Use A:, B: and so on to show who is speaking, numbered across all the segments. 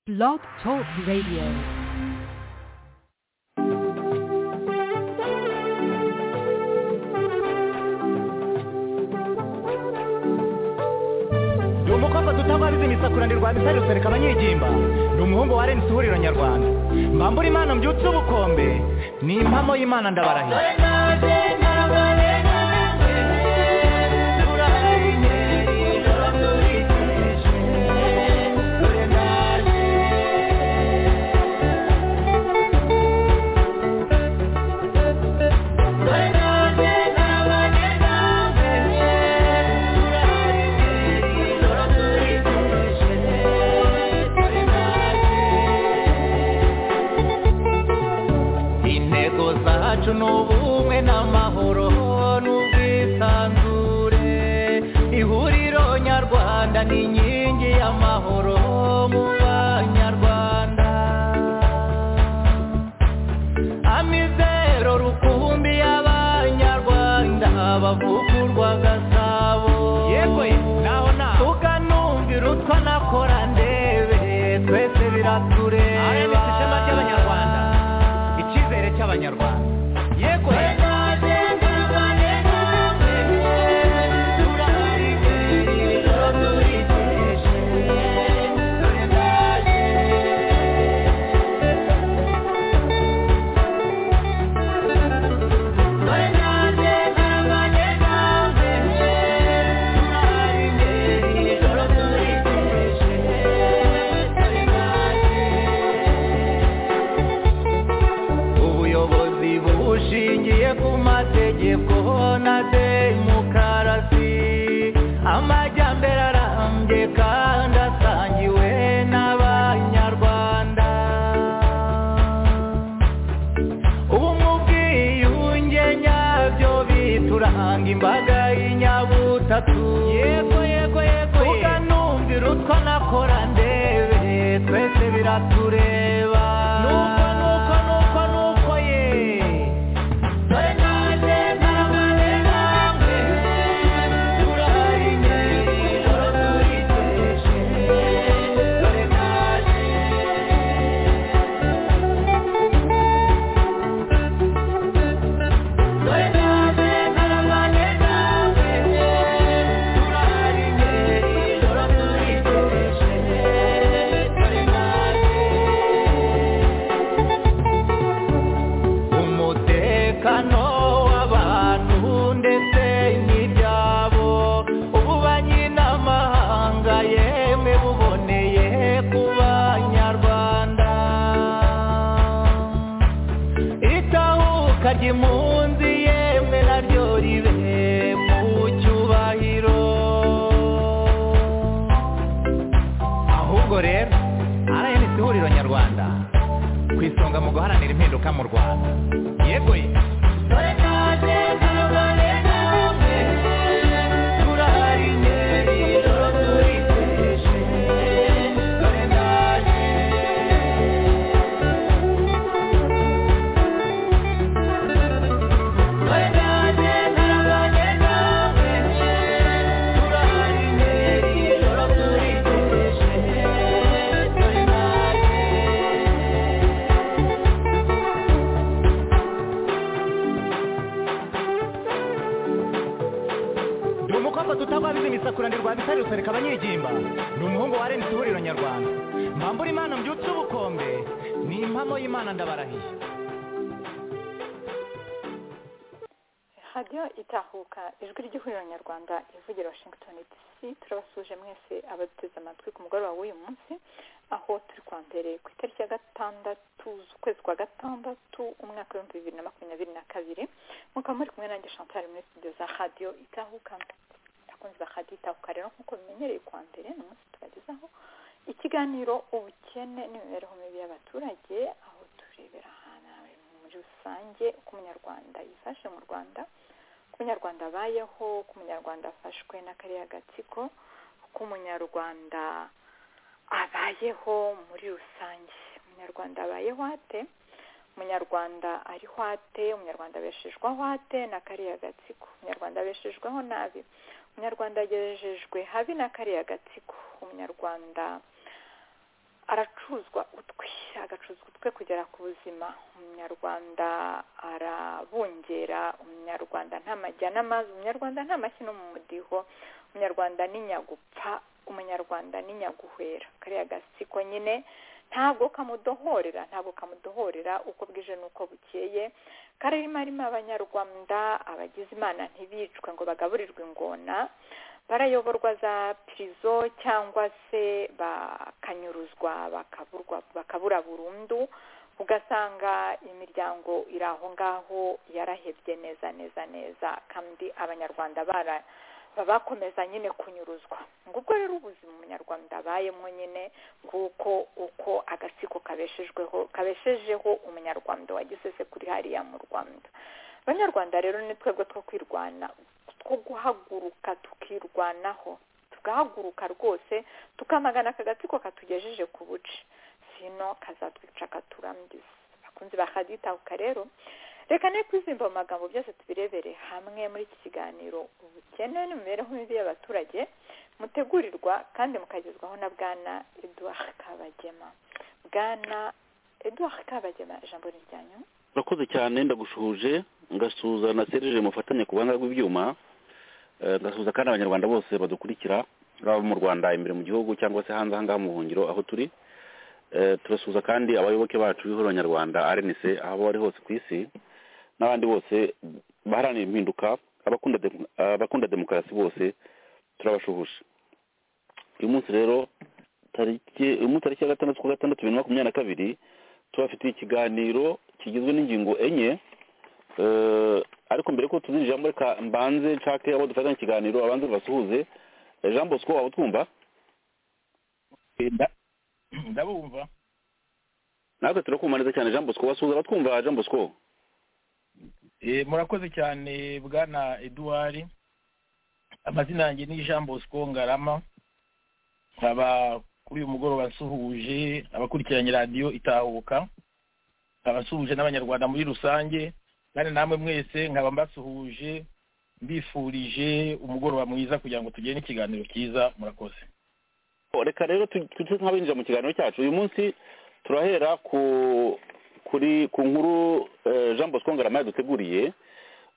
A: Blog Talk Radio.
B: ndi umukobwa dutabarije imisakurane rwa bisari rusereka abanyigimba ndi umuhungu wa rnc ihuriro nyarwanda mbambura imana mbyutse ubukombe ni impamo y'imana ndabarahira intego zacu ni ubumwe n'amahoro n'ubwisanzure ihuriro nyarwanda ni inkingi y'amahoro mu banyarwanda amizero rukumbi y'abanyarwanda bavugurwa gasabo yewe naho naho tukanumvira utwa nakora ndebe twese biratureba
C: RMC ishema ry'Abanyarwanda.
B: icyizere cy'abanyarwanda yego ubuyobozi bushingiye ku mategeko na demokarasi amajyambere arambye kandi asangiwe n'abanyarwanda ubu mu bwiyunge nyabyo bituranga imbaga y'inyabutatu yego yego yego tuganumvira utwo nakora ndebe twese biratureba nuko nuko nuko nuko ye dore nanjye naramaze namwe turahari ijoro turiteje dore nanjye umutekano w'abantu ndetse n'ibyabo ubu banyiramahanga yemwe buboneye ku banyarwanda itahuka ry'impunzi yemwe naryo ribe mu cyubahiro ahubwo rero rnc ihuriro nyarwanda ku isonga mu guharanira impinduka mu rwanda yego ye ndi umukobwa tutabariza imisakuranirwa bisari rusereka abanyigimba ndi umuhungu wa rnc ihuriro nyarwanda mbambura imana mbyutse ubukombe ni impamo y'imana ndabarahiye
D: radiyo itahuka ijwi ry'ihuriro nyarwanda ivugira washington dc turabasuje mwese abaduteze amatwi ku mugoroba w'uyu munsi aho turi kwa mbere ku itariki ya gatandatu z'ukwezi kwa gatandatu umwaka w'ibihumbi bibiri na makumyabiri na kabiri mukaba muri kumwe nanjye chantal muri studio za radiyo itahuka abakunzi ba radiyo itahuka rero nk'uko bimenyereye kwa mbere ni umunsi tubagezaho ikiganiro ubukene n'imibereho mibi y'abaturage aho turebera ahantu muri rusange uko umunyarwanda yifashe mu rwanda uko umunyarwanda abayeho uko umunyarwanda afashwe n'akariya gatsiko uko umunyarwanda abayeho muri rusange umunyarwanda abayeho ate umunyarwanda ariho ate umunyarwanda abeshejweho ate na kariya gatsiko umunyarwanda abeshejweho nabi umunyarwanda agejejwe habi na kariya gatsiko umunyarwanda aracuruzwa utwe agacuruzwa utwe kugera ku buzima umunyarwanda arabungera umunyarwanda nta majya n'amazi umunyarwanda nta mashyi no mu mudiho umunyarwanda ni nyagupfa umunyarwanda ni nyaguhera kariya gasiko nyine ntabwo kamudohorera ntabwo kamudohorera uko bwije n'uko bukeye karimo arimo abanyarwanda abagize imana ntibicwe ngo bagaburirwe ingona barayoborwa za pirizo cyangwa se bakanyuruzwa bakabura burundu ugasanga imiryango iri aho ngaho yarahebye neza neza neza kandi abanyarwanda bara bakomeza nyine kunyuruzwa ngubwo rero ubuzima umunyarwanda abayemo nyine kuko uko agatsiko kabeshejweho kabeshejeho umunyarwanda wagize se kuri hariya mu rwanda abanyarwanda rero ni twebwe two kwirwana two guhaguruka tukirwanaho tugahaguruka rwose tukamagana aka gatsiko katugejeje ku buce sino kazatwica katurangiza bakunze bakaditahuka rero reka ne kwizimba mu magambo byose tubirebere hamwe muri iki kiganiro ubukene n'imibereho mibi y'abaturage mutegurirwa kandi mukagezwaho na bwana eduard kabagema bwana eduard kabagema ijambo ni ryanyu
E: urakoze cyane ndagushuhuje ngasuhuza na serije mufatanye ku buhanga bw'ibyuma ngasuhuza kandi abanyarwanda bose badukurikira baba mu rwanda imbere mu gihugu cyangwa se hanze ahangaha mu buhungiro aho turi turasuhuza kandi abayoboke bacu b'ihuriro nyarwanda rnc aho bari hose ku isi n'abandi bose baharanira impinduka abakunda demokarasi bose turabashuhuje uyu munsi rero tariki uyu munsi tariki ya gatandatu kwa gatandatu bibiri na makumyabiri na kabiri tubafitiye ikiganiro kigizwe n'ingingo enye ariko mbere y'uko tuzinjiramo reka mbanze nshake abo dufatanya ikiganiro abanze basuhuze jean bosco waba utwumva
F: ndabumva
E: natwe turakumva neza cyane jean bosco wasuhuza abatwumva jean bosco
F: murakoze cyane bwana eduard amazina yanjye ni jean bosco ngarama nkaba kuri uyu mugoroba nsuhuje abakurikiranye radiyo itahuka nkaba nsuhuje n'abanyarwanda muri rusange kandi namwe mwese nkaba mbasuhuje mbifurije umugoroba mwiza kugira ngo tugire n'ikiganiro cyiza murakoze
E: reka rero tujye nk'abinjira mu kiganiro cyacu uyu munsi turahera ku kuri ku nkuru jean bosco ngarama yaduteguriye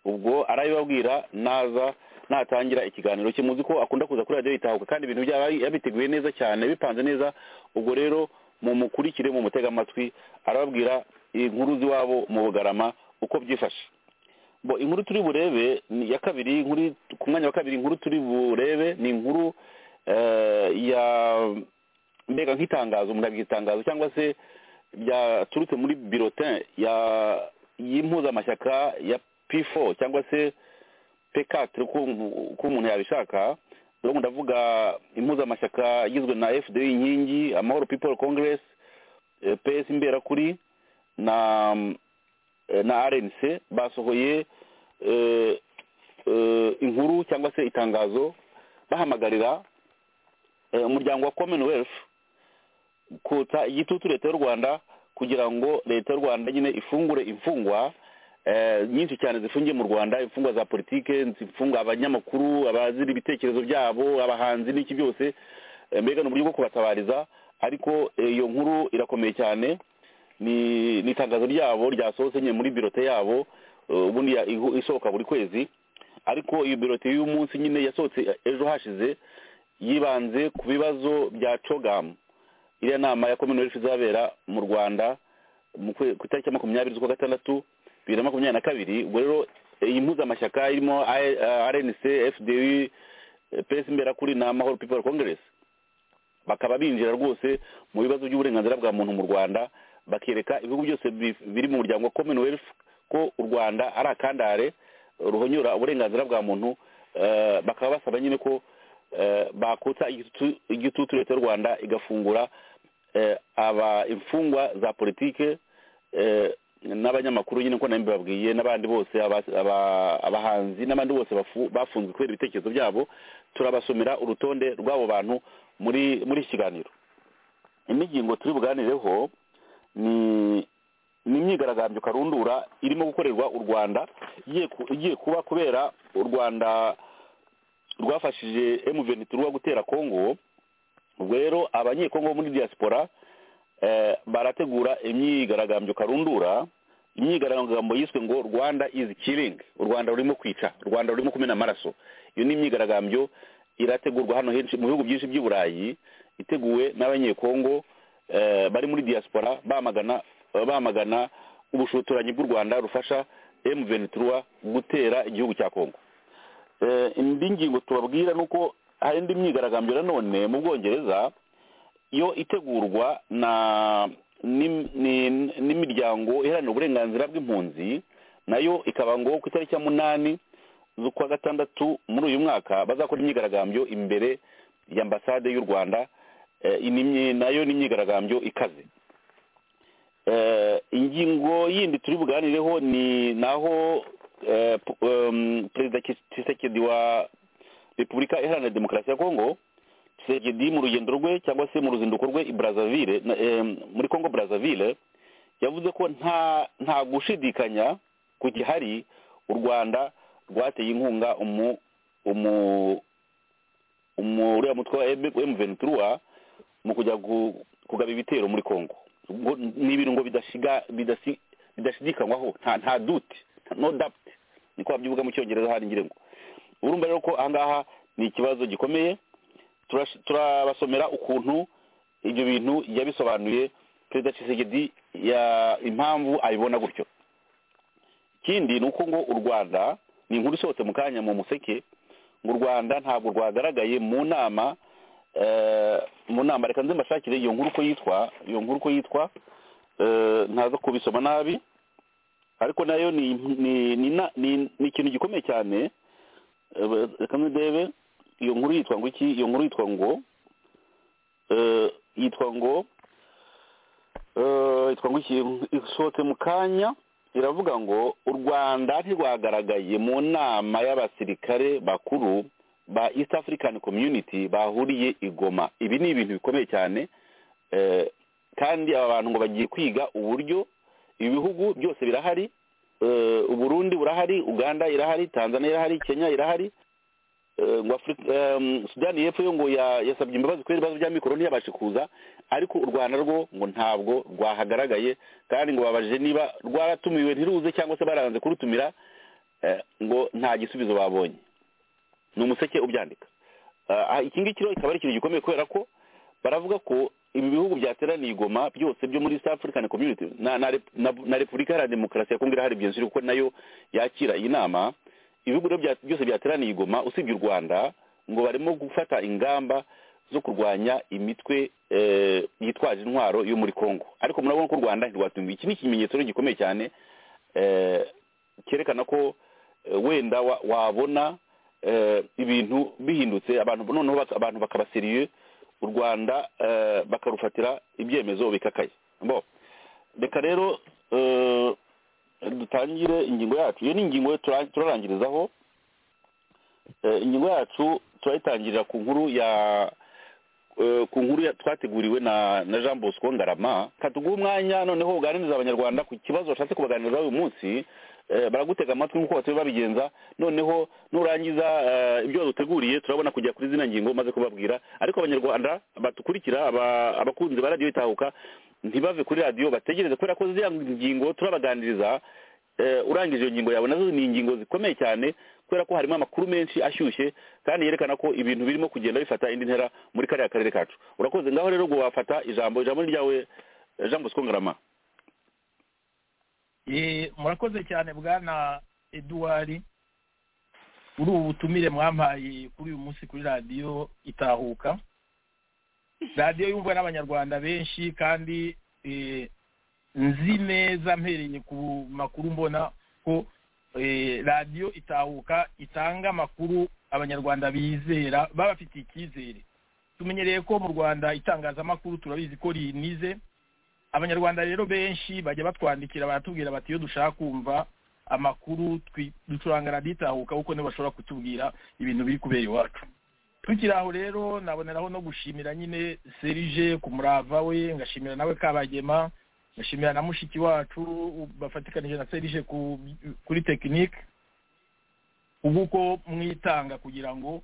E: ubwo arabibabwira naza natangira ikiganiro cye muzi ko akunda kuza kuri radiyo yitahuka kandi ibintu byaba yabiteguye neza cyane bipanze neza ubwo rero mumukurikire mu mutega amatwi arababwira inkuru z'iwabo mu bugarama uko byifashe bo inkuru turi burebe ya kabiri ku mwanya wa kabiri inkuru turi burebe ni inkuru ya mbega nk'itangazo murabigira itangazo cyangwa se byaturutse muri birotin y'impuzamashyaka ya p4 cyangwa se p4 ko umuntu yabishaka ndabona ndavuga impuzamashyaka igizwe na fd inkingi amahoro people congress ps imberakuri na na rnc basohoye inkuru cyangwa se itangazo bahamagarira umuryango wa commonwealth kutsa igitutu leta y'u rwanda kugira ngo leta y'u rwanda nyine ifungure imfungwa nyinshi cyane zifungiye mu rwanda imfungwa za politike imfungwa abanyamakuru abazira ibitekerezo byabo abahanzi n'iki byose mbega ni uburyo bwo kubatabariza ariko iyo nkuru irakomeye cyane ni itangazo ryabo ryasohotse nyine muri birote yabo ubundi isohoka buri kwezi ariko iyo birote y'umunsi nyine yasohotse ejo hashize yibanze ku bibazo bya cogamu iriya nama ya commonwealth izabera mu rwanda ku itariki ya makumyabiri z'ukwa gatandatu bibiri na makumyabiri na kabiri ubwo rero iyi mpuzamashyaka irimo rnc fdu pes imberakuri na mahoro people congress bakaba binjira rwose mu bibazo by'uburenganzira bwa muntu mu rwanda bakereka ibihugu byose biri mu muryango wa commonwealth ko u rwanda ari akandare ruhonyura uburenganzira bwa muntu bakaba basaba nyine ko bakutsa igitutu leta y'u rwanda igafungura aba imfungwa za politike n'abanyamakuru nyine ko nawe babwiye n'abandi bose abahanzi n'abandi bose bafunzwe kubera ibitekerezo byabo turabasomera urutonde rw'abo bantu muri muri iki kiganiro imigingo turi buganireho ni ni imyigaragambyo karundura irimo gukorerwa u rwanda igiye kuba kubera u rwanda rwafashije emuveni turuwa gutera kongo ubwo rero abanyekongo bo muri diaspora eh, barategura imyigaragambyo karundura imyigaragambyo yiswe ngo rwanda izi kiringi u rwanda rurimo kwica u rwanda rurimo kumena amaraso iyo ni imyigaragambyo irategurwa hano henshi mu bihugu byinshi by'i burayi iteguwe n'abanyekongo eh, bari muri diaspora bamagana bamagana ubushotoranyi bw'u rwanda rufasha M23 gutera igihugu cya Kongo eh indi ngingo tubabwira nuko hari indi myigaragambyo nanone mu Bwongereza yo itegurwa na nim- ni- n'imiryango iharanira uburenganzira bw'impunzi nayo ikaba ngo ku itariki ya munani z'ukwa gatandatu muri uyu mwaka bazakora imyigaragambyo imbere ya ambasade y'u rwanda eh, iyi ni imyi- nayo ni imyigaragambyo ikaze Eh, ingingo yindi turi buganireho ni naho eh, pu- em, perezida Kis- Tshisekedi wa repubulika iharanira demokarasi ya kongo Tshisekedi mu rugendo rwe cyangwa se mu ruzinduko rwe i Brazzaville na- em, muri kongo Brazzaville yavuze ko nta nta gushidikanya ku gihari u rwanda rwateye inkunga umu umu umu- uriya mutwe wa M23 mu kujya gu- kugaba ibitero muri Kongo Ngo- ni ibintu ngo bidashiga bidasi- bidashidikanywaho nta nta dute no doubt niko babyuvuga mu cyongereza hari ngira ngo urumva rero ko ahangaha ni ikibazo gikomeye Turash- turabasomera ukuntu ibyo bintu yabisobanuye perezida Tshisekedi ya impamvu abibona gutyo ikindi ni uko ngo u rwanda ni inkuru isohotse mu kanya mu museke ngo u rwanda ntabwo rwagaragaye mu nama eh, mu nama reka nze mbashakire iyo nkuru uko yitwa iyo nkuru uko yitwa eh, ntaza kubisoma nabi ariko nayo ni ni ni na- ni- ni ikintu gikomeye cyane Eh, reka ndebe iyo nkuru yitwa ngo iki iyo nkuru yitwa ngo eh, yitwa ngo eh, yitwa ngo iki isohotse mu kanya iravuga ngo u rwanda ntirwagaragaye mu nama y'abasirikare bakuru ba east african community bahuriye i goma ibi ni ibintu bikomeye cyane eh, kandi aba bantu ngo bagiye kwiga uburyo ibi bihugu byose birahari eh, uburundi burahari uganda irahari tanzania irahari kenya irahari eh, ngo Afri- em, sudani y'epfo yo ngo ya- yasabye imbabazi kubera ibibazo bya mikoro ntiyabashe kuza ariko u rwanda rwo ngo ntabwo rwahagaragaye kandi ngo babajije niba rwaratumiwe ntiruze cyangwa se baranze kurutumira eh, ngo nta gisubizo babonye ni umuseke ubyandika Ah, iki ngiki rero kikaba ari ikintu gikomeye kubera ko baravuga ko ibi bihugu byateraniye i Goma byose byo muri East African Community na, na, Rep- na, na Repubulika Iharanira Demokarasi ya Kongo irahari byinshi kuko nayo yakira iyi nama ibihugu rero bya- byose byateraniye i Goma usibye u Rwanda ngo barimo gufata ingamba zo kurwanya imitwe eh, yitwaje intwaro yo muri Kongo ariko murabona ko u Rwanda ntirwatumiwe iki ni ikimenyetso rero gikomeye cyane eh, cyerekana ko eh, wenda wa- wabona eh, ibintu bihindutse abantu noneho baka- abantu bakaba seriye u rwanda eh, bakarufatira ibyemezo bikakaye bo reka rero eh, dutangire ingingo yacu iyo ni ingingo tura- turarangirizaho Eh, ingingo yacu turayitangirira ku nkuru ya eh, ku nkuru ya- twateguriwe na na jean bosco ngarama katuguha umwanya noneho uganiriza abanyarwanda ku kibazo bashatse kubaganirizaho uyu munsi Eh, baragutega amatwi nk'uko batuye babigenza noneho nurangiza eh, ibyo waduteguriye turabona kujya kuri zina ngingo maze kubabwira ariko abanyarwanda batukurikira aba- abakunzi ba radiyo itahuka ntibave kuri radiyo bategereze kubera ko ziriya ngingo turabaganiriza eh, urangije iyo ngingo yawe nazo ni ingingo zikomeye cyane kubera ko harimo amakuru menshi ashyushye kandi yerekana ko ibintu birimo kugenda bifata indi ntera muri kariya karere kacu urakoze ngaho rero ngo wafata ijambo ijambo ni ryawe eh, jean bosco ngarama
F: Eh, murakoze cyane bwana eduwari kuri ubu butumire mwampaye kuri uyu munsi kuri radiyo itahuka radiyo yumvwa n'abanyarwanda benshi kandi eh, nzi neza mpereye ku makuru mbona ko eh, radiyo itahuka itanga amakuru abanyarwanda bizera baba bafitiye icyizere tumenyereye ko mu rwanda itangazamakuru turabizi ko rinize abanyarwanda rero benshi bajya batwandikira baratubwira bati iyo dushaka kumva amakuru twi- ducuranga radiyo itahuka kuko nibo bashobora kutubwira ibintu biri kubera iwacu tukiri aho rero naboneraho no gushimira nyine serije ku murava we ngashimira nawe kabagema ngashimira na mushiki wacu bafatikanije na serije ku- kuri tekinike ubu uko mwitanga kugira ngo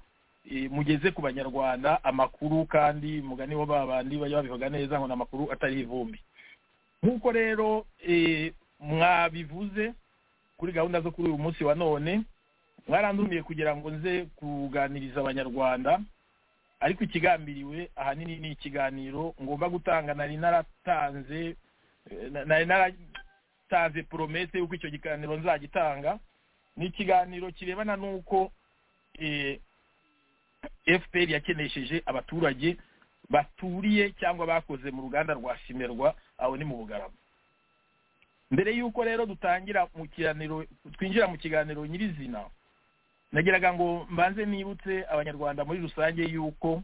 F: mugeze ku banyarwanda amakuru kandi mugani bo babandi bajya babivuga neza ngo ni amakuru atari ivumbi nk'uko rero mwabivuze kuri gahunda zo kuri uyu munsi wa none mwarandumiye kugira ngo nze kuganiriza abanyarwanda ariko ikigambiriwe ahanini ni ikiganiro ngomba gutanga nari naratanze nari naratanze poromete y'uko icyo kiganiro nzagitanga ni ikiganiro kirebana n'uko fpr yakenesheje abaturage baturiye cyangwa bakoze mu ruganda rwa simerwa aho ni mu bugarama mbere y'uko rero dutangira mu kiganiro twinjira mu kiganiro nyirizina nagiraga ngo mbanze nibutse abanyarwanda muri rusange y'uko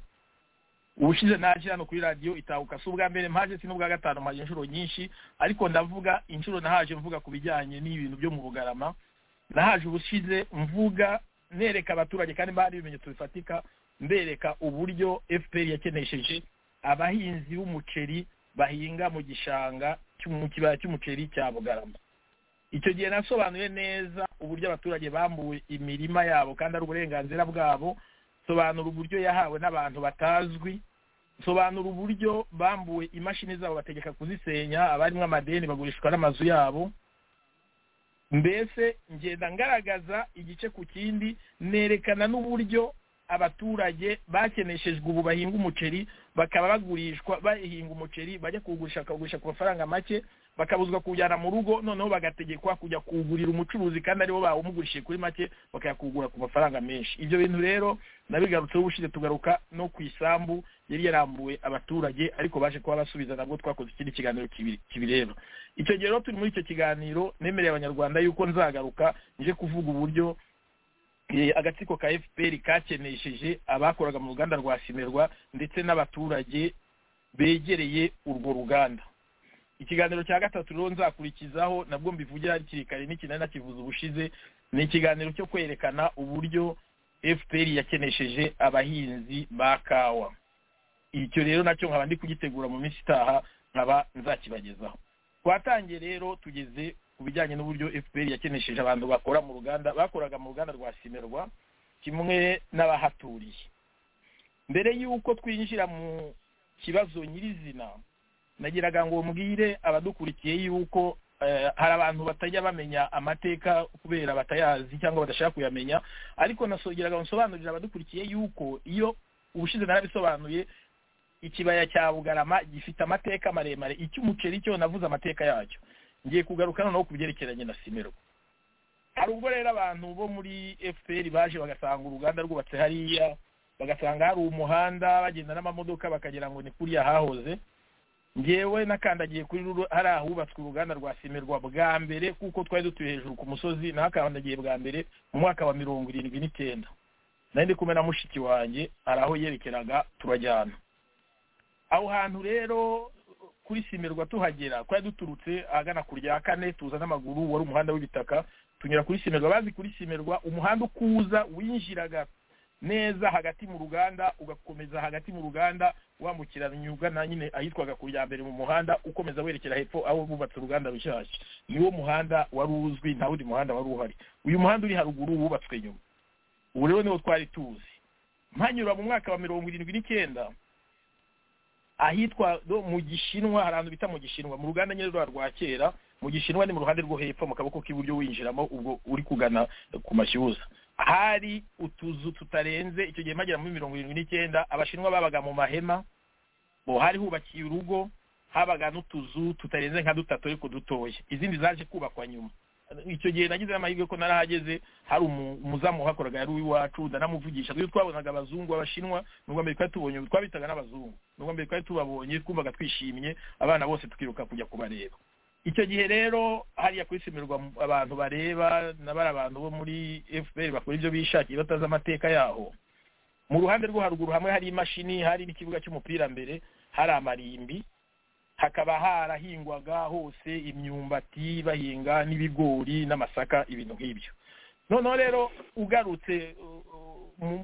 F: ubushize naje hano kuri radiyo itahuka si ubwa mbere mpaje si n'ubwa gatanu mpaje inshuro nyinshi ariko ndavuga inshuro nahaje mvuga ku bijyanye n'ibintu byo mu bugarama nahaje ubushize mvuga nereka abaturage kandi mbahari ibimenyetso bifatika mbereka uburyo fpr yakenesheje abahinzi b'umuceri bahinga mu gishanga mu kibaya cy'umuceri cya bugarama icyo gihe nasobanuye neza uburyo abaturage bambuwe imirima yabo kandi ari uburenganzira bwabo sobanura uburyo yahawe n'abantu batazwi sobanura uburyo bambuwe imashini zabo bategeka kuzisenya abarimo amadeni bagurishwa n'amazu yabo mbese ngenda ngaragaza igice ku kindi nerekana n'uburyo abaturage bakeneshejwe ubu bahinga umuceri bakaba bagurishwa bahinga umuceri bajya kuwugurisha bakawugurisha ku mafaranga make bakabuzwa kuwujyana mu rugo noneho bagategekwa kujya kuwugurira umucuruzi kandi aribo bawumugurishije kuri make bakayakugura ku mafaranga menshi ibyo bintu rero nabigarutseho ubushize tugaruka no ku isambu yari yarambuwe abaturage ariko baje kuba basubiza nabwo twakoze ikindi kiganiro kibireba icyo gihe rero turi muri icyo kiganiro nemereye abanyarwanda yuko nzagaruka nje kuvuga uburyo agatsiko ka fpr kakenesheje abakoraga mu ruganda rwa simerwa ndetse n'abaturage begereye urwo ruganda ikiganiro cya gatatu rero nzakurikizaho nabwo mbivugira hakiri kare n'ikinani nakivuza ubushize ni ikiganiro cyo kwerekana uburyo fpr yakenesheje abahinzi ba kawa icyo rero nacyo nkaba ndi kugitegura mu minsi itaha nkaba nzakibagezaho twatangiye rero tugeze ku bijyanye n'uburyo fpr yakenesheje abantu bakora mu ruganda bakoraga mu ruganda rwa simerwa kimwe n'abahaturiye mbere y'uko twinjira mu kibazo nyirizina nagiraga ngo mbwire abadukurikiye yuko hari abantu batajya bamenya amateka kubera batayazi cyangwa badashaka kuyamenya ariko nasongeraga nsobanurira abadukurikiye yuko iyo ubushize narabisobanuye ikibaya cya bugarama gifite amateka maremare icy'umuceri cyo navuze amateka yacyo ngiye kugaruka noneho ku byerekeranye na simerwa hari ubwo rero abantu bo muri fpr baje bagasanga uruganda rwubatse hariya bagasanga hari umuhanda bagenda n'amamodoka bakagira ngo ni kuriya hahoze ngewe nakandagiye kuri hari ahubatswe uruganda rwa simerwa bwa mbere kuko twari dutuye hejuru ku musozi nahakandagiye bwa mbere mu mwaka wa mirongo irindwi n'icyenda nari ndi kumwe na mushiki wanjye hari aho yerekeraga turajyana aho hantu rero kuri simerwa tuhagera twari duturutse ahagana ku rya kane tuza n'amaguru wari umuhanda w'ibitaka tunyura kuri simerwa bazi kuri simerwa umuhanda ukuza winjiraga neza hagati mu ruganda ugakomeza hagati mu ruganda wambukiranya ugana nyine ahitwaga ku mbere mu muhanda ukomeza werekera hepfo aho bubatse uruganda rushyashya niwo muhanda wari uzwi nta wundi muhanda wari uhari uyu muhanda uri haruguru wubatswe nyuma ubu rero niwo twari tuzi mpanyura mu mwaka wa mirongo irindwi n'icyenda ahitwa mu gishinwa hari ahantu bita mu gishinwa mu ruganda nyine rwa rwa kera mu gishinwa ni mu ruhande rwo hepfo mu kaboko k'iburyo winjiramo ubwo uri kugana ku mashyuza hari utuzu tutarenze icyo gihe bagera muri mirongo irindwi n'icyenda abashinwa babaga mu mahema bo hari hubakiye urugo habaga n'utuzu tutarenze nka dutatu ariko dutoya izindi zaje kubakwa nyuma icyo gihe nagize amahirwe ko narahageze hari umuzamu uhakoraga yari uw'iwacu ndanamuvugisha iyo twabonaga abazungu abashinwa nubwo mbere twari tubonye twabitaga n'abazungu nubwo mbere twari tubabonye twumvaga twishimye abana bose tukiruka kujya kubareba icyo gihe rero hariya kwisimirwa abantu bareba n'abari abantu bo muri fpr bakora ibyo bishakiye batazi amateka yaho mu ruhande rwo haruguru hamwe hari imashini hari n'ikibuga cy'umupira mbere hari amarimbi hakaba harahingwaga hose imyumbati bahinga n'ibigori n'amasaka ibintu nk'ibyo noneho rero ugarutse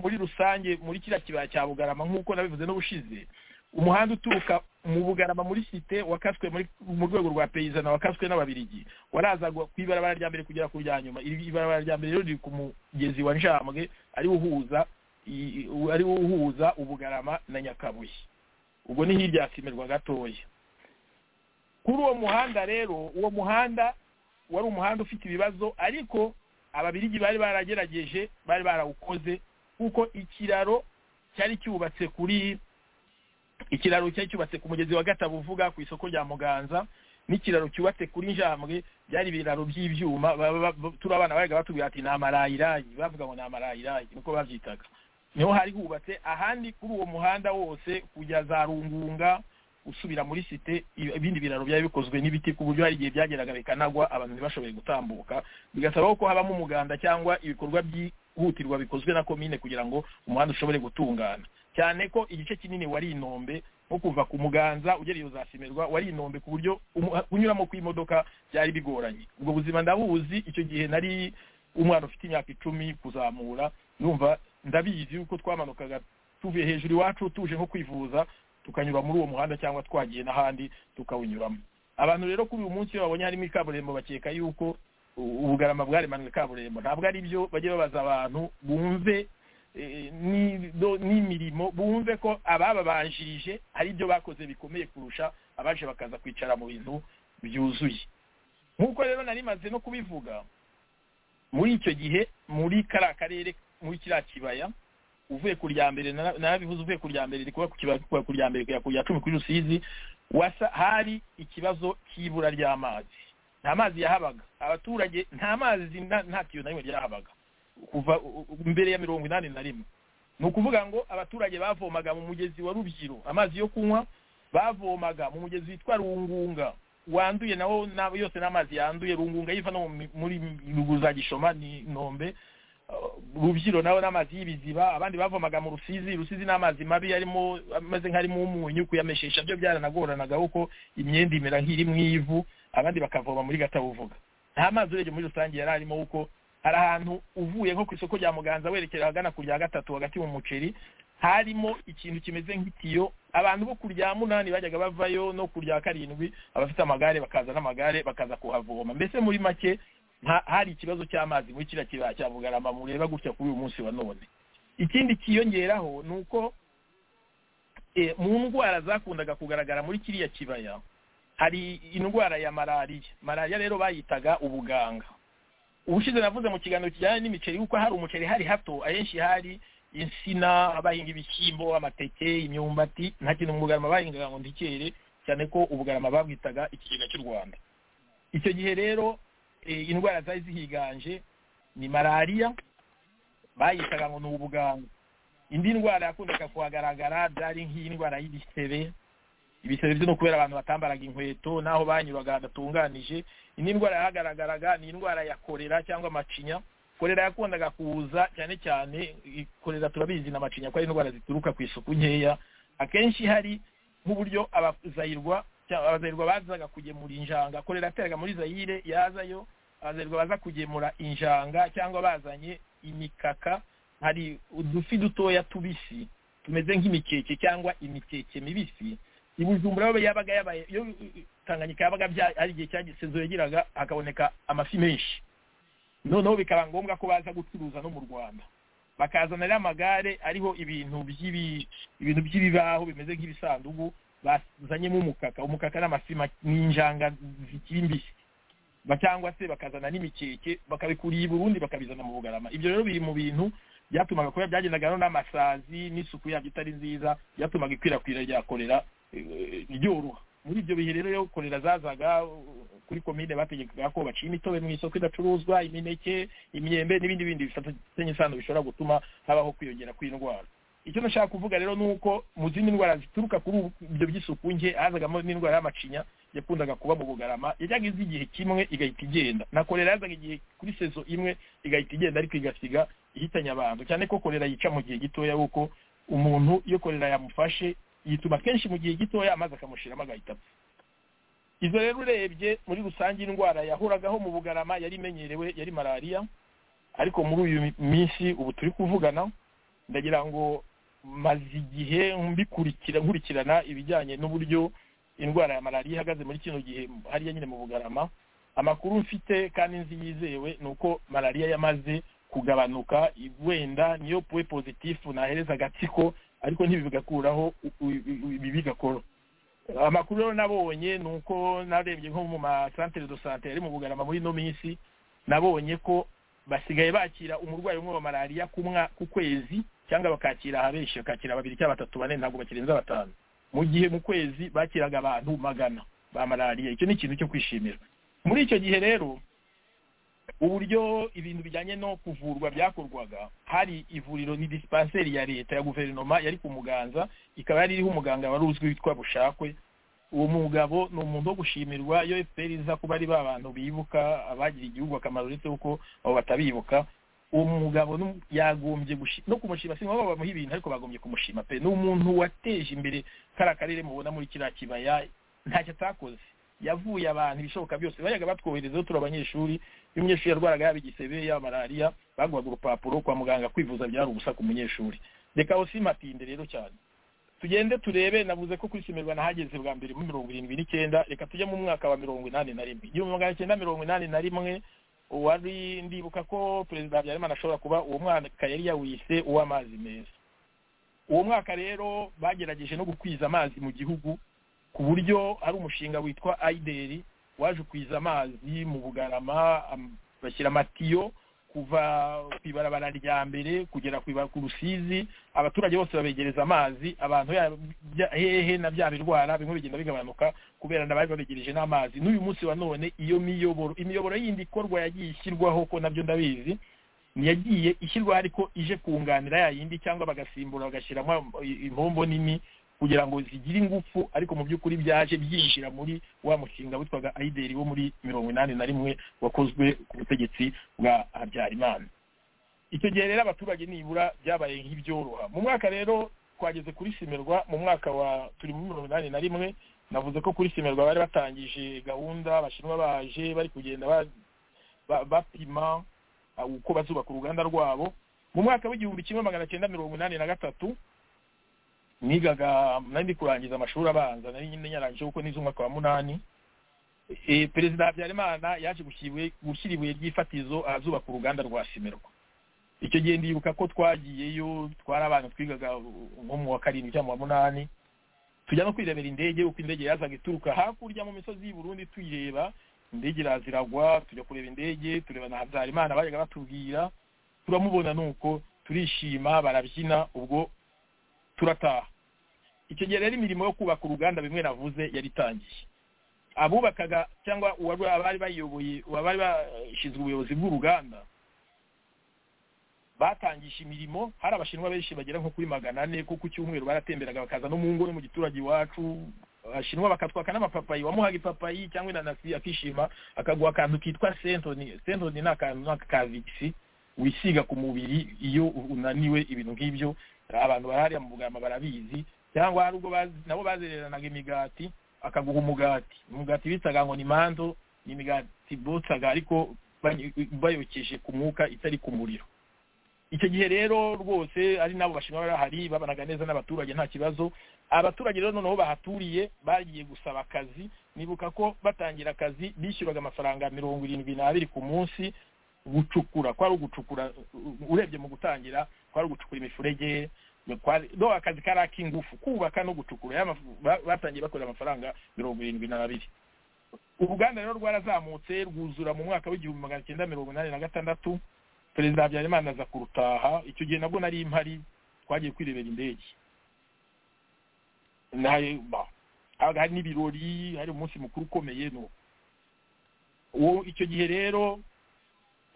F: muri rusange muri kiriya kibaya cya bugarama nk'uko nabivuze n'ubushize umuhanda uturuka mu bugarama muri site wakaswe mu rwego rwa peyizana wakaswe n'ababirigi warazaga ku ibarabara rya mbere kugera ku rya nyuma iri barabara rya mbere rero riri ku mugezi wa njambwe ariwo uhuza i- i- ari wo uhuza ubugarama na nyakabuye ubwo ni hirya yasimerwa gatoya kuri uwo muhanda rero uwo muhanda wari umuhanda ufite ibibazo ariko ababirigi bari baragerageje bari barawukoze kuko ikiraro cyari cyubatse kuri ikiraro cyari cyubatse ku mugezi wa gatabuvuga ku isoko rya muganza n'ikiraro cyubatse kuri njambwe byari ibiraro by'ibyuma ba- ba- ba- turi abana baraga batubwira ati ni amarayirayi bavuga ngo ni amarayirayi niko babyitaga niho hari hubatse ahandi kuri uwo muhanda wose kujya za rungunga usubira muri site i- ibindi biraro byari bikozwe n'ibiti ku buryo hari igihe byageraga bikanagwa abantu ntibashoboye gutambuka bigasaba ko habamo umuganda cyangwa ibikorwa byihutirwa bikozwe na komine kugira ngo umuhanda ushobore gutungana cyane ko igice kinini wari inombe nko kuva ku muganza ugera iyo zasimerwa wari inombe ku buryo umu- kunyuramo kw'imodoka byari bigoranye ubwo buzima ndabuzi icyo gihe nari umwana ufite imyaka icumi kuzamura numva ndabizi yuko twamanukaga tuvuye hejuru iwacu tuje nko kwivuza tukanyura muri uwo muhanda cyangwa twagiye n'ahandi tukawunyuramo abantu rero kuri uyu munsi iyo babonye harimo ikaburimbo bakeka yuko u- ubugarama bwaremanywe kaburimbo ntabwo ari byo bajye babaza abantu bumve eh, ni- do- n'imirimo bumve ko abababanjirije hari ibyo bakoze bikomeye kurusha abaje bakaza kwicara mu bintu byuzuye nk'uko rero nari maze no kubivuga muri icyo gihe muri kariya karere muri kiriya kibaya uvuye ku rya mbere nara- narabivuze uvuye ku rya mbere rikuba ku kibaya kuva ku rya mbere kujya ku rya cumi kuri rusizi wasa hari ikibazo cy'ibura ry'amazi nta mazi yahabaga abaturage nta mazi na- nta tiyo na rimwe ryahabaga kuva u- u- mbere ya mirongo inani na rimwe ni ukuvuga ngo abaturage bavomaga mu mugezi wa rubyiro amazi yo kunywa bavomaga mu mugezi witwa rungunga wanduye nawo na- yose n'amazi yanduye rungunga yiva no mu mi- muri ruguza gishoma ni nombe rubyiro nawe n'amazi y'ibiziba abandi bavomaga mu rusizi rusizi n'amazi mabi arimo ameze nk'arimo umunyu kuyameshesha byo byaranagoranaga kuko imyenda imera nk'iri mu ivu abandi bakavoma muri gatabuvuga nta mazi urebye muri rusange yari arimo kuko hari ahantu uvuye nko ku isoko rya muganza werekera ahagana ku rya gatatu hagati mu muceri harimo ikintu kimeze nk'itiyo abantu bo ku rya munani bajyaga bavayo no ku rya karindwi abafite amagare bakaza n'amagare bakaza kuhavoma mbese muri make nta- hari ikibazo cy'amazi muri kiriya kibaya cya bugarama mureba gutya kuri uyu munsi wa none ikindi kiyongeraho ni uko eh, mu ndwara zakundaga kugaragara muri kiriya kibaya hari indwara ya malariya malariya rero bayitaga ubuganga ubushize navuze mu kiganiro kijyanye n'imiceri kuko hari umuceri hari hato ahenshi hari insina abahinga ibishyimbo amateke imyumbati nta kintu mu bugarama bahingaga ngo ntikere cyane ko ubugarama babwitaga ikigega cy'u rwanda icyo gihe rero eh, indwara zari zihiganje ni malariya bayitaga ngo ni ubuganga indi ndwara yakundaga kuhagaragara byari nk'indwara y'ibisebe ibisebe byo no kubera abantu batambaraga inkweto n'aho banyuraga hadatunganije indi ndwara yahagaragaraga ni indwara ya korera cyangwa macinya korera yakundaga kuza cyane cyane i- korera turabizi na macinya ko ari indwara zituruka ku isuku nkeya akenshi hari nk'uburyo abazayirwa cyangwa abazayirwa bazaga kugemura injanga korera yateraga muri zayire yazayo abazayirwa baza kugemura injanga cyangwa bazanye imikaka hari udufi dutoya tubisi tumeze nk'imikeke cyangwa imikeke mibisi i bujumbura yo yabaga yabaye yo tanganyika yabaga bya- ari igihe cyagisezo yagiraga hakaboneka amafi menshi noneho bikaba ngombwa ko baza gucuruza no mu rwanda bakazana rero amagare ariho ibintu by'ibi ibintu by'ibibaho bimeze nk'ibisanduku bazanyemo umukaka umukaka n'amafi ma- n'injanga zikiri mbisi Ba- cyangwa se bakazana n'imikeke bakabikuriye i burundi bakabizana mu bugarama ibyo rero biri mu bintu byatumaga kuba byagendaga no n'amasazi n'isuku yabyo itari nziza byatumaga ikwirakwira rya korera eh, ryoroha muri ibyo bihe rero iyo korera zazaga uh, kuri komine bategekaga ko baciye imitobe mu isoko idacuruzwa imineke imyembe n'ibindi bindi bifatanye isano bishobora gutuma habaho kwiyongera kw'indwara icyo nashaka kuvuga rero ni uko mu zindi ndwara zituruka kuri ubu- ibyo by'isuku nke hazagamo n'indwara y'amacinya yakundaga kuba mu bugarama yajyaga iza igihe kimwe igahita igenda na korera yazaga igihe kuri sezo imwe igahita igenda ariko igasiga ihitanye abantu cyane ko korera yica mu gihe gitoya kuko umuntu iyo korera yamufashe yituma kenshi mu gihe gitoya amazi akamushiramo agahita apfa izo rero urebye muri rusange indwara yahuragaho mu bugarama yari imenyerewe yari malariya ariko muri uyu minsi ubu turi kuvugana ndagira ngo maze igihe mbikurikira nkurikirana ibijyanye n'uburyo indwara ya malariya ihagaze muri kino gihe hariya nyine mu bugarama amakuru mfite kandi nzi yizewe ni uko malariya yamaze kugabanuka wenda niyo puwe pozitifu nahereza agatsiko ariko ntibigakuraho ibibi bigakora amakuru rero nabonye ni uko narebye nko mu masantere do sante yari mu bugarama muri ino minsi nabonye ko basigaye bakira umurwayi umwe wa malariya ku kwezi cyangwa bakakira abenshi bakakira babiri cyangwa batatu bane ntabwo bakirenza batanu mu gihe mu kwezi bakiraga abantu magana ba malariya icyo ni ikintu cyo kwishimira muri icyo gihe rero uburyo ibintu bijyanye no kuvurwa byakorwaga hari ivuriro ni disipanseri ya leta ya guverinoma yari ku muganza ikaba yari iriho umuganga wari uzwi witwa bushakwe uwo mugabo ni umuntu wo gushimirwa iyo efuperi iza kuba ari ba bantu bibuka abagiriye igihugu akamaro uretse kuko abo batabibuka uwo mugabo yagombye no kumushima si ngombwa bamuha ibintu ariko bagombye kumushima pe ni umuntu wateje imbere kariya karere mubona muri kiriya kibaya ntacyo atakoze yavuye abantu ibishoboka byose bajyaga batwohereza turi abanyeshuri iyo umunyeshuri yarwaraga yaba igisebe yaba malariya baguhaga urupapuro kwa muganga kwivuza byari ubusa ku munyeshuri reka aho simatinde rero cyane tugende turebe navuze ko kwisimirwa nahageze bwa mbere muri mirongo irindwi n'icyenda reka tujye mu mwaka wa mirongo inani na rimwe igihumbi magana cyenda mirongo inani na rimwe wari ndibuka ko perezida habyarimana ashobora kuba uwo mwaka yari yawise uw'amazi meza uwo mwaka rero bagerageje no gukwiza amazi mu gihugu ku buryo ari umushinga witwa ayideri waje ukwiza amazi mu bugarama bashyira amatiyo kuva ku ibarabara rya mbere kugera ku rusizi abaturage bose babegereza amazi abantu hehe na bya birwara bimwe bigenda bigabanuka kubera ndabari babegereje n'amazi n'uyu munsi wa none iyo miyoboro imiyoboro yindi ikorwa yagiye ishyirwaho ko nabyo ndabizi yagiye ishyirwaho ariko ije kunganira ya yindi cyangwa bagasimbura bagashyiramo impombo nini kugira ngo zigire ingufu ariko mu by'ukuri byaje byinjira muri wa mushinga witwaga ayideri wo muri mirongo inani na rimwe wakozwe ku butegetsi bwa habyarimana icyo gihe rero abaturage nibura byabaye nk'ibyoroha mu mwaka rero twageze kuri simerwa mu mwaka wa turi muri mirongo inani na rimwe navuze ko kuri simerwa bari batangije gahunda abashinwa baje bari kugenda bapima uko bazubaka uruganda rwabo mu mwaka w'igihumbi kimwe magana cyenda mirongo inani na gatatu nigaga nari kurangiza amashuri abanza nari nyine yarangije kuko nize umwaka wa munani perezida habyarimana yaje gushyira ibuye ry'ifatizo ahazubaka uruganda rwa simerwa icyo gihe ndibuka ko twagiyeyo twari abana twigaga nko mu wa karindwi cyangwa mu wa munani tujya no kwirebera indege uko indege yazaga ituruka hakurya mu misozi y'i Burundi tuyireba indege iraziragwa tujya kureba indege tureba na habyarimana bajyaga batubwira turamubona nuko turishima barabyina ubwo turataha icyo gihe rero imirimo yo kubaka uruganda bimwe navuze yari itangiye abubakaga cyangwa abari bayoboye abari bashinzwe ubuyobozi bw'uruganda batangisha imirimo hari abashinwa benshi bagera nko kuri magana ane ko ku cyumweru baratemberaga bakaza no mu ngo no mu giturage iwacu abashinwa bakatwaka n'amapapayi wamuhaga ipapayi cyangwa inanasi akishima akaguha akantu kitwa sentoni sentoni ni akantu ka vigisi wisiga ku mubiri iyo unaniwe ibintu nk'ibyo abantu barahari mu bugarama barabizi cyangwa hari ubwo nabo bazereranaga imigati akaguha umugati umugati bitaga ngo ni mando ni imigati botsaga ariko bayokeshe ku mwuka itari ku muriro icyo gihe rero rwose ari nabo bashinwa barahari babanaga neza n'abaturage nta kibazo abaturage rero noneho bahaturiye bagiye gusaba akazi nibuka ko batangira akazi bishyuraga amafaranga mirongo irindwi n'abiri ku munsi gucukura kwari ugucukura urebye mu gutangira kwari ugucukura imifurege do akazi kari ak'ingufu kubaka no gucukura batangiye bakorera amafaranga mirongo irindwi n'abiri uruganda rero rwarazamutse rwuzura mu mwaka w'igihumbi magana cyenda mirongo inani na gatandatu perezida habyarimana aza kurutaha icyo gihe nabwo nari impari twagiye kwirebera indege hari n'ibirori hari umunsi mukuru ukomeye icyo gihe rero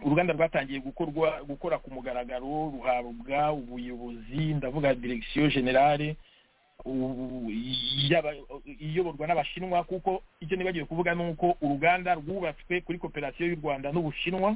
F: uruganda rwatangiye gukorwa gukora ku mugaragaro ruhabwa ubuyobozi ndavuga direkisiyo generale iyoborwa n'abashinwa kuko icyo nibagiwe kuvuga ni uko uruganda rwubatswe kuri koperasiyo y'u rwanda n'ubushinwa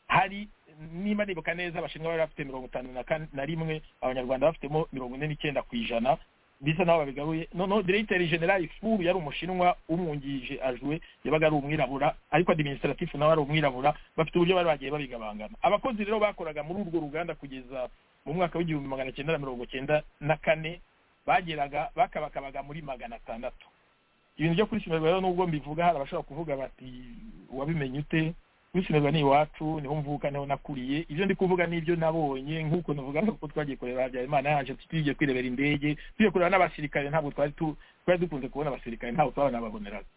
F: hari niba nibuka neza abashinwa bari bafite mirongo itanu na rimwe abanyarwanda bafitemo mirongo ine n'icyenda ku ijana bisa naho babigaruye noneho diregiteri generali furu yari umushinwa umwungirije ajwe yabaga ari umwirabura ariko adiminisitiratifu nawe ari umwirabura bafite uburyo bari bagiye babigabangana abakozi rero bakoraga muri urwo ruganda kugeza mu mwaka w'igihumbi magana cyenda na mirongo cyenda na kane bageraga bakabakabaga muri magana atandatu ibintu byo kuri rero nubwo mbivuga hari abashobora kuvuga bati wabimenye ute wisimeza ni iwacu niho mvuka niho nakuriye ibyo ndi kuvuga n'ibyo nabonye nk'uko navuga ko twagiye kureba habyarimana yaje tugiye kwirebera indege tugiye kureba n'abasirikare ntabwo twari tu twari dukunze kubona abasirikare ntabwo twabanababoneraga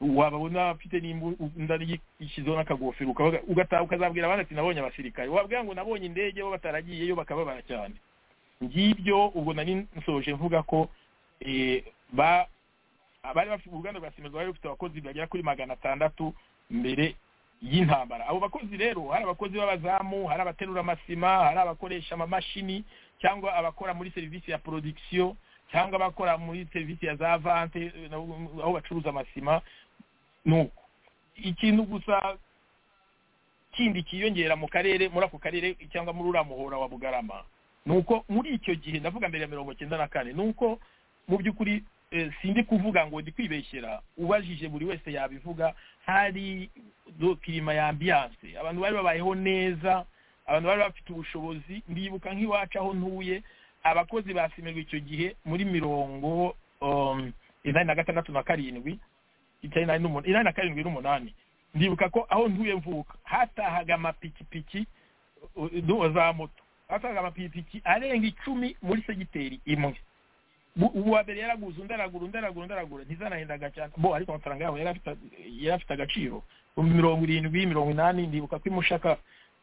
F: wababona afite n'imbuga ishyizeho n'akagofero ugataha ukazabwira abandi ati nabonye abasirikare wabwira ngo nabonye indege bo bataragiyeyo bakababara cyane ngibyo ubwo nari nsoje mvuga ko bari bafite uruganda rwa simerwa bari bafite abakozi bagera kuri magana atandatu mbere y'intambara abo bakozi rero hari abakozi b'abazamu hari abaterura amasima hari abakoresha amamashini cyangwa abakora muri serivisi ya production cyangwa abakora muri serivisi ya za vante aho bacuruza amasima nuko ikintu gusa kindi kiyongera mu karere muri ako karere cyangwa muri uriya muhora wa bugarama ni uko muri icyo gihe ndavuga mbere ya mirongo cyenda na kane ni uko mu by'ukuri sindi kuvuga ngo ndi kwibeshyera ubajije buri wese yabivuga hari kirima ya ambiyanse abantu bari babayeho neza abantu bari bafite ubushobozi ndibuka nk'iwacu aho ntuye abakozi basimerwa icyo gihe muri mirongo inani na gatandatu na karindwi inani na karindwi n'umunani ndibuka ko aho ntuye mvuka hatahaga amapikipiki za moto hatahaga amapikipiki arenga icumi muri segiteri imwe ubu wa mbere yaraguze undi aragura undi aragura undi aragura ntizanahendaga cyane bo ariko amafaranga yabo yari afite agaciro mirongo irindwi mirongo inani ndibuka ko imushaka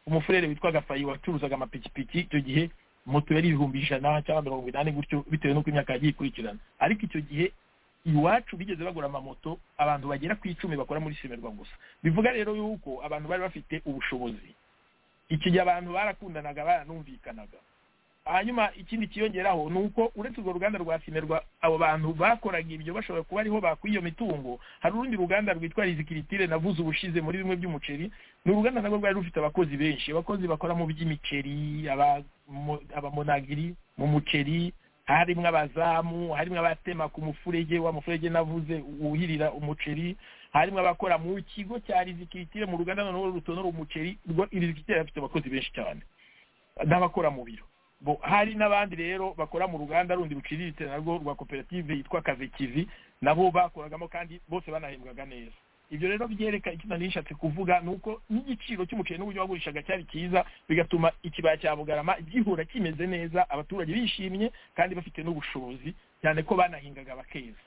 F: umufurere witwaga fayi wacuruzaga amapikipiki icyo gihe moto yari ibihumbi ijana cyangwa mirongo inani gutyo bitewe n'uko imyaka yagiye ikurikirana ariko icyo gihe iwacu bigeze bagura amamoto abantu bagera ku icumi bakora muri simerwa gusa bivuga rero yuko abantu bari bafite ubushobozi iki gihe abantu barakundanaga baranumvikanaga hanyuma ikindi kiyongeraho ni uko uretse urwo ruganda rwa simerwa abo bantu bakoraga ibyo bashobora kuba ariho bakwiye iyo mitungo hari urundi ruganda rwitwa rizikiritire navuze ubushize muri bimwe by'umuceri ni uruganda nabwo rwari rufite abakozi benshi abakozi bakora mu by'imiceri abamonagiri mu muceri harimo abazamu harimo abatema ku mufurege wa mufurege navuze wuhirira umuceri harimo abakora mu kigo cya rizikiritire mu ruganda noneho rutonora umuceri rizikiritire afite abakozi benshi cyane n'abakora mu biro hari n'abandi rero bakora mu ruganda rundi ruciriritse narwo rwa koperative yitwa kazekizi nabo bakoragamo kandi bose banahembwaga neza ibyo rero byereka icyo nari nishatse kuvuga ni uko n'igiciro cy'umuceri n'uburyo wagurishaga cyari cyiza bigatuma ikibaya cya bugarama gihora kimeze neza abaturage bishimye kandi bafite n'ubushobozi cyane ko banahingaga bakeza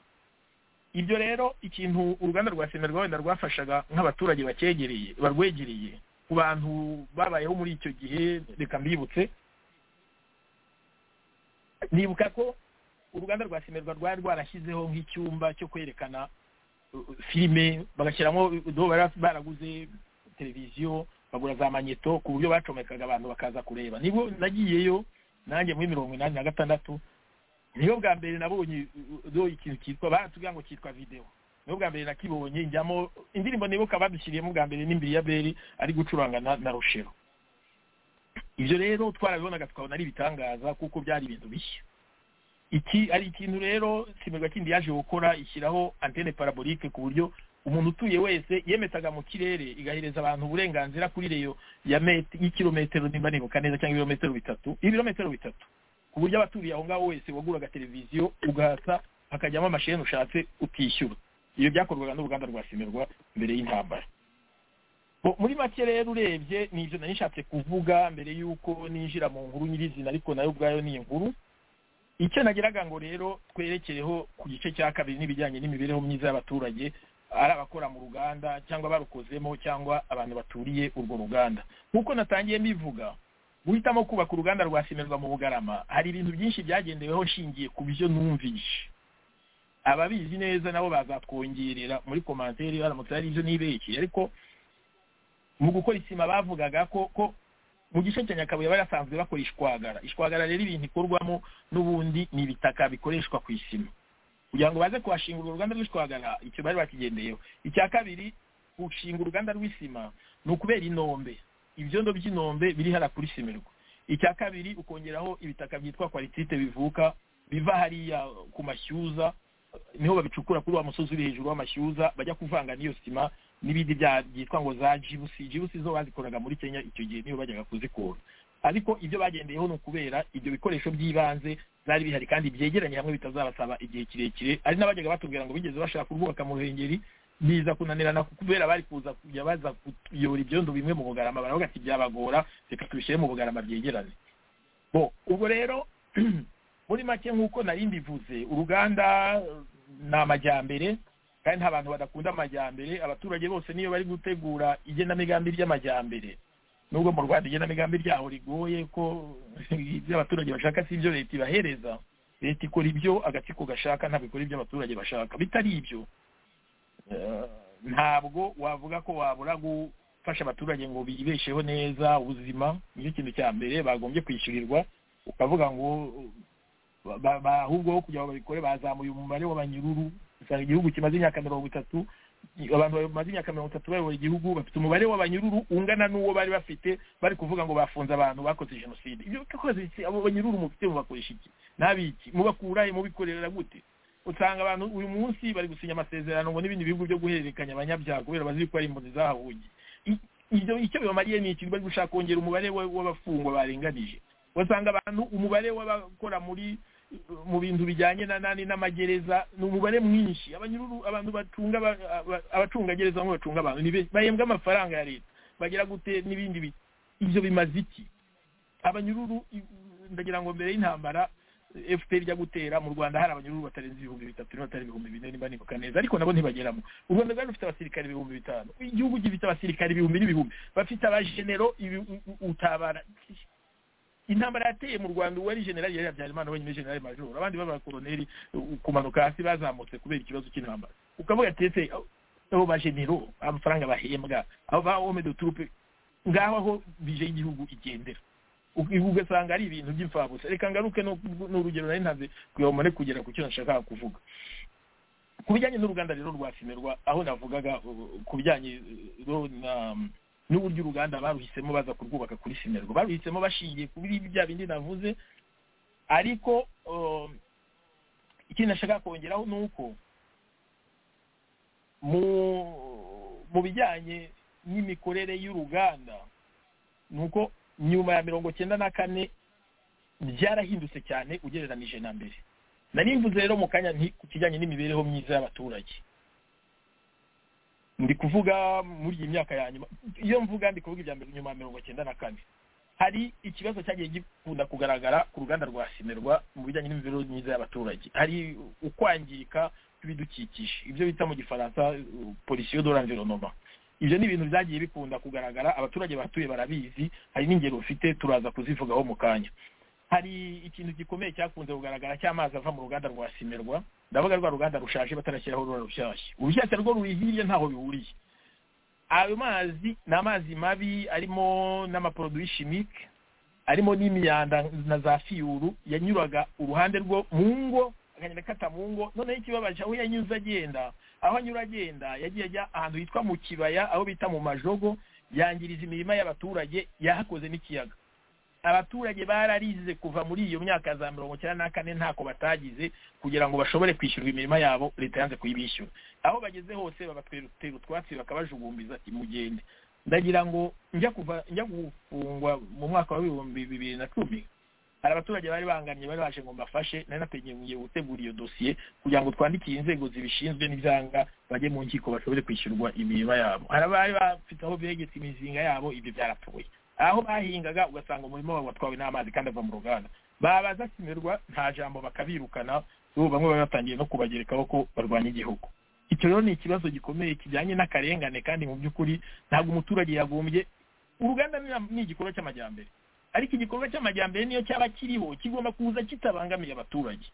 F: ibyo rero ikintu uruganda rwa semerwa wenda rwafashaga nk'abaturage bakegereye barwegereye ku bantu babayeho muri icyo gihe reka mbibutse nibuka ko uruganda rwa simerwa rwari rwarashyizeho nk'icyumba cyo kwerekana filime bagashyiramo baraguze televiziyo bagura za manyeto ku buryo bacomekaga abantu bakaza kureba nibwo nagiyeyo nanjye muri mirongo inani na gatandatu niyo bwa mbere nabonye ikintu cyitwa baratubwira ngo cyitwa videwo niyo bwa mbere nakibonye njyamo indirimbo nibuka badushyiriyemo bwa mbere n'imbere ya beri ari gucuranga na rushero ibyo rero twarabibonaga tukabona ari ibitangaza kuko byari ibintu bishya iki ari ikintu rero simerwa kindi yaje gukora ishyiraho antene parabolike ku buryo umuntu utuye wese yemesaga mu kirere igahereza abantu uburenganzira kuri reyo y'ikirometero nimba nibuka neza cyangwa ibirometero bitatu ibirometero bitatu ku buryo abaturiye aho ngaho wese waguraga televiziyo ugahata hakajyamo amasheni ushatse utishyura ibyo byakorwaga n'uruganda rwa simerwa mbere y'intambara muri make rero urebye ni ibyo nari nishatse kuvuga mbere y'uko ninjira mu nkuru nyirizina ariko nayo ubwayo ni inkuru icyo nagiraga ngo rero twerekereho ku gice cya kabiri n'ibijyanye n'imibereho myiza y'abaturage ari abakora mu ruganda cyangwa barukozemo cyangwa abantu baturiye urwo ruganda nk'uko natangiye mbivuga guhitamo kubaka uruganda rwa simerwa mu bugarama hari ibintu byinshi byagendeweho nshingiye ku byo numvishe ababizi neza nabo bazatwongerera muri komantere baramutse hari ibyo nibeshye ariko mu gukora isima bavugaga ko ko mu gice cya nyakabuye bari basanzwe bakora ishwagara ishwagara rero ibintu ikorwamo n'ubundi ni ibitaka bikoreshwa ku isima kugira ngo baze kuhashinga uruganda rw'ishwagara icyo bari bakigendeyeho icya kabiri gushinga uruganda rw'isima ni ukubera inombe ibyondo by'inombe biri hariya kuri simirwa icya kabiri ukongeraho ibitaka byitwa kwaritite bivuka biva hariya ku mashyuza niho babicukura kuri wa musozi uri hejuru w'amashyuza bajya kuvanga n'iyo sima n'ibindi byitwa ngo za jibusi jibusi zo bazikoraga muri kenya icyo gihe niyo bajyaga kuzikura ariko ibyo bagendeyeho ni ukubera ibyo bikoresho by'ibanze byari bihari kandi byegeranye hamwe bitazabasaba igihe kirekire hari n'abajyaga batubwira ngo bigeze bashaka kurwubaka mu ruhengeri biza kunanirana kubera bari kuza kujya baza kuyobora ibyondo bimwe mu bugarama baravuga ati byabagora reka tubishyire mu bugarama byegerane bo ubwo rero muri make nk'uko nari mbivuze uruganda ni amajyambere kandi nta bantu badakunda amajyambere abaturage bose niyo bari gutegura igenamigambi ry'amajyambere nubwo mu rwanda igenamigambi ryaho rigoye ko ibyo abaturage bashaka si ibyo leta ibahereza leta ikora ibyo agatsiko gashaka ntabwo ikora ibyo abaturage bashaka bitari ibyo ntabwo wavuga ko wabura gufasha abaturage ngo bibesheho neza ubuzima nicyo kintu cya mbere bagombye kwishyurirwa ukavuga ngo ahubwo kugira ngo babikore bazamuye umubare w'abanyururu usanga igihugu kimaze imyaka mirongo itatu abantu bamaze imyaka mirongo itatu bayobora igihugu bafite umubare w'abanyururu ungana n'uwo bari bafite bari kuvuga ngo bafunze abantu bakoze jenoside ibyo bakoze iki abo banyururu mufite mubakoresha iki n'abiki mubakura mubikorera gute usanga abantu uyu munsi bari gusinya amasezerano ngo n'ibindi bihugu byo guhererekanya abanyabyaha kubera bazi ko ari impunzi zahahugiye ibyo icyo bibamariye ni iki bari gushaka kongera umubare w'abafungwa barenganije basanga abantu umubare w'abakora muri mu bintu bijyanye na nani n'amagereza ni umubare mwinshi abanyururu abantu batunga abacungagereza bamwe bacunga abantu bahembwa amafaranga ya leta bagera gute n'ibindi ibyo bimaze iki abanyururu ndagira ngo mbere y'intambara fpr ijya gutera mu rwanda hari abanyururu batarenze ibihumbi bitatu niba atari ibihumbi bine niba nibuka neza ariko nabo ntibageramo u rwanda rwari rufite abasirikare ibihumbi bitanu igihugu gifite abasirikare ibihumbi n'ibihumbi bafite abajenero utabara intambara yateye mu rwanda uwo ari generali yari habyarimana wenyine generali majoro abandi b'abakoroneri kumanuka hasi bazamutse kubera ikibazo cy'intambara ukavuga ati ese abo bajenero amafaranga bahembwa abo ba home de turupe ngaho aho bije y'igihugu igendera ugasanga ari ibintu by'imfabusa reka ngaruke ni urugero nari ntazi kugira ngo kugera ku cyo nashakaga kuvuga ku bijyanye n'uruganda rero rwa simerwa aho navugaga ku bijyanye n'uburyo uruganda baruhisemo baza kurwubaka kuri simerwa baruhisemo bashingiye kuri bya bindi navuze ariko ikindi nashaka kongeraho ni uko mu bijyanye n'imikorere y'uruganda ni uko nyuma ya mirongo cyenda na kane byarahindutse cyane ugereranije na mbere nari mvuze rero mu kanya ku kijyanye n'imibereho myiza y'abaturage ndi kuvuga muri iyi myaka ya nyuma iyo mvuga ndi kuvuga ibya nyuma ya mirongo cyenda na kane hari ikibazo cyagiye gikunda kugaragara ku ruganda rwa simerwa mu bijyanye n'imibereho myiza y'abaturage hari ukwangirika kw'ibidukikije ibyo bita mu gifaransa polisiyo do l'environnement ibyo ni ibintu byagiye bikunda kugaragara abaturage batuye barabizi hari n'ingero ufite turaza kuzivugaho mu kanya hari ikintu gikomeye cyakunze kugaragara cy'amazi ava mu ruganda rwa simerwa ndavuga rwa ruganda rushaje batarashyiraho rura rushyashya urushyashya rwo ruri hirya ntaho bihuriye ayo mazi ni amazi mabi arimo n'amaporoduwi shimike arimo n'imyanda na za fiyuru yanyuraga uruhande rwo mu ngo akagenda akata mu ngo noneho ikibabaje aho yanyuze agenda aho anyura agenda yagiye ajya ahantu hitwa mu kibaya aho bita mu majogo yangiriza imirima y'abaturage yahakoze n'ikiyaga abaturage bararize kuva muri iyo myaka za mirongo icyenda na kane ntako batagize kugira ngo bashobore kwishyurwa imirima yabo leta yanze kuyibishyura aho bageze hose babatera utwatsi bakabajugumbiza ati mugende ndagira ngo njya kuva njya gufungwa mu mwaka w'ibihumbi bibiri na cumi hari abaturage bari banganye bari baje ngo mbafashe nari nategeye gutegura iyo dosiye kugira ngo twandikire inzego zibishinzwe n'ibyanga bajye mu nkiko bashobore kwishyurwa imirima yabo hari abari bafite aho begetse imizinga yabo ibyo byarapfuye aho bahingaga ugasanga umurima wabo watwawe n'amazi kandi ava mu ruganda babaza simerwa nta jambo bakabirukana ubu bamwe bari batangiye no kubagerekaho ko barwanya igihugu icyo rero ni ikibazo gikomeye kijyanye n'akarengane kandi mu by'ukuri ntabwo umuturage yagombye uruganda ni igikorwa cy'amajyambere ariko igikorwa cy'amajyambere niyo cyaba kiriho kigomba kuza kitabangamiye abaturage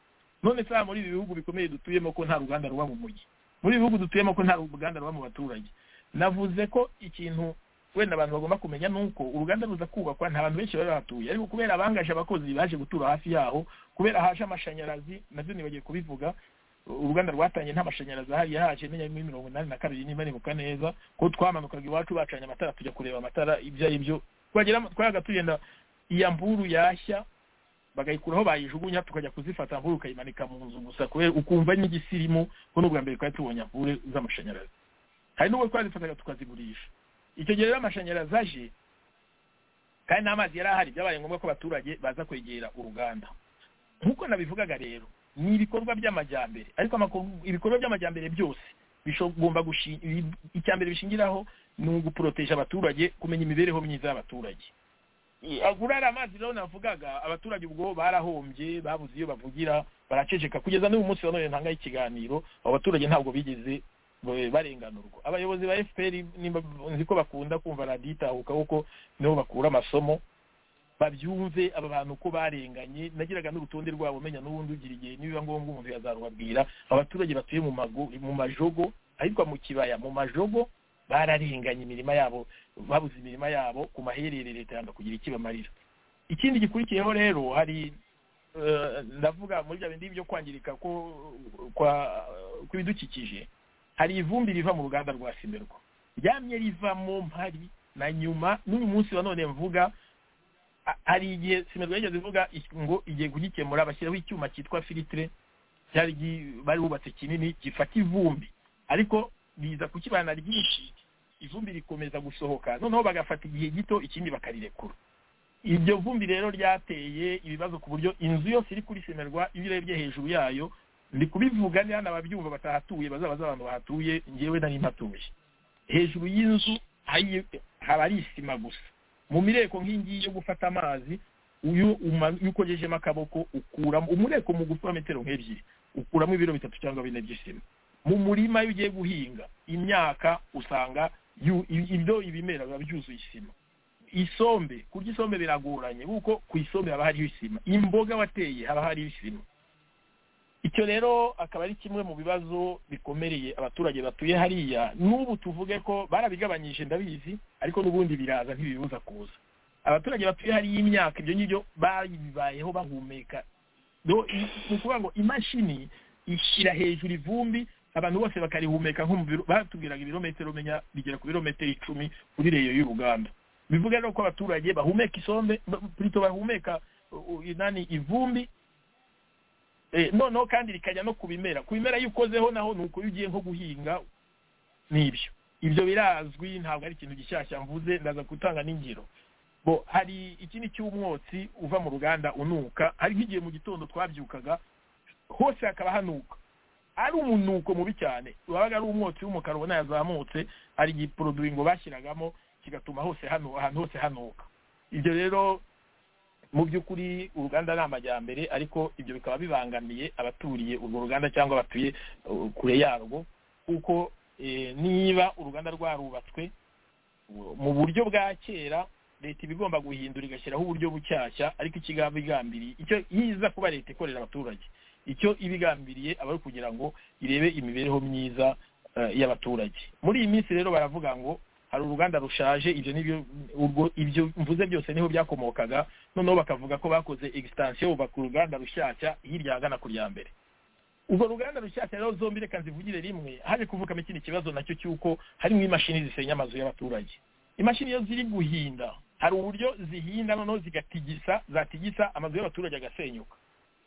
F: none saa muri ibi bihugu bikomeye dutuyemo ko nta ruganda ruba mu mujyi muri ibi bihugu dutuyemo ko nta ruganda ruba mu baturage navuze ko ikintu wenda abantu bagomba kumenya ni uko uruganda ruza kubakwa nta bantu benshi bari bahatuye ariko kubera abangaje abakozi baje gutura hafi yaho kubera haje amashanyarazi nabyo nibagiye kubivuga uruganda rwatangiye nta mashanyarazi ahari yahaje menya muri mirongo inani na kabiri niba nibuka neza ko twamanukaga iwacu bacanye amatara tujya kureba amatara ibyo ari byo twabaga tugenda iya mburu yashya bagayikuraho bayijugunya tukajya kuzifata mburu ukayimanika mu nzu gusa kubera ukumva n'igisirimu ko n'ubwa mbere twari tubonye mbure z'amashanyarazi hari n'ubwo twazifataga tukazigurisha icyo gihe rero amashanyarazi aje kandi n'amazi yari ahari byabaye ngombwa ko abaturage baza kwegera uruganda nk'uko nabivugaga rero ni ibikorwa by'amajyambere ariko ibikorwa by'amajyambere byose bishobora icya mbere bishingiraho ni uguporoteje abaturage kumenya imibereho myiza y'abaturage agurara amazi rero navugaga abaturage ubwo barahombye babuze iyo bavugira baraceceka kugeza n'uyu munsi wa none ntanga ikiganiro abo baturage ntabwo bigeze barenganurwa abayobozi ba fpr nzi ko bakunda kumva radiyo itahuka kuko niho bakura amasomo babyumve aba bantu uko barenganye nagiraga n'urutonde rwabo umenya n'ubundi ugira igihe nibiba ngombwa umuntu yazarubabwira abaturage batuye mu mago mu majogo ahitwa mu kibaya mu majogo bararenganye imirima yabo babuze imirima yabo ku maherere leta yanga kugira ikibamarira ikindi gikurikiyeho rero hari ndavuga muri bya bindi byo kwangirika kw'ibidukikije hari ivumbi riva mu ruganda rwa simerwa ryamye rivamo mpari na nyuma n'uyu munsi wa none mvuga hari igihe simerwa yigeze ivuga ngo igiye kugikemura bashyiraho icyuma cyitwa filitire cyari bari bubatse kinini gifata ivumbi ariko biza kukibana ryinshi ivumbi rikomeza gusohoka noneho bagafata igihe gito ikindi bakarirekura iryo vumbi rero ryateye ibibazo ku buryo inzu yose iri kuri simerwa iyo urebye hejuru yayo ndi kubivuga niba n'ababyumva batahatuye bazaba abantu bahatuye ngewe nari mpatuye hejuru y'inzu haba ari isima gusa mu mireko nk'ingiyi yo gufata amazi uyu ukogejemo akaboko ukuramo umureko mu gufa metero nk'ebyiri ukuramo ibiro bitatu cyangwa bine by'isima mu murima iyo ugiye guhinga imyaka usanga ibyo ibimera biba byuzuye isima isombe kurya isombe biragoranye kuko ku isombe haba hariho isima imboga wateye haba hariho isima icyo rero akaba ari kimwe mu bibazo bikomereye abaturage batuye hariya n'ubu tuvuge ko barabigabanyije ndabizi ariko n'ubundi biraza ntibibuza kuza abaturage batuye hariya imyaka ibyo ngibyo babibayeho bahumeka ni ukuvuga ngo imashini ishyira hejuru ivumbi abantu bose bakarihumeka nko mu biro batubwiraga ibirometero umenya bigera ku birometero icumi kuri reyo y'uruganda bivuga rero ko abaturage bahumeka isombe purito bahumeka inani ivumbi noneho kandi rikajya no ku bimera ku bimera iyo ukozeho naho ni uko iyo ugiye nko guhinga n'ibyo ibyo birazwi ntabwo ari ikintu gishyashya mvuze ndaza gutanga n'ingiro bo hari ikindi cy'umwotsi uva mu ruganda unuka hari nk'igihe mu gitondo twabyukaga hose hakaba hanuka ari umunuko mubi cyane wabaga ari umwotsi w'umukara ubona yazamutse hari igiporoduringo bashyiragamo kigatuma hose hano ahantu hose hanuka ibyo rero mu by'ukuri uruganda ni amajyambere ariko ibyo bikaba bibangamiye abaturiye urwo ruganda cyangwa batuye kure yarwo kuko niba uruganda rwarubatswe mu buryo bwa kera leta iba igomba guhindura igashyiraho uburyo bushyashya ariko ikigambiriye icyo yiza kuba leta ikorera abaturage icyo iba igambiriye aba ari kugira ngo irebe imibereho myiza y'abaturage muri iyi minsi rero baravuga ngo hari uruganda rushaje ibyo nibyo ubwo ibyo mvuze byose niho byakomokaga noneho bakavuga ko bakoze egistansiyo bubaka uruganda rushyashya hirya ahagana ku rya mbere urwo ruganda rushyashya rero zombi reka zivugire rimwe haje kuvukamo ikindi kibazo nacyo cy'uko harimo imashini zisenya amazu y'abaturage imashini iyo ziri guhinda hari uburyo zihinda noneho zigatigisa zatigisa amazu y'abaturage agasenyuka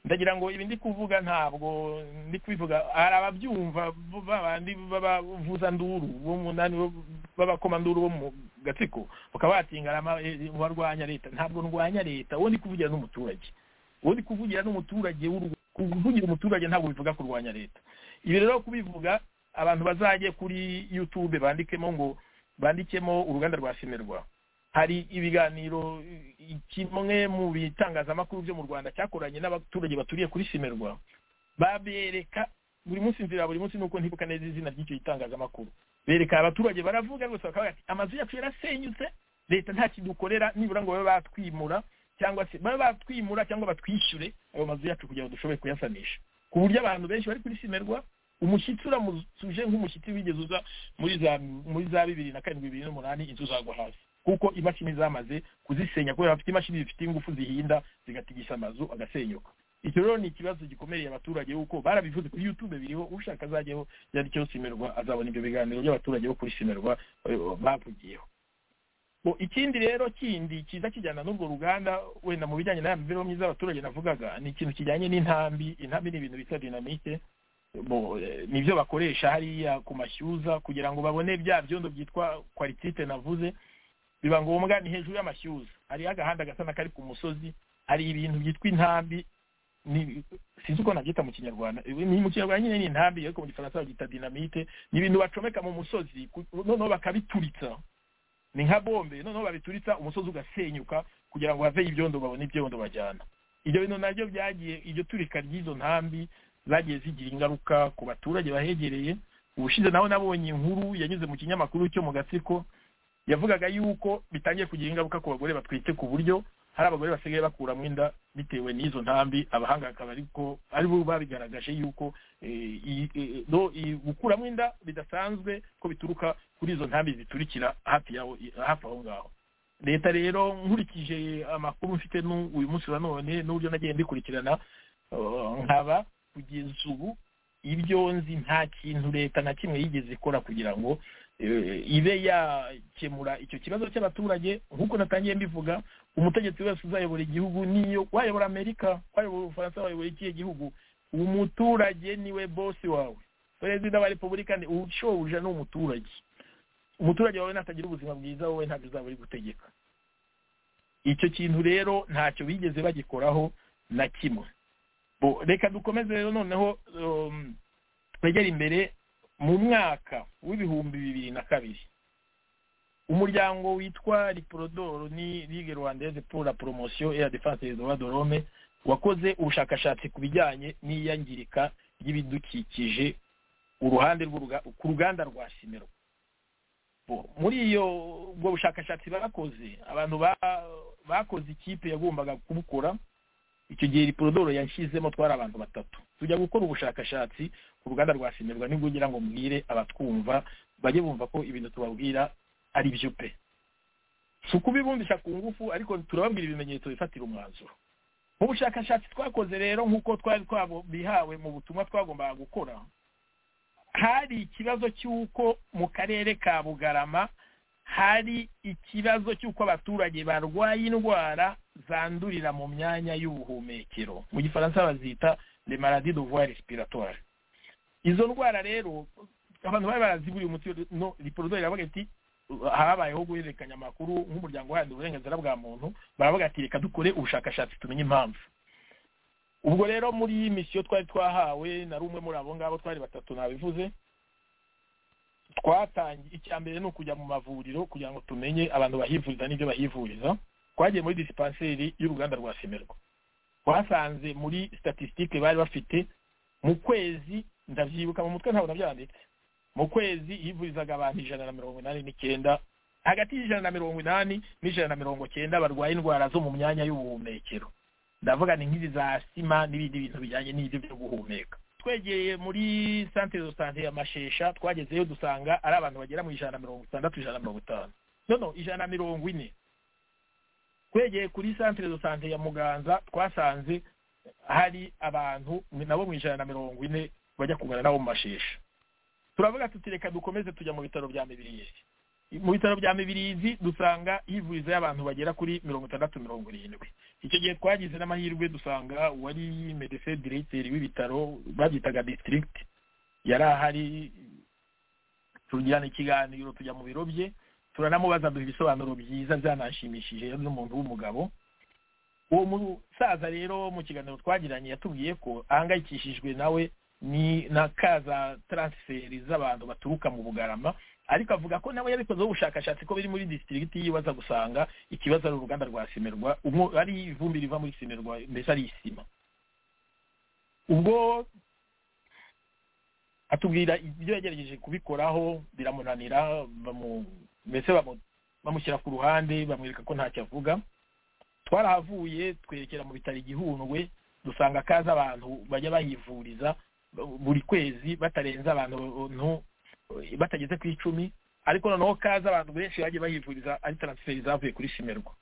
F: ndagira ngo ibi ndi kuvuga ntabwo ndi kubivuga hari ababyumva babandi babavuza nduru bo munani b'abakomanduru bo mu gatsiko bakaba batingana barwanya leta ntabwo ndwanya leta uwo ndi kuvugira n'umuturage uwo ndi kuvugira n'umuturage kuvugira umuturage ntabwo bivuga kurwanya leta ibi rero kubivuga abantu bazajye kuri yutube bandikemo ngo bandikemo uruganda rwa simerwa hari ibiganiro kimwe mu bitangazamakuru byo mu rwanda cyakoranye n'abaturage baturiye kuri simerwa babereka buri munsi nzira buri munsi nuko ntibuka neza izina ry'icyo gitangazamakuru bereka abaturage baravuga rwose bakavuga ati amazu yacu yarasenyutse leta nta kidukorera nibura ngo babe batwimura cyangwa se babe batwimura cyangwa batwishyure ayo mazu yacu kugira ngo dushoboye kuyasanisha ku buryo abantu benshi bari kuri simerwa umushyitsi uramutuje nk'umushyitsi wigeze uza muri za muri za bibiri na karindwi bibiri n'umunani inzu zagwa hasi kuko imashini zamaze kuzisenya kubera bafite imashini zifite ingufu zihinda zigatigisha amazu agasenyuka icyo rero ni ikibazo gikomeye abaturage kuko barabivuze kuri yutube biriho ushaka azajyaho yari cyo simerwa azabona ibyo biganiro by'abaturage bo kuri simerwa bavugiyeho ikindi rero kindi kiza kijyana n'urwo ruganda wenda mu bijyanye na mibereho myiza y'abaturage navugaga ni ikintu kijyanye n'intambi intambi ni ibintu bita dinamike nibyo bakoresha hariya ku mashyuza kugira ngo babone bya byondo byitwa kwaritite navuze biba ngombwa ni hejuru y'amashyuza hariho agahanda gasa n'akari ku musozi hari ibintu byitwa intambi ni sinzi uko nabyita mu kinyarwanda Ibi ni mu kinyarwanda nyine ni intambi ariko mu gifaransa babyita dinamite ni ibintu bacomeka mu musozi ku- noneho bakabituritsa ni nka bombe noneho babituritsa umusozi ugasenyuka kugira ngo haveho ibyondo babone ibyondo bajyana ibyo bintu nabyo byagiye iryo turika ry'izo ntambi zagiye zigira ingaruka ku baturage bahegereye ubushize nawe nabonye inkuru yanyuze mu kinyamakuru cyo mu gatsiko yavugaga yuko bitangiye kugira ingaruka ku bagore batwite ku buryo hari abagore basigaye bakuramo inda bitewe n'izo ntambi abahanga akaba ariko ari bo babigaragaje yuko eh, iyi- eh, no, iyi- gukuramo inda bidasanzwe ko bituruka kuri izo ntambi ziturikira hafi yaho hafi aho ngaho leta rero nkurikije amakuru mfite n'u- uyu munsi wa none n'uburyo nagiye ndikurikirana eh, nkaba kugeza ubu ibyo nzi nta kintu leta na kimwe yigeze ikora kugira ngo eh, ibe yakemura icyo kibazo cy'abaturage nk'uko natangiye mbivuga umutegetsi wese uzayobora igihugu niyo wayobora amerika wayobora ubufaransa wayobora ikihe gihugu umuturage niwe bosi wawe perezida wa repubulika ni ushobuja ni umuturage umuturage wawe natagira ubuzima bwiza wowe ntabwo uzaba uri gutegeka icyo kintu rero ntacyo bigeze bagikoraho na kimwe Bo, reka dukomeze rero noneho um, twegere imbere mu mwaka w'ibihumbi bibiri na kabiri umuryango witwa riporodoro ni ligue rwandaise pour la promotion et la défense des droits de l'homme wakoze ubushakashatsi ku bijyanye n'iyangirika ry'ibidukikije uruhande rw'uruga- ku ruganda rwa simero Bo, muri iyo ubwo bushakashatsi bakoze abantu ba- bakoze ikipe yagombaga kubukora icyo gihe riporodoro yashyizemo twari abantu batatu tujya gukora ubushakashatsi ku ruganda rwa simerwa nibwo ugira ngo mbwire abatwumva bajye bumva ko ibintu tubabwira ari byo pe si ukubibumvisha ku ngufu ariko turababwira ibimenyetso bifatira umwanzuro mu bushakashatsi twakoze rero nk'uko twari twabo bihawe mu butumwa twagombaga gukora hari ikibazo cy'uko mu karere ka bugarama hari ikibazo cy'uko abaturage barwaye indwara zandurira mu myanya y'ubuhumekero mu gifaransa bazita le maladie de voie respiratoire izo ndwara rero abantu bari baraziburiye umuti no riporodoro iravuga iti habayeho guhererekanya amakuru nk'umuryango uharanira uburenganzira bwa muntu baravuga ati reka dukore ubushakashatsi tumenye impamvu ubwo rero muri iyi misiyo twari twahawe nari umwe muri abo ngabo twari batatu nabivuze twatangiye icya mbere ni ukujya mu mavuriro kugira ngo tumenye abantu bahivuriza n'ibyo bahivuriza twagiye muri disipanseri y'uruganda rwa semerwa twasanze muri statisitike bari bafite mu kwezi ndabyibuka mu mutwe ntabwo nabyanditse mu kwezi hivurizaga abantu ijana na mirongo inani n'icyenda hagati y'ijana na mirongo inani n'ijana na mirongo cyenda barwaye indwara zo mu myanya y'ubuhumekero ndavuga ni nk'izi za sima n'ibindi bintu bijyanye n'ibyo byo guhumeka twegeye muri santere do sante ya mashesha twagezeyo dusanga ari abantu bagera mu ijana na mirongo itandatu ijana na mirongo itanu nono ijana na mirongo ine twegeye kuri santere do sante ya muganza twasanze hari abantu nabo mu ijana na mirongo ine bajya kungana nabo mu mashesha turavuga tuti reka dukomeze tujya mu bitaro bya mibirizi mu bitaro bya mibirizi dusanga hivurizayo abantu bagera kuri mirongo itandatu mirongo irindwi icyo gihe twagize n'amahirwe dusanga uwari medecin directeur w'ibitaro babyitaga district yari ahari tugirana ikiganiro tujya mu biro bye turanamubaza duha ibisobanuro byiza byanashimishije yari n'umuntu w'umugabo uwo musaza rero mu kiganiro twagiranye yatubwiye ko ahangayikishijwe nawe ni na kaza taransiferi z'abantu baturuka mu bugarama ariko avuga ko nawe yabikozeho ubushakashatsi ko biri muri disitirigiti yiwe aza gusanga ikibazo ari uruganda rwa simerwa umwo ari ivumbi riva muri simerwa mbese ari isima ubwo atubwira ibyo yagerageje kubikoraho biramunanira bamu- mbese bamu- bamushyira ku ruhande bamwereka ko ntacyo avuga twarahavuye twerekera mu bitaro igihundwe dusanga kaza abantu bajya bahivuriza buri kwezi batarenze abantu batageze ku icumi ariko noneho kaza abantu benshi bagiye bahivuriza ari taransiferi zavuye kuri simerwa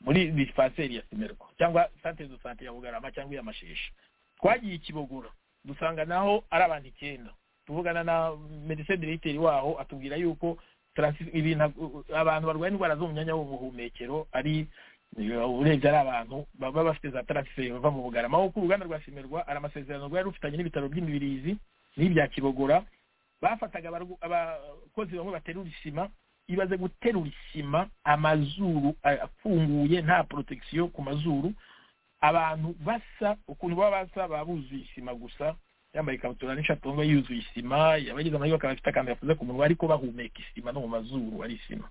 F: muri disipanseri ya simerwa cyangwa santere do sante ya bugarama cyangwa iya mashesha twagiye ikibogora dusanga naho ari abantu icyenda tuvugana na medecin directeur waho atubwira yuko transi- ibintu abantu barwaye indwara zo mu myanya y'ubuhumekero ari urebye ari abantu baba bafite za taransiferi bava mu bugarama aho ku ruganda rwa simerwa hari amasezerano rwari rufitanye n'ibitaro by'imibirizi n'ibya kibogora bafataga abargu- abakozi bamwe baterura isima ibaze guterura isima amazuru a- afunguye nta protection ku mazuru abantu basa ukuntu baba basa baba buzuye isima gusa yambaye ikabutura n'ishati wumva yuzuye isima abageze amajwi bakaba bafite akantu gakoze ku munwa ariko bahumeka isima no mu mazuru ari isima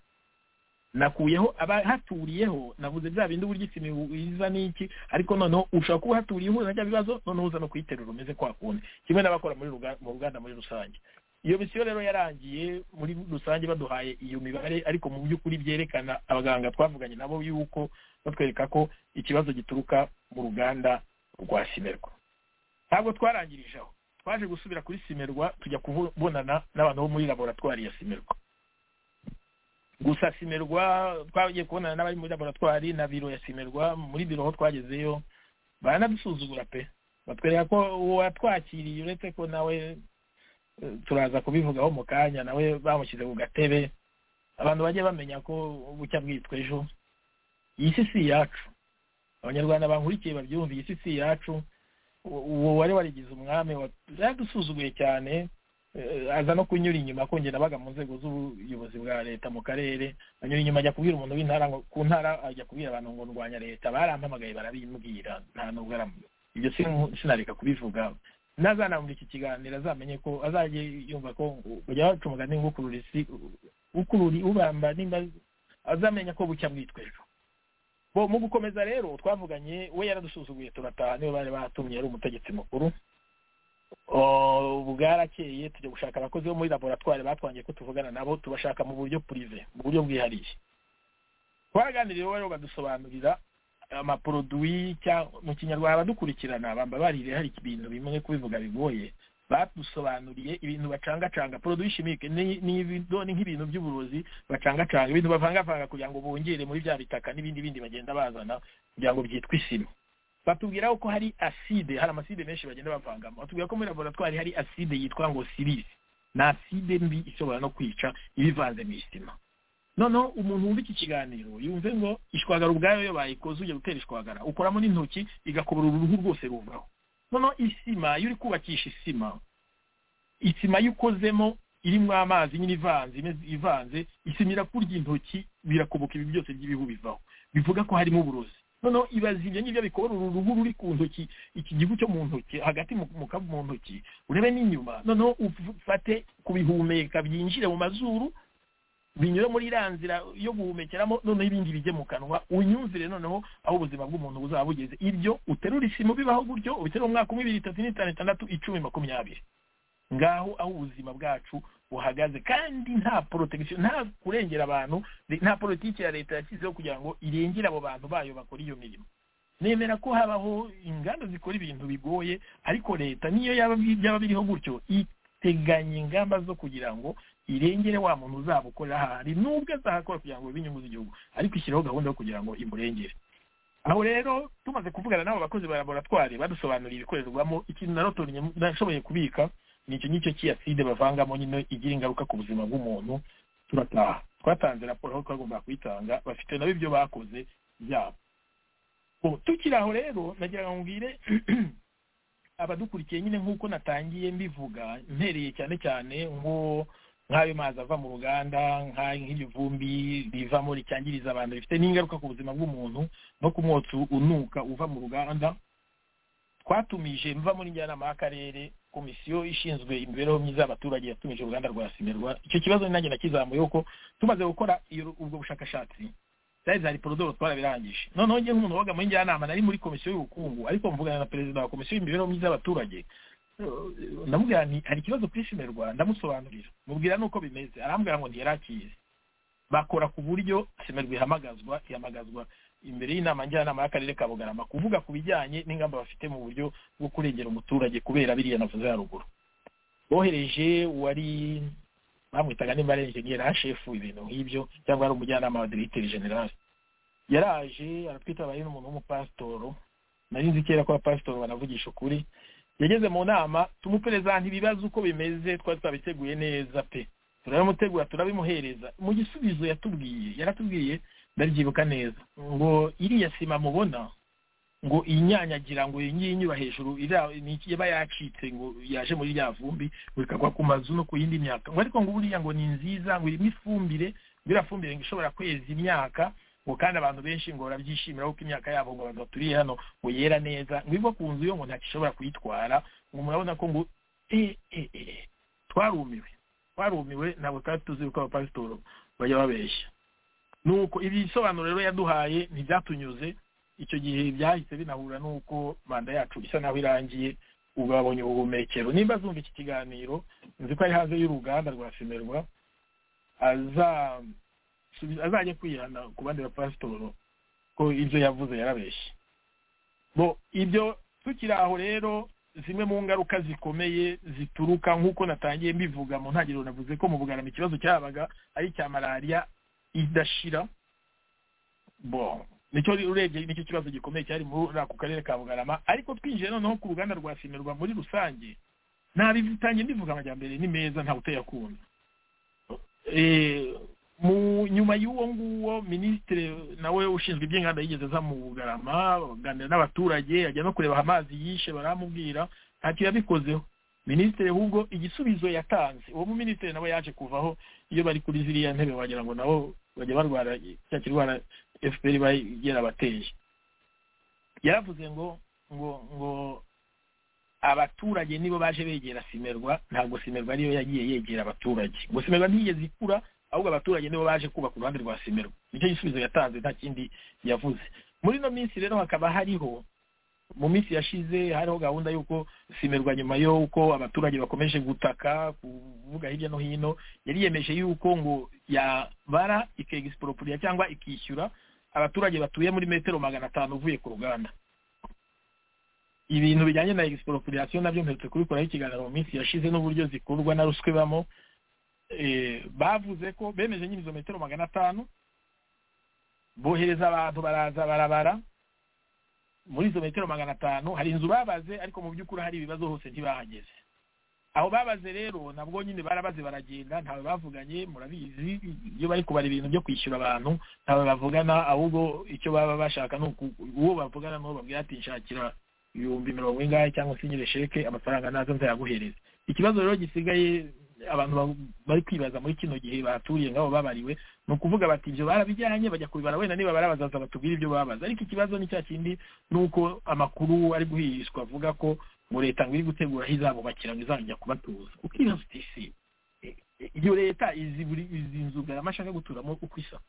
F: nakuyeho abahaturiyeho navuze bya bindi uburyo isima iza n'iki ariko noneho ushobora kuba uhaturiye uhuza na bya bibazo noneho uza no kuyiterura umeze kwa kundi kimwe n'abakora muri ruga- mu ruganda muri rusange iyo misiyo rero yarangiye muri rusange baduhaye iyo mibare ariko mu by'ukuri byerekana abaganga twavuganye nabo yuko batwereka ko ikibazo gituruka mu ruganda rwa simerwa ntabwo twarangirije aho twaje gusubira kuri simerwa tujya kubonana n'abantu bo muri laboratwari ya simerwa gusa simerwa twagiye kubonana n'abari muri laboratwari na biro ya simerwa muri biro aho twagezeyo baranadusuzugura pe batwereka ko uwatwakiriye uretse ko nawe eh, turaza kubivugaho mu kanya nawe bamushyize ku gatebe abantu bajye bamenya ko bucya bwitwa ejo iyi si si iyacu abanyarwanda bankurikiye babyumva iyi si si iyacu u- uwo wari warigize umwami wa- yaradusuzuguye cyane eh, aza no kunyura inyuma ko njye nabaga mu nzego z'ubuyobozi bwa leta mu karere anyura inyuma ajya kubwira umuntu w'intara ngo- ku ntara ajya kubwira abantu ngo ndwanya leta barampamagaye barabimbwira nta nubwo aramu ibyo sinu- sinareka kubivuga nazanamura iki kiganiro azamenye ko azajye yumva ko kujya wacu umugani ngo ukurura isi ukurura ubamba nimba azamenya ko bucya bwitwa ejo bo mu gukomeza rero twavuganye we yaradusuzuguye turataha niwe bari batumye yari umutegetsi mukuru Oh, ubu bwarakeye tujya gushaka abakozi bo muri laboratwari batwangiye ko tuvugana nabo tubashaka mu buryo purive mu buryo bwihariye twaraganiriye rero badusobanurira amaproduwi cyangwa mu kinyarwanda abadukurikirana bamba barire hari ibintu bimwe kubivuga bigoye badusobanuriye ibintu bacangacanga produwi chimique ni ni ibido- ni nk'ibintu by'uburozi bacangacanga ibintu bavangavanga kugira ngo bongere muri bya bitaka n'ibindi bindi bagenda bazana kugira ngo byitwe isima batubwira ko hari acide hari amaside menshi bagenda bavangamo batubwira ko muri laboratwari hari acide yitwa ngo silisi ni acide mbi ishobora no kwica ibivanze mu isima noneho umuntu wumva iki kiganiro yumve ngo ishwagara ubwayo iyo bayikoze ujya gutera ishwagara ukoramo n'intoki igakubura uruhu rwose ruvaho noneho isima iyo uri kubakisha isima isima yo ukozemo irimo amazi nyine ivanze imeze- ivanze isima irakurya intoki birakoboka ibi byose by'ibihu bivaho bivuga ko harimo uburozi noneho ibaza ibyo ngibyo bikora uru ruhu ruri ku ntoki iki gihu cyo mu ntoki hagati mu mu kabu- mu ntoki urebe n'inyuma noneho ufate kubihumeka byinjire mu mazuru binyura muri iriya nzira yo guhumekeramo noneho ibindi bijye mu kanwa unyumvire noneho aho ubuzima bw'umuntu buzaba bugeze ibyo uterura isimu bibaho gutyo ubiterura umwaka umwe ibiri itatu n'itanu itandatu icumi makumyabiri ngaho aho ubuzima bwacu buhagaze kandi nta protection nta kurengera abantu nta politiki ya leta yashyizeho kugira ngo irengere abo bantu bayo bakora iyo mirimo nemera ko habaho inganda zikora ibintu bigoye ariko leta niyo yaba byaba biriho gutyo iteganya ingamba zo kugira ngo irengere wa muntu uzaba ukorera ahari nubwo azahakora kugira ngo bibe inyungu z'igihugu ariko ishyiraho gahunda yo kugira ngo imurengere aho rero tumaze kuvugana n'abo bakozi ba laboratwari badusobanurira ibikorerwamo ikintu narotonye nashoboye kubika ni icyo ngicyo cy'iyaside bavangamo nyine igira ingaruka ku buzima bw'umuntu turataha twatanze raporo aho twagombaga kuyitanga bafite nabo ibyo bakoze byabo Bo, tukiri aho rero nagira ngo mbwire abadukurikiye nyine nk'uko natangiye mbivuga mpereye cyane cyane ngo nk'ayo mazi ava mu ruganda nk'a- nk'iryo vumbi rivamo ricyangiriza abantu rifite n'ingaruka ku buzima bw'umuntu no ku mwotsi unuka uva mu ruganda twatumije mva muri njyanama y'akarere komisiyo ishinzwe imibereho myiza y'abaturage yatumije uruganda rwa simerwa icyo kibazo ni nanjye nakizamuyeho ko tumaze gukora iyo- ubwo bushakashatsi zari hari porodoro twarabirangije noneho njye nk'umuntu wabaga muri njyanama nari muri komisiyo y'ubukungu ariko mvugana na perezida wa komisiyo y'imibereho myiza y'abaturage Eh, ndamubwira nti hari ikibazo kuri simerwa ndamusobanurira mubwira nuko bimeze arambwira ngo ntiyarakizi bakora ku buryo simerwa ihamagazwa ihamagazwa imbere y'inama njyanama y'akarere ka bugarama kuvuga ku bijyanye n'ingamba bafite mu buryo bwo kurengera umuturage kubera biriya navuze haruguru bohereje uwari bamwitaga nimba ari enjeniyeri hashefu ibintu nk'ibyo cyangwa ari umujyanama wa diregiteri generali yaraje aratwitabaye n'umuntu w'umupasitoro nari nzi kera ko abapasitoro banavugisha ukuri yageze mu nama tumuperezanta ibibazo uko bimeze twari twabiteguye neza pe turabimutegura turabimuhereza mu gisubizo yatubwiye yaratubwiye ndaryibuka neza ngo iriya sima mubona ngo inyanyagira ngo iyi ngiyi inyura hejuru iriya- ni iki yaba yacitse ngo yaje muri rya vumbi ngo ikagwa ku mazu no ku yindi myaka ngo ariko ngo buriya ngo ni nziza ngo irimo ifumbire ngo iriya fumbire ngo ishobora kweza imyaka ngo kandi abantu benshi ngo barabyishimira kuko imyaka yabo ngo abantu baturiye hano ngo yera neza ngo iva ku nzu yo ngo ntakishobora kuyitwara ngo murabona ko ngo eh eh eh twarumiwe twarumiwe ntabwo twari tuzi yuko abapasitori bajya babeshya nuko ibi bisobanuro rero yaduhaye ntibyatunyuze icyo gihe byahise binahura n'uko manda yacu isa naho irangiye ubu babonye ubuhumekero nimba azumva iki kiganiro nzi ko ari hanze y'uruganda rwa simerwa azajya kwihana ku bandi bapasitoro ko ibyo yavuze yarabeshye bo ibyo tukiri aho rero zimwe mu ngaruka zikomeye zituruka nk'uko natangiye mbivuga mu ntangiriro navuze ko mu bugarama ikibazo cyabaga ari icya malariya idashira bo nicyo urebye nicyo kibazo gikomeye cyari muri ako karere ka bugarama ariko twinjiye noneho ku ruganda rwa simerwa muri rusange ntabitangiye mbivuga amajyambere ni meza ntawe utayakunda mu nyuma y'uwo nguwo minisitiri nawe ushinzwe iby'inganda yigeze aza mu bugarama baganira n'abaturage ajya no kureba amazi yishe baramubwira ntacyo yabikozeho minisitiri ahubwo igisubizo yatanze uwo mu minisitiri nawe yaje kuvaho iyo bari kuri ziriya ntebe wagira ngo nabo bajya barwara cya kirwara efuperi iba yarabateye yaravuze ngo ngo ngo abaturage nibo baje begera simerwa ntabwo simerwa ariyo yagiye yegera abaturage ngo simerwa ntiyigeze ikura ahubwo abaturage nibo baje kubaka uruhande rwa simerwa nicyo gisubizo yatanze nta kindi yavuze muri ino minsi rero hakaba hariho mu minsi yashize hariho gahunda y'uko simerwa nyuma y'uko abaturage bakomeje gutaka kuvuga hirya no hino yari yemeje y'uko ngo yabara ikegisiporopuliya cyangwa ikishyura abaturage batuye muri metero magana atanu uvuye ku ruganda ibintu bijyanye na egisiporopuriyasiyo nabyo mperutse kubikoraho ikiganiro mu minsi yashize n'uburyo zikurwa na ruswa ibamo bavuze ko bemeje nyine izo metero magana atanu bohereza abantu baraza barabara muri izo metero magana atanu hari inzu babaze ariko mu by'ukuri hari ibibazo hose ntibahageze aho babaze rero nabwo nyine barabaze baragenda ntawe bavuganye murabizi iyo bari kubara ibintu byo kwishyura abantu ntawe bavugana ahubwo icyo baba bashaka ni uwo bavugana n'uwo babwira ati nshakira ibihumbi mirongo ingahe cyangwa se nyine sheke amafaranga nazo nzayaguhereza ikibazo rero gisigaye abantu bari kwibaza muri kino gihe baturiye ngabo babariwe ni ukuvuga bati ibyo barabijyanye bajya kubibara wenda niba barabazaza batubwire ibyo babaza ariko ikibazo ni cya kindi ni uko amakuru ari guhirishwa avuga ko ngo leta ngo iri gutegura aho izabubakira ngo izajya kubatuza ukibaza uti si iyo leta izi buri izi nzu garama ashaka guturamo uko isa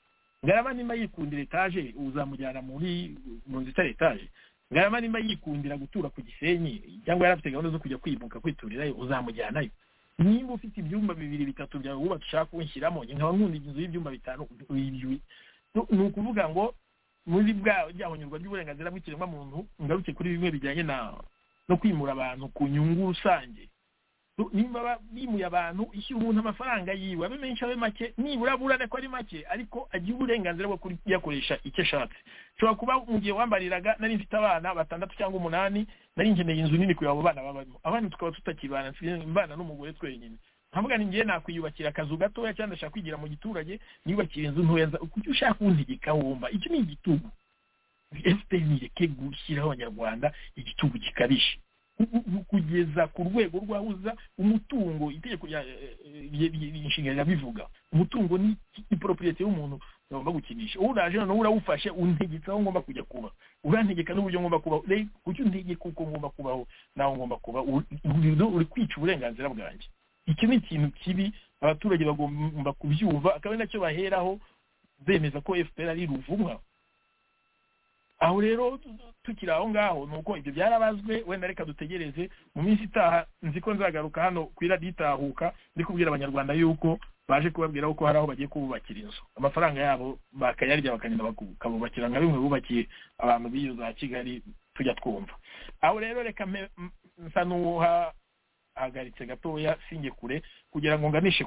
F: garama nimba yikundira etaje uzamujyana muri mu nzu itari etaje garama nimba yikundira gutura ku gisenyi cyangwa yari afite gahunda zo kujya kwimuka kwiturirayo uzamujyanayo nimba ufite ibyumba bibiri bitatu byawe wubaka ushaka kunshyiramo nkaba nkunda inzu y'ibyumba bitanu ni ukuvuga ngo muri bwa rya hunyurwa ry'uburenganzira bw'ikiremwamuntu ngaruke kuri bimwe bijyanye na no kwimura abantu ku nyungu rusange nimba bimuye abantu ishyura umuntu amafaranga yiwe abe menshi abe make nibura burane ko ari make ariko agira uburenganzira bwo kuyakoresha icyo ashatse ushobora kuba mu gihe wambariraga nari mfite abana batandatu cyangwa umunani nari nkeneye inzu nini kugira abo bana babamo abana tukaba tutakibana mbana n'umugore twenyine nkavuga ni ngewe nakwiyubakira akazu gatoya cyangwa ndashaka kwigira mu giturage niyubakira inzu ntoya kuki ushaka kuntegeka wumva icyo ni igitugu efuperi nireke gushyiraho abanyarwanda igitugu gikabije kugeza ku rwego rw'ahuza umutungo itegeko inshinga rirabivuga umutungo ni iporoperite y'umuntu ugomba gukinisha uraje noneho urawufashe untegetse aho ngomba kujya kuba urantegeka n'uburyo ngomba kubaho kuki untegeka uko ngomba kubaho naho ngomba kuba uri kwica uburenganzira bwanjye iki ni ikintu kibi abaturage bagomba kubyumva akaba ari nacyo baheraho bemeza ko fpr ari ruvumwa aho rero tukiri aho ngaho ni uko ibyo byarabazwe wenda reka dutegereze mu minsi itaha nzi ko nzagaruka hano ku iradiyo itahuka ndi kubwira abanyarwanda yuko baje kubabwira ko hari aho bagiye kububakira inzu amafaranga yabo bakayarya bakagenda bakabubakira nka bimwe bubakiye abantu b'iyo za kigali tujya twumva aho rero reka nsa n'uwahagaritse gatoya singe kure kugira ngo nganishe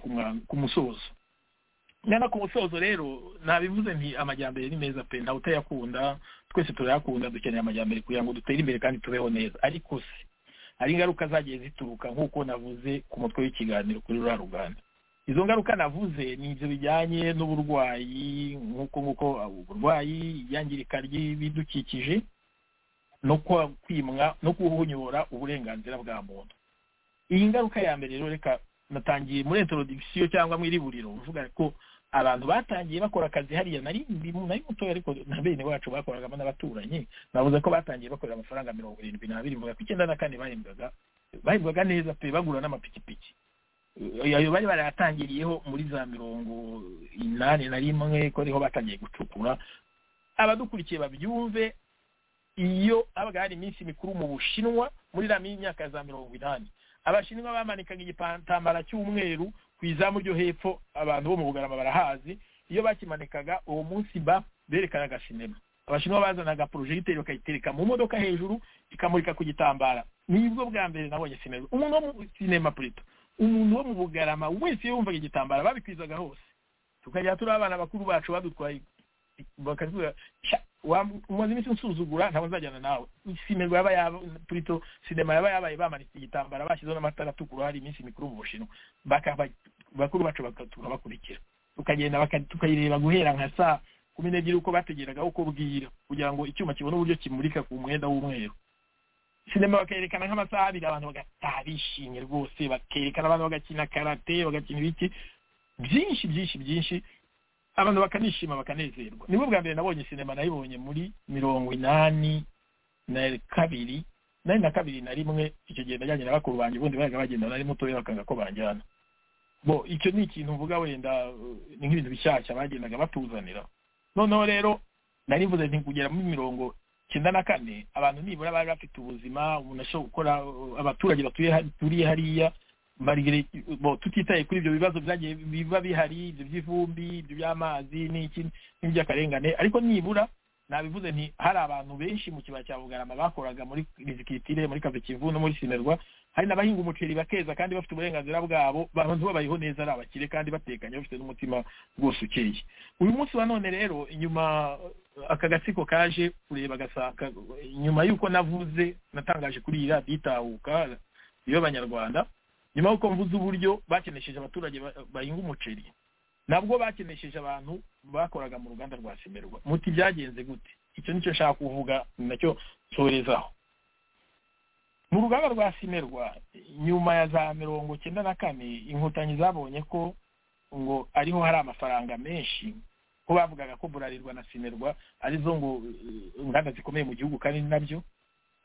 F: ku musozo nyana ku musozo rero nabivuze nti amajyambere ni meza pe ntawe utayakunda twese turayakunda dukeneye amajyambere kugira ngo dutere imbere kandi tubeho neza ariko se hari ingaruka zagiye zituruka nk'uko navuze ku mutwe w'ikiganiro kuri ruriya ruganda izo ngaruka navuze ni ibyo bijyanye n'uburwayi nk'uko nk'uko uburwayi iyangirika ry'ibidukikije no kwimwa no kuhunyura uburenganzira bwa muntu iyi ngaruka ya mbere rero reka natangiye muri introdikisiyo cyangwa mu iriburiro uvuga ko abantu batangiye bakora akazi hariya nari ndi mu- nari mutoya ariko na bene wacu bakoragamo n'abaturanyi navuze ko batangiye bakorera amafaranga mirongo irindwi n'abiri mvuga ko icyenda na kane bahembwaga bahembwaga neza pe bagura n'amapikipiki Eh, ayo bari barayatangiriyeho muri za mirongo inani na rimwe ko ariho batangiye gucukura abadukurikiye babyumve iyo habaga hari iminsi mikuru mu bushinwa muri rami y'imyaka za mirongo inani abashinwa bamanikaga igipantambara cy'umweru ku izamu ryo hepfo abantu bo mu bugarama barahazi iyo bakimanikaga uwo munsi ba berekanaga sinema abashinwa bazanaga porojegiteri bakayitereka mu modoka hejuru ikamurika ku gitambara nibwo bwa mbere nabonye sinema umuntu wo mu sinema purito umuntu wo mu bugarama wese yumvaga igitambara babikwizaga hose tukajya turi abana bakuru bacu badutwaye bakavuga "Sha, wa- umaze iminsi unsuzugura ntabwo nzajyana nawe sinema yaba yaba purito sinema yaba yabaye bamanitse igitambara bashyizeho n'amatara atukura hari iminsi mikuru mu bushinwa bakaba bakuru bacu bakatura bakurikira tukagenda baka- tukayireba guhera nka saa kumi n'ebyiri uko bategeraga uko bwira kugira ngo icyuma kibone uburyo kimurika ku mwenda w'umweru sinema bakerekana nk'amasaha abiri abantu bagataha bishimye rwose bakerekana abantu bagakina karate bagakina ibiki byinshi byinshi byinshi abantu bakanishima bakanezerwa nibwo bwa mbere nabonye sinema nayibonye muri mirongo inani na kabiri nari na kabiri na rimwe icyo gihe najyanye na bakuru banjye ubundi bajaga bagenda nari mutoya bakanga ko banjyana bo icyo ni ikintu mvuga wenda uh, ni nk'ibintu bishyashya bagendaga batuzanira noneho rero nari mvuze nti kugera muri mirongo icyenda na kane abantu nibura bari bafite ubuzima umuntu ashobora gukora uh, abaturage batuye hari- turiye hariya marigere bo tutitaye kuri ibyo bibazo byagiye biba bihari ibyo by'ivumbi ibyo by'amazi n'iki n'iby'akarengane ariko nibura nabivuze nti hari abantu benshi mu kibaya cya bugarama bakoraga muri rizikitire muri kave kivu no muri sinerwa hari n'abahinga umuceri bakeza kandi bafite uburenganzira bwabo abantu babayeho neza ari abakire kandi batekanye bafite n'umutima rwose ukeye uyu munsi wa none rero inyuma eh, aka gatsiko kaje kureba gasaka nyuma y'uko navuze natangaje kuri iyi radiyo itahuka iyo abanyarwanda nyuma y'uko mvuze uburyo bakenesheje abaturage ba- bahinga umuceri nabwo bakenesheje abantu bakoraga mu ruganda rwa simerwa muti byagenze gute icyo nicyo nshaka kuvuga ni nacyo nsorezaho mu ruganda rwa simerwa nyuma ya za mirongo cyenda na kane inkotanyi zabonye ko ngo ariho hari amafaranga menshi ko bavugaga ko burarirwa na simerwa arizo ngo eh, inganda zikomeye mu gihugu kandi ni nabyo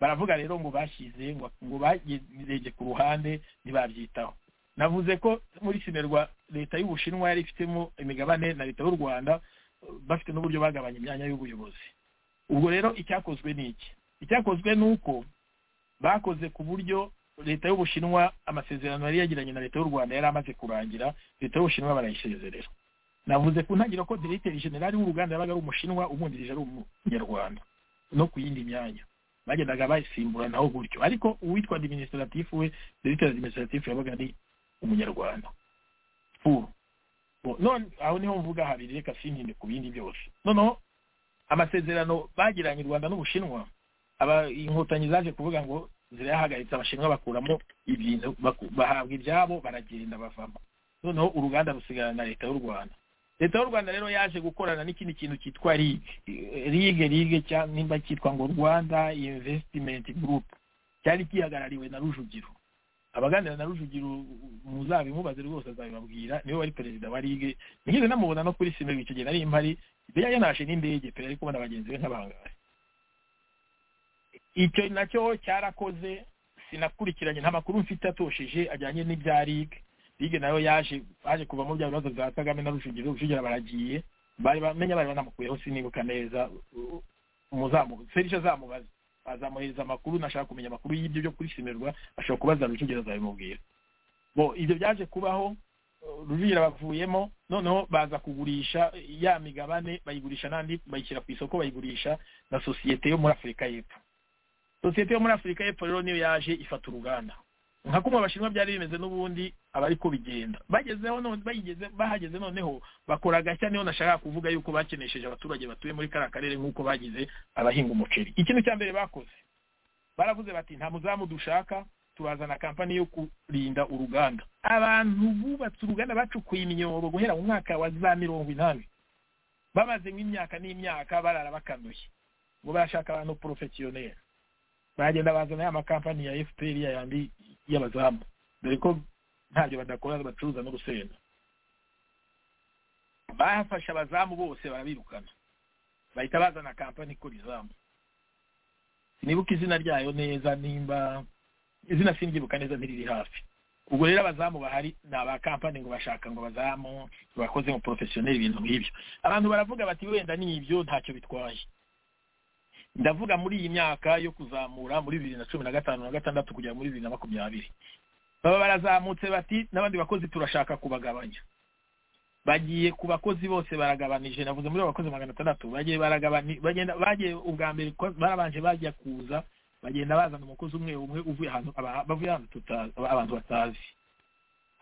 F: baravuga rero ngo bashyize ngo ngo bageze ku ruhande ntibabyitaho navuze ko muri sinerwa leta y'ubushinwa yari ifitemo imigabane na leta y'u rwanda eh, bafite n'uburyo bagabanya imyanya y'ubuyobozi ubwo rero icyakozwe ni iki icyakozwe ni uko bakoze ku buryo leta y'ubushinwa amasezerano yari yagiranye na leta y'u rwanda yari amaze kurangira leta y'ubushinwa barayisezerera navuze ku ntangiriro ko diregiteri generali w'uruganda yabaga ari umushinwa umwungirije ari umunyarwanda no ku yindi myanya bagendaga basimburanaho gutyo ariko uwitwa administratif we directeur administratif yabaga ari umunyarwanda furu Bo- none aho niho mvuga habiri reka sintinde ku bindi byose noneho amasezerano bagiranye u rwanda n'ubushinwa aba inkotanyi zaje kuvuga ngo zirayahagaritse abashinwa bakuramo ibintu baku- bahabwa ibyabo baragenda bavamo noneho uruganda rusigarana na leta y'u rwanda leta y'u rwanda rero yaje gukorana n'ikindi kintu cyitwa rig rig rig cyangwa nimba cyitwa ngo rwanda investment group cyari gihagarariwe na rujugiro abaganira na rujugiro muzabimubaze rwose azabibabwira niwe wari perezida wa rig nigeze namubona no kuri sinema icyo gihe nari mpari yari yanashe n'indege pe ari kubona bagenzi be nk'abangahe icyo nacyo cyarakoze sinakurikiranye nta makuru mfite atosheje ajyanye n'ibya rig rig nayo yaje baje kuvamo bya bibazo bya kagame na rujugiro rujugiro baragiye bari bamenya bari banamukuyeho sinibuka neza umuzamu serije azamubaza azamuhereza amakuru nashaka kumenya amakuru y'ibyo byo kuri simerwa ashobora kubaza rujugiro azabimubwira bo ibyo byaje kubaho rujugira bavuyemo noneho baza kugurisha ya migabane bayigurisha n'andi bayishyira ku isoko bayigurisha na sosiyete yo muri afurika y'epfo sosiyete yo muri afurika y'epfo rero niyo yaje ifata uruganda nka kumwe abashinwa byari bimeze n'ubundi aba ariko bigenda bagezeho none bayigeze bahageze noneho bakora gashya niho nashakaga kuvuga yuko bakenesheje abaturage batuye muri kariya karere nk'uko bagize abahinga umuceri ikintu cya mbere bakoze baravuze bati nta muzamu dushaka turazana kampani yo kurinda uruganda abantu bubatse uruganda bacukuye imyobo guhera mu mwaka wa za mirongo inani bamaze nk'imyaka n'imyaka barara bakanuye ngo barashaka abantu porofesiyoneri bagenda bazana ya makampani ya fpr ya yandi y'abazamu dore ko ntacyo badakora bacuruza n'urusenda bahafashe abazamu bose barabirukana bahita bazana kampani ikora izamu sinibuka izina ryayo neza nimba izina sinibyibuka neza ntiriri hafi ubwo rero abazamu bahari ni aba kampani ngo bashaka ngo abazamu bakoze mu porofesiyoneri ibintu nk'ibyo abantu baravuga bati wenda ni ibyo ntacyo bitwaye ndavuga muri iyi myaka yo kuzamura muri bibiri na cumi na gatanu na gatandatu kugera muri bibiri na makumyabiri baba barazamutse bati n'abandi bakozi turashaka kubagabanya bagiye ku bakozi bose baragabanije navuze muri abo bakozi magana atandatu bagiye baragabani bagenda bagiye ubwa mbere ko barabanje bajya kuza bagenda bazana umukozi umwe umwe uvuye ahantu aba- bavuye ahantu tutazi abantu batazi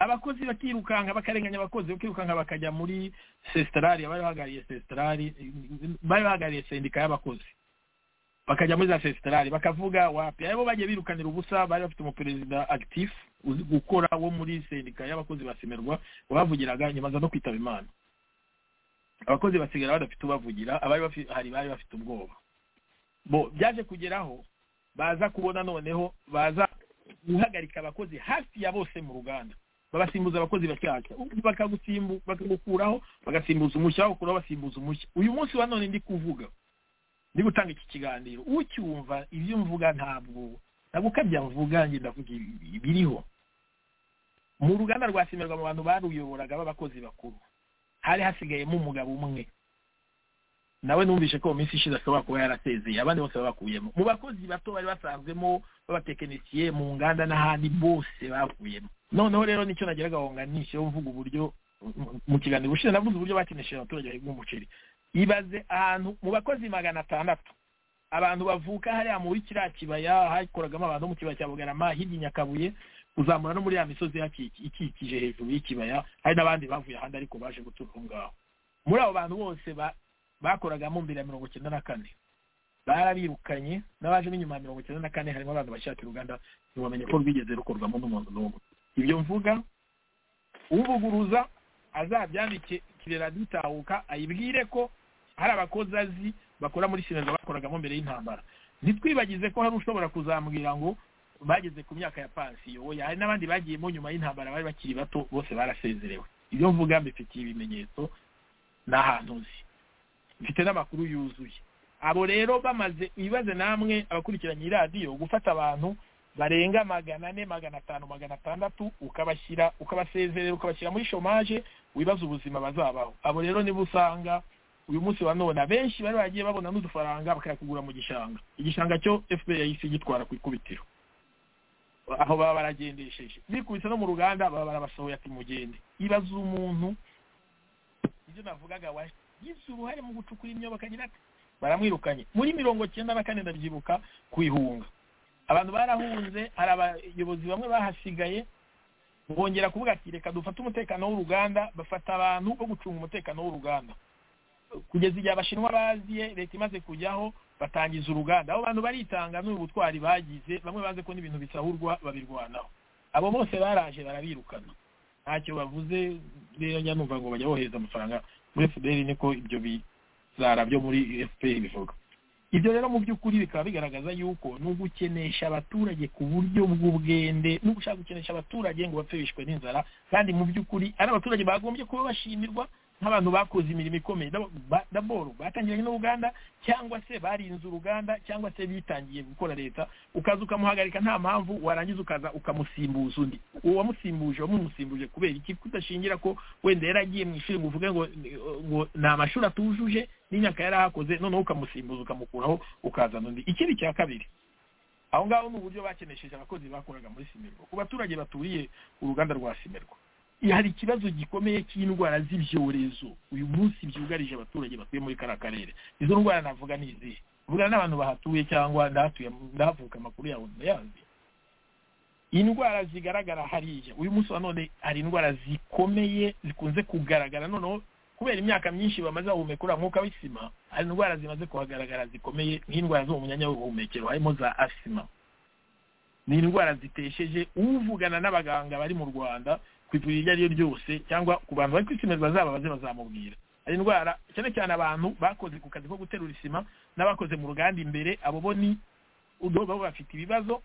F: abakozi bakirukanka bakarenganya abakozi bakirukanka bakajya muri sesitarari abari bahagarariye sesitarari bari bahagarariye sendika y'abakozi bakajya muri za sesitarari bakavuga wapi aribo bagiye birukanira ubusa bari bafite umuperezida actif uzi gukora wo muri sendika y'abakozi basemerwa wabavugiraga nyuma aza no kwitaba imana abakozi basigara badafite ubavugira abari bafi- hari bari bafite ubwoba bo byaje kugeraho baza kubona noneho baza guhagarika abakozi hafi ya bose mu ruganda babasimbuza abakozi bashyashya ubundi bakagusimbu- bakagukuraho bagasimbuza umushya bakuraho basimbuza umushya uyu munsi wa none ndi kuvuga ndi gutanga iki kiganiro ucyumva ibyo mvuga ntabwo ntabwo ukabya mvuga njye ndavuga ibi- ibiriho mu ruganda rwa simerwa mu bantu baruyoboraga b'abakozi bakuru hari hasigayemo umugabo umwe nawe numvise ko mu minsi ishize ashobora kuba yarasezeye abandi bose babakuyemo mu bakozi bato bari basanzwemo b'abatekinisiye mu nganda n'ahandi bose bavuyemo noneho rero nicyo nageraga aho nganishijeho mvuga uburyo mu- mu kiganiro ushize navuze uburyo bakinishije abaturage bahinga umuceri ibaze ahantu mu bakozi magana atandatu abantu bavuka hariya muri kiriya kibaya hakoragamo abantu bo mu kibaya cya bugarama hirya i nyakabuye kuzamura no muri ya misozi ihaki- ikikije hejuru y'ikibaya hari n'abandi bavuye ahandi ariko baje gutura aho ngaho muri abo bantu bose ba- bakoragamo mbere ya mirongo icyenda na kane barabirukanye n'abaje n'inyuma ya mirongo icyenda na kane harimo abantu bashaka uruganda ntiwamenye ko rwigeze rukorwamo n'umuntu n'umwe ibyo mvuga ubuguruza azabyandikire radiyo itahuka ayibwire ko hari abakozi azi bakora muri sineza bakoragamo mbere y'intambara ntitwibagize ko hari ushobora kuzambwira ngo bageze ku myaka ya pansiyo oya hari n'abandi bagiyemo nyuma y'intambara bari bakiri bato bose barasezerewe ibyo mvuga mbifitiye ibimenyetso ni ahantu nzi mfite n'amakuru yuzuye abo rero bamaze ibibazo namwe abakurikiranye iyi radiyo gufata abantu barenga magana ane magana atanu magana atandatu ukabashyira ukabasezerera ukabashyira muri shomaje wibaza ubuzima bazabaho abo rero nibo usanga uyu munsi wa none abenshi bari bagiye babona n'udufaranga bakayakugura mu gishanga igishanga cyo fpr yahise gitwara ku ikubitiro aho baba baragendesheje bikubise no mu ruganda baba barabasohoye ati mugende ibaza umuntu ibyo navugaga wagize uruhare mu gucukura imyobo akagira ati baramwirukanye muri mirongo cyenda na kane ndabyibuka kuihunga abantu barahunze hari abayobozi bamwe bahasigaye bongera kuvuga ati reka dufate umutekano w'uruganda bafata abantu bo gucunga umutekano w'uruganda kugeza igihe abashinwa baziye leta imaze kujyaho batangiza uruganda abo bantu baritanga n'ubu butwari bagize bamwe baze ko n'ibintu bisahurwa babirwanaho abo bose baraje barabirukana ntacyo bavuze rero njya numva ngo bajya bohereza amafaranga muri fpr niko ibyo bizara byo muri fpr bivuga ibyo rero mu by'ukuri bikaba bigaragaza yuko ni ugukenesha abaturage ku buryo bw'ubwende no gushaka gukenesha abaturage ngo bapfe bishwe n'inzara kandi mu by'ukuri ari abaturage bagombye kuba bashimirwa nk'abantu bakoze imirimo ikomeye dabo- ba- daboro batangiranye n'uruganda cyangwa se barinze uruganda cyangwa se bitangiye gukora leta ukaza ukamuhagarika nta mpamvu warangiza ukaza ukamusimbuza undi uwo wamusimbuje wamumusimbuje kubera iki kudashingira ko wenda yaragiye mu ishuri ngo uvuge ngo ngo ni amashuri atujuje n'imyaka yari ahakoze noneho ukamusimbuza ukamukuraho ukazana undi ikindi cya kabiri aho ngaho ni uburyo bakenesheje abakozi bakoraga muri simerwa ku baturage baturiye uruganda rwa simerwa hari ikibazo gikomeye cy'indwara z'ibyorezo uyu munsi byugarije abaturage batuye muri kariya karere izo ndwara navuga ni izihe mvugana n'abantu bahatuye cyangwa ndahatuye ndahavuka amakuru yawe ndayazi indwara zigaragara hariya uyu munsi wa none hari indwara zikomeye zikunze kugaragara noneho kubera imyaka myinshi bamaze bahumeka uriya mwuka w'isima hari indwara zimaze kuhagaragara zikomeye nk'indwara zo mu myanya y'ubuhumekero harimo za asima ni indwara zitesheje uvugana n'abaganga bari mu rwanda ku ivuriro iryo ari ryo ryose cyangwa ku bantu bari kwisimirwa zabo baze bazamubwira hari indwara cyane cyane abantu bakoze ku kazi ko guterura isima n'abakoze mu ruganda imbere abo bo ni udo- babo bafite ibibazo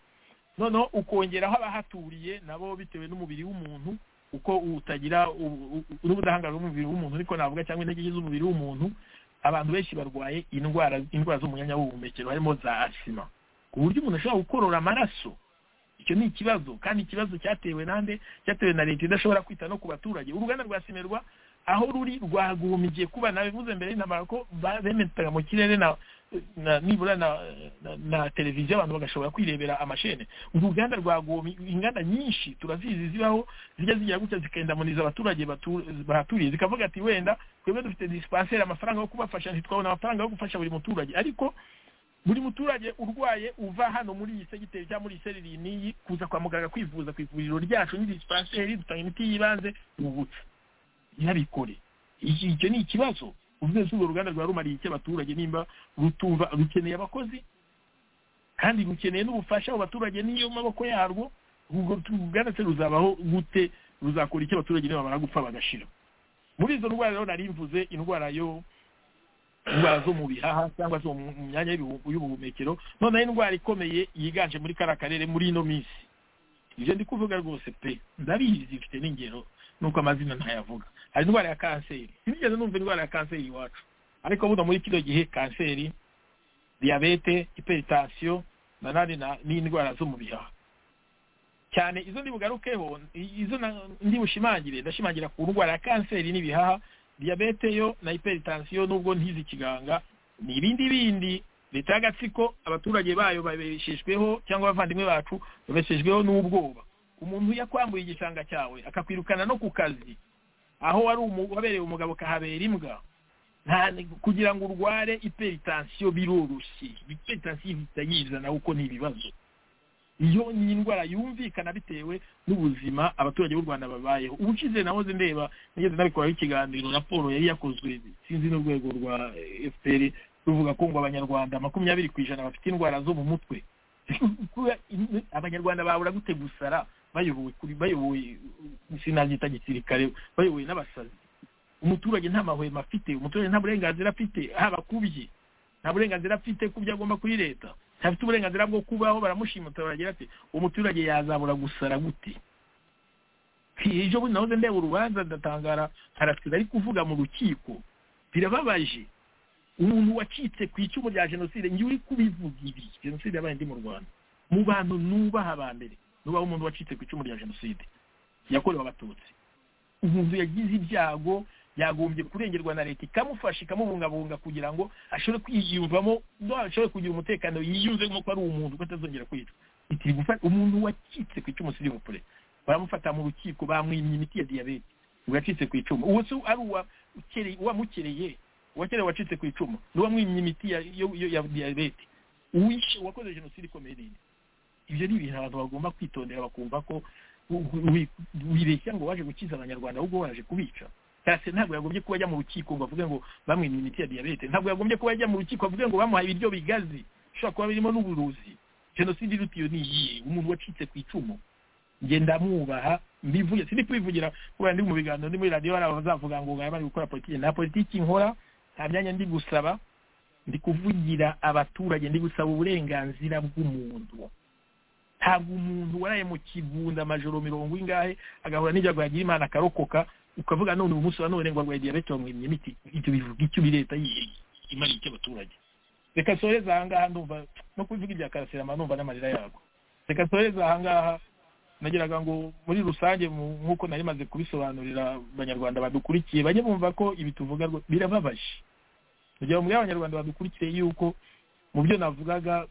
F: noneho ukongeraho abahaturiye nabo bitewe n'umubiri w'umuntu uko utagira n'ubudahangarwa bw'umubiri w'umuntu ariko navuga cyangwa intege nke z'umubiri w'umuntu abantu benshi barwaye indwara indwara zo mu myanya w'ubuhumekero harimo za asima ku buryo umuntu ashobora gukorora amaraso icyo ni ikibazo kandi ikibazo cyatewe nande cyatewe na leta idashobora kwita no ku baturage uruganda rwa simerwa aho ruri rwagumigiye kuba nabivuze mbere y'intambara ko bemetaga mu kirere na nibura na na televiziyo abantu bagashobora kwirebera amashene uruganda rwa gomi inganda nyinshi turazizi zibaho zijya zigira gutya zikendamuniza abaturage bahaturiye zikavuga ati wenda twebwe dufite disipaseri amafaranga yo kubafasha ntitwabona amafaranga yo gufasha buri muturage ariko buri muturage urwaye uva hano muri iyi segiteri cyangwa muri iyi seri n'iyi kuza kwa muganga kwivuza ku ivuriro ryacu ni disipaseri dutanga imiti y'ibanze ubutse ntibikore icyo ni ikibazo uvuze urwo ruganda rwa rumariye icyo abaturage nimba rutumva rukeneye abakozi kandi rukeneye n'ubufasha mu baturage n'iyo maboko yarwo urwo ruganda se ruzabaho gute ruzakora icyo abaturage nibamara gupfa bagashira muri izo ndwara rero nari mvuze indwara yo indwara zo mu bihaha cyangwa zo mu myanya y'ubuhumekero noneho indwara ikomeye yiganje muri kariya karere muri ino minsi ibyo ndi kuvuga rwose pe ndabizi ifite n'ingero nuko amazina ntayavuga hari indwara ya kanseri sinigeze numva indwara ya kanseri iwacu ariko buno muri kino gihe kanseri diyabete hiperitansiyo na nani n'indwara zo mu bihaha cyane izo ndibugarukeho izo ndibushimangire ndashimangira ku ndwara ya kanseri n'ibihaha diyabete yo na hiperitansiyo nubwo ntizi ikiganga ni ibindi bindi leta y'agatsiko abaturage bayo babeshejweho cyangwa abavandimwe bacu babeshejweho n'ubwoba umuntu yakwambuye igishanga cyawe akakwirukana no ku kazi aho wari wabereye umugabo kahabera imbwa kugira ngo urware iperitansiyo biroroshye iperitansiyo ihita yizana kuko ni ibibazo iyo ni indwara yumvikana bitewe n'ubuzima abaturage b'u rwanda babayeho ubushize nahoze ndeba nigeze nabikoraho ikiganiro raporo yari yakozwe sinzi n'urwego rwa fpr ruvuga ko ngo abanyarwanda makumyabiri ku ijana bafite indwara zo mu mutwe abanyarwanda babura gute gusara bayobowe kuri bayobowe sinabyita gisirikare bayobowe n'abasazi umuturage nta mahwemo afite umuturage nta burenganzira afite haba kubye nta burenganzira afite ku byo agomba kuri leta ntafite uburenganzira bwo kubaho baramushimuta baragira ati umuturage yazabura gusara gute ejo bundi nahoze ndeba urubanza ndatangara harasize ari kuvuga mu rukiko birababaje umuntu wacitse ku icumu rya jenoside njye uri kubivuga ibi jenoside yabaye indi mu rwanda mu bantu nubaha abambere nubaho umuntu wacitse ku icumu rya jenoside yakorewe abatutsi umuntu yagize ibyago yagombye kurengerwa na leta ikamufasha ikamubungabunga kugira ngo ashobore kwiyumvamo ashobore kugira umutekano yiyumvemo ko ari umuntu ko atazongera kwicwa umuntu wacitse ku icumu siri bupure baramufata mu rukiko bamwimye imiti ya diyabete uwacitse ku icumu uwo se ari uwamukereye uwakereye wacitse ku icumu ni uwamwimye imiti ya diyabete uwishe uwakoze jenoside ikomeye nini ibyo ni ibintu abantu bagomba kwitondera bakumva ko wibeshya ngo waje gukiza abanyarwanda ahubwo waje kubica cyase ntabwo yagombye kuba ajya mu rukiko ngo avuge ngo bamwimye imiti ya diyabete ntabwo yagombye kuba ajya mu rukiko avuge ngo bamuhaye ibiryo bigazi bishobora kuba birimo n'uburuzi jenoside iruta iyo ni iyihe umuntu wacitse ku icumu njye ndamubaha mbivuye sindi kubivugira kubera ndi mu biganiro ndi muri radiyo hari abazavuga ngo bari gukora politiki nta politiki nkora nta myanya ndi gusaba ndi kuvugira abaturage ndi gusaba uburenganzira bw'umuntu ntabwo umuntu waraye mu kigunda amajoro mirongo ingahe agahura n'ibyago yagira imana akarokoka ukavuga none uyu munsi wa none ngo arwaye diyabete bamwimye imiti ibyo bivuga icyo leta imariye icyo abaturage reka nsoreze aha ngaha ndumva no kubivuga ibya karasirama numva n'amarira yago reka nsoreze aha ngaha nagiraga ngo muri rusange nk'uko nari maze kubisobanurira abanyarwanda badukurikiye bajye bumva ko ibi tuvuga birababaje kugira ngo abanyarwanda badukurikiye yuko mu byo navugaga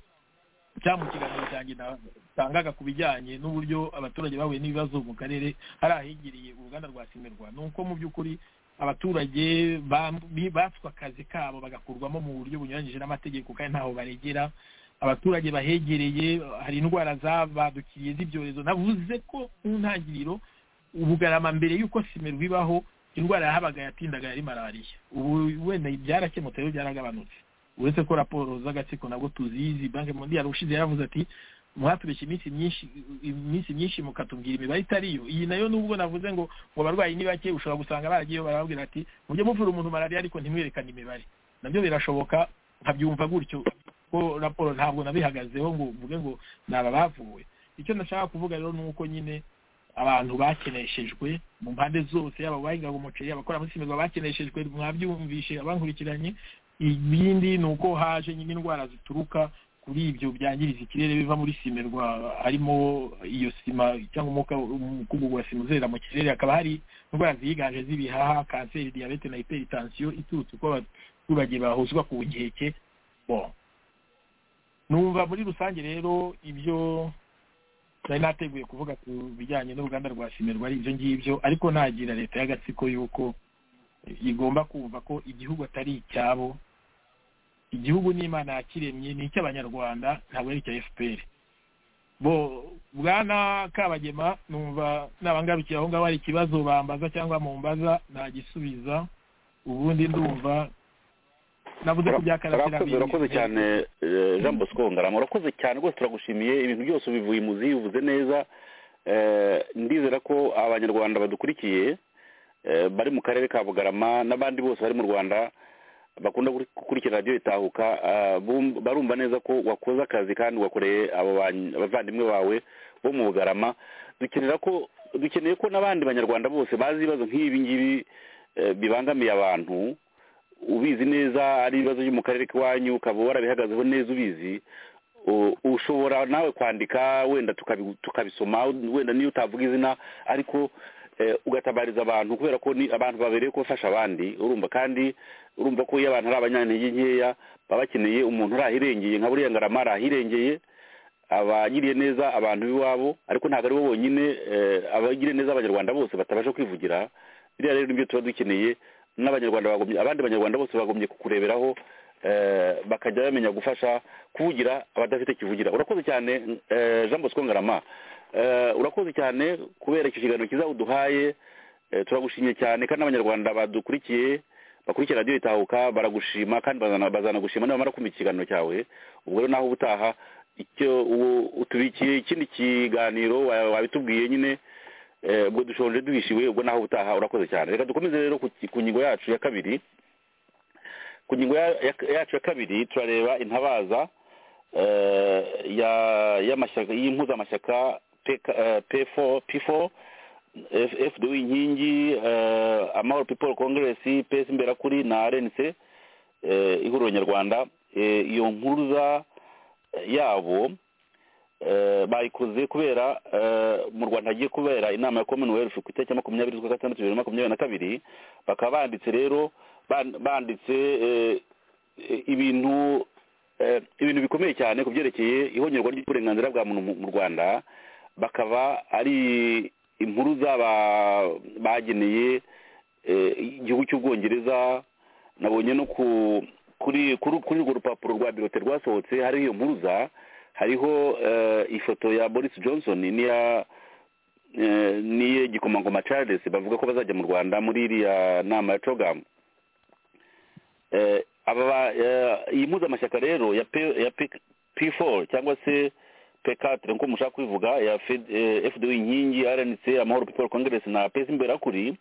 F: cyangwa mu kiganiro cyanjye natangaga ku bijyanye n'uburyo abaturage bahuye n'ibibazo mu karere hari ahegeriye uruganda rwa simerwa ni uko mu by'ukuri abaturage batswe akazi kabo bagakurwamo mu buryo bunyuranyije n'amategeko kandi ntaho baregera abaturage bahegereye hari indwara zabadukiriye z'ibyorezo navuze ko mu ntangiriro ubugarama mbere y'uko simerwa ibaho indwara yahabaga yatindaga yari malariya ubu wenda byarakemutse rero byaragabanutse uretse ko raporo z'agatsiko nabwo tuzizi banki mondiyari ushize yaravuze ati mwatubeshya iminsi myinshi iminsi myinshi mukatubwira imibare itari yo iyi nayo nubwo navuze ngo ngo abarwayi ni bake ushobora gusanga baragiyeyo barababwira ati mujye muvura umuntu malariya ariko ntimwerekane imibare nabyo birashoboka nkabyumva gutyo ko raporo ntabwo nabihagazeho ngo mvuge ngo ni aba bavuwe icyo nashaka kuvuga rero ni uko nyine abantu bakeneshejwe mu mpande zose yaba abahingaga umuceri abakora muri simba bakeneshejwe mwabyumvishe abankurikiranye ibindi ni uko haje nyine indwara zituruka kuri ibyo byangiriza ikirere biva muri simerwa harimo iyo sima cyangwa umwuka umukungugu wa sima uzerera mu kirere hakaba hari indwara ziyiganje z'ibihaha kanseri diyabete na hypertension iturutse uko abaturage bahuzwa ku nkeke bon numva muri rusange rero ibyo nari nateguye kuvuga ku bijyanye n'uruganda rwa simerwa ari ibyo ngibyo ariko nagira leta y'agatsiko yuko igomba kumva ko igihugu atari icyabo igihugu n'imana yakiremye ni icy'abanyarwanda ntabwo ari icya fpr bo bwana kabagema numva nabangarukiye aho ngaho hari ikibazo bambaza cyangwa mumbaza nagisubiza ubundi ndumva navuze ko byakaratira
E: urakoze urakoze cyane eh, jean bosco ngarama urakoze cyane rwose turagushimiye ibintu byose ubivuye muzi uvuze neza Eh, ndizera ko abanyarwanda badukurikiye eh, bari mu karere ka bugarama n'abandi bose bari mu rwanda bakunda gukurikira radiyo itahuka ah, bum- barumva neza ko wakoze akazi kandi wakoreye abo bany- abavandimwe bawe bo mu bugarama dukenera ko dukeneye ko n'abandi banyarwanda bose bazi ibibazo nk'ibi ngibi eh, bibangamiye abantu ubizi neza ari ibibazo byo mu karere k'iwanyu ukaba warabihagazeho neza ubizi u- ushobora nawe kwandika wenda tukabi- tukabisoma wenda niyo utavuga izina ariko eh, ugatabariza abantu kubera ko ni abantu babereye ko bafasha abandi urumva kandi urumva ko iyo abantu ari abanyantege nkeya baba bakeneye umuntu uri ahirengeye nka buriya ngarama ari ahirengeye abagiriye neza abantu b'iwabo ariko ntabwo ari bo bonyine eh, abagiriye neza abanyarwanda bose batabasha kwivugira biriya rero nibyo tuba dukeneye n'abanyarwanda bagombye abandi banyarwanda bose bagombye kukureberaho eh, bakajya bamenya gufasha kuvugira abadafite kivugira urakoze cyane eh, jean bosco ngarama Eh, urakoze cyane kubera icyo kiganiro cyiza uduhaye Eh, turagushimye cyane kandi n'abanyarwanda badukurikiye bakurikira radiyo itahuka baragushima kandi bazana- bazanagushima nibamara kumva iki kiganiro cyawe ubwo rero naho ubutaha icyo u- utubikiye ikindi kiganiro wa- wabitubwiye nyine eh, ubwo dushonje duhishiwe ubwo naho ubutaha urakoze cyane reka dukomeze rero ku ki- ku ngingo yacu ya kabiri ku ngingo ya- ya- yacu ya kabiri turareba intabaza eh, ya y'amashyaka y'impuzamashyaka PK- eh, P4 P4 F- FDU inkingi eh, amahoro people congress pesi imberakuri na rnc eh, ihuriro nyarwanda eh, iyo mpuruza eh, yabo eh, bayikoze kubera eh, mu rwanda hagiye kubera inama ya commonwealth ku itariki ya makumyabiri z'ukwa gatandatu bibiri na makumyabiri na kabiri bakaba banditse rero ban- banditse eh, eh, ibintu eh, ibintu bikomeye cyane ku byerekeye ihongerwa ry'uburenganzira bwa muntu mu- mu rwanda bakaba ari impuruza ba- bageneye eh, igihugu cy'ubwongereza nabonye no ku kuri kuri kuri urwo rupapuro rwa birote rwasohotse hariho iyo mpuruza hariho eh, ifoto ya boris johnson n'iya eh, n'iye gikomangoma charles bavuga ko bazajya mu rwanda muri iriya nama ya cogamu eh, aba ba- eh, iyi mpuzamashyaka rero ya P- ya P- P4 cyangwa se P4 nko mushaka kubivuga ya Fed- eh, FDU inkingi RNC amahoro people congress na pesi imberakuri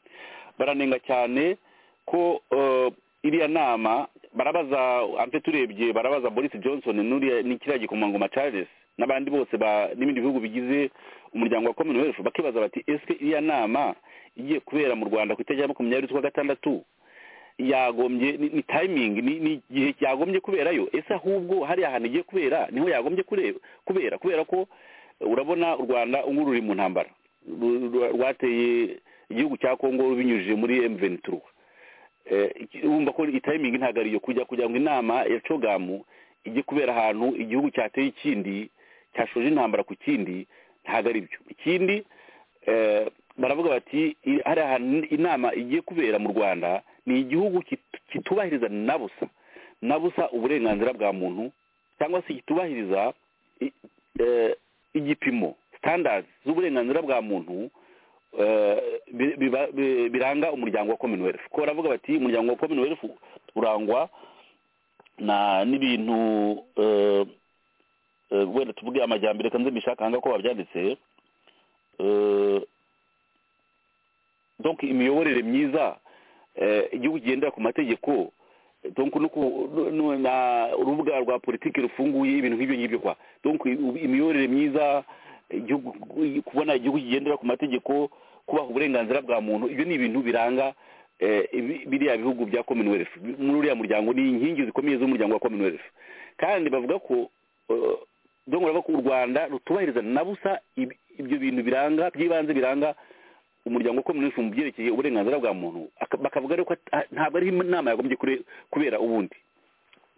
E: baranenga cyane ko eh, iriya nama barabaza ampe turebye barabaza Boris Johnson n'uriya ni kiriya gikomangoma Charles n'abandi bose ba n'ibindi bihugu bigize umuryango wa Commonwealth bakibaza bati ese iriya nama igiye kubera mu Rwanda ku itariki ya makumyabiri z'ukwa gatandatu yagombye ni, ni timing ni, ni igihe yagombye kuberayo ese ahubwo hariya hantu igiye kubera niho yagombye kure- kubera kubera ko eh, urabona u rwanda ubu ruri mu ntambara Ru- ru- rwateye igihugu cya kongo rubinyujije muri m23 Eh, iki- urumva ko timing ntabwo ariyo kujya kugira ngo inama ya cogamu ijye kubera ahantu igihugu cyateye ikindi cyashoje intambara ku kindi ntabwo ari byo ikindi eh, baravuga bati i- hari ahantu inama igiye kubera mu rwanda ni igihugu kit- kitubahiriza na busa na busa uburenganzira bwa muntu cyangwa se kitubahiriza i- eh, igipimo standards z'uburenganzira bwa muntu eh, bi- biba- bi- biranga umuryango wa commonwealth ko baravuga bati umuryango wa commonwealth urangwa na n'ibintu eh, eh, wenda tuvuge amajyambere kanze mbishaka hanga ko babyanditse eh, donc imiyoborere myiza eh, igihugu kigendera ku mategeko donc no ku- no- no- na urubuga rwa politiki rufunguye ibintu nk'ibyo ngibyo kwa donc imiyoborere myiza igihugu kubona igihugu kigendera ku mategeko kubaha uburenganzira bwa muntu ibyo ni ibintu biranga eh, ibi- biriya bihugu bya commonwealth muri uriya muryango ni inkingi zikomeye z'umuryango wa commonwealth kandi bavuga ko eh, dore bavuga ko u rwanda rutubahiriza na busa ibi- ibyo bintu biranga by'ibanze biranga umuryango wa commonwealth mu byerekeye uburenganzira bwa muntu aka- bakavuga rero ko ata- ntabwo ari inama yagombye kure- kubera ubundi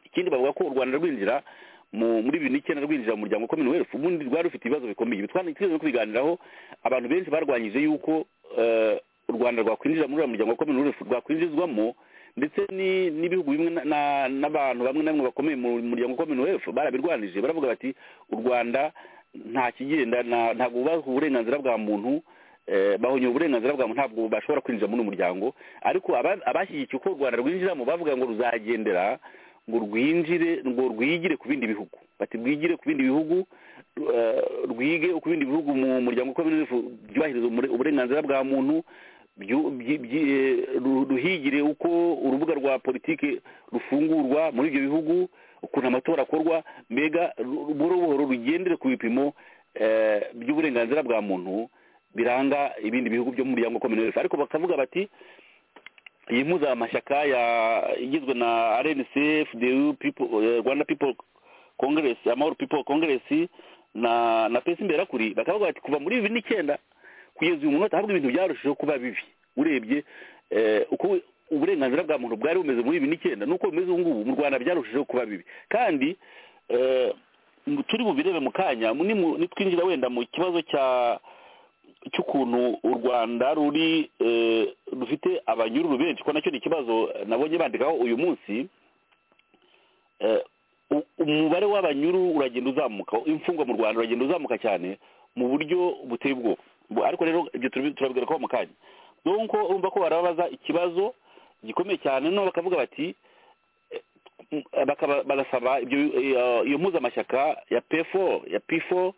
E: ikindi bavuga ko u rwanda rwinjira mu muri bibiri n'icyenda rwinjira mu muryango wa commonwealth ubundi rwari rufite ibibazo bikomeye ibi twari twigeze no kubiganiraho abantu benshi barwanyije yuko eh, u rwanda rwakwinjira muri uriya muryango wa commonwealth rwakwinjizwamo ndetse ni- n'ibihugu bimwe na- na- n'abantu bamwe na bamwe bakomeye mu muryango wa commonwealth barabirwanije baravuga bati u rwanda nta kigenda nta- ntabwo bubahwa uburenganzira bwa muntu eh, bahonye uburenganzira bwa muntu ntabwo bashobora kwinjira muri uyu muryango ariko aba- abashyigikiye uko u rwanda rwinjiramo bavuga ngo ruzagendera ngo rwinjire ngo rwigire ku bindi bihugu bati rwigire ku bindi bihugu eh, rwige ku bindi bihugu mu muryango wa commonwealth byubahiriza umure- uburenganzira bwa muntu byu- byi- byi- eh, ru- ruhigire uko urubuga rwa politiki rufungurwa muri ibyo bihugu ukuntu amatora akorwa mbega ru- buhoro buhoro rugendere ku bipimo eh, by'uburenganzira bwa muntu biranga ibindi bihugu byo mu muryango wa commonwealth ariko bakavuga bati iyi mpuzamashyaka ya- igizwe na rnc fdu people eh, rwanda people congress amahoro people congress na na pesi imberakuri bakavuga bati kuva muri bibiri n'icyenda kugeza uyu munota ahubwo ibintu byarushijeho kuba bibi urebye eh, uko uburenganzira bwa muntu bwari bumeze muri bibiri n'icyenda n'uko bimeze ubu ngubu mu rwanda byarushijeho kuba bibi kandi eh, mu- turi bubirebe mu kanya mu- nimu- nitwinjira wenda mu kibazo cya cy'ukuntu u rwanda ruri eh, rufite abanyururu benshi ko nacyo ni ikibazo eh, nabonye bandikaho uyu munsi eh, u- umubare w'abanyururu uragenda uzamuka imfungwa mu rwanda uragenda uzamuka cyane mu buryo buteye ubwoba Bu- ariko rero ibyo turabi- turabigarukaho mu kanya donc urumva ko barababaza ikibazo gikomeye cyane noneho bakavuga bati eh, bakaba- barasaba ibyo eh, iyo mpuzamashyaka ya p4 ya p4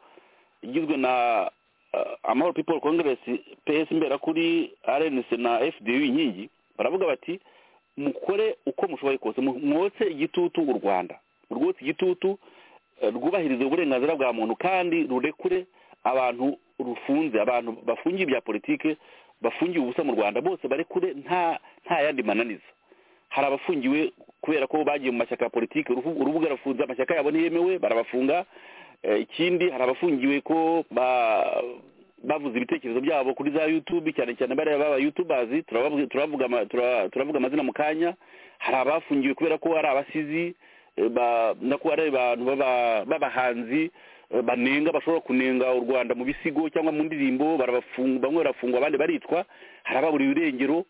E: igizwe na uh, amahoro people congress ps imberakuri rnc na fdu inkingi baravuga bati mukore uko mushoboye kose mu- mwotse igitutu u rwanda rwotse igitutu eh, rwubahirize uburenganzira bwa muntu kandi rurekure abantu rufunze abantu bafungiye ibya politike bafungiye ubusa mu rwanda bose barekure nta nta yandi mananiza hari abafungiwe kubera ko bagiye mu mashyaka ya politiki uruhu- urubuga rufunze amashyaka yabo ntiyemewe barabafunga Eh, ikindi hari abafungiwe ko ba- bavuze ibitekerezo byabo kuri za youtube cyane cyane bariya baba youtubers turabavuga- turavuga ama- tura- turavuga amazina mu kanya hari abafungiwe kubera ko ari abasizi eh, ba- na ko ari abantu b'aba- b'abahanzi eh, banenga bashobora kunenga u rwanda mu bisigo cyangwa mu ndirimbo barabafunga bamwe barafungwa abandi baricwa hari ababuriwe irengero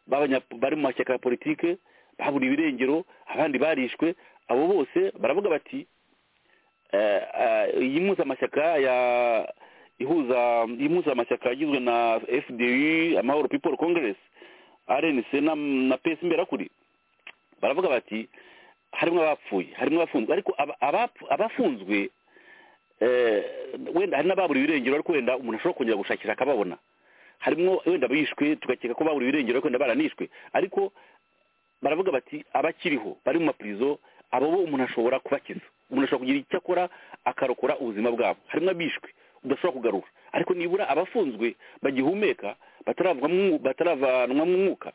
E: b'abanya- bari mu mashyaka ya politike baburiwe irengero abandi barishwe abo bose baravuga bati eh, eh, iyi mpuzamashyaka ya ihuza iyi mpuzamashyaka yagizwe na fdu amahoro people congress rnc na, na pesi imberakuri baravuga bati harimo abapfuye harimo abafunzwe ariko aba- abapfu- abafunzwe eh, wenda hari n'ababuriwe irengero ariko wenda umuntu ashobora kongera gushakira akababona harimo wenda bishwe tugakeka ko baburiwe irengero ariko wenda baranishwe ariko baravuga bati abakiriho bari mu mapurizo abo bo umuntu ashobora kubakiza umuntu ashobora kugira icyo akora akarokora ubuzima bwabo harimo abishwe udashobora kugarura ariko nibura abafunzwe bagihumeka bataravamwo- bataravanwamo umwuka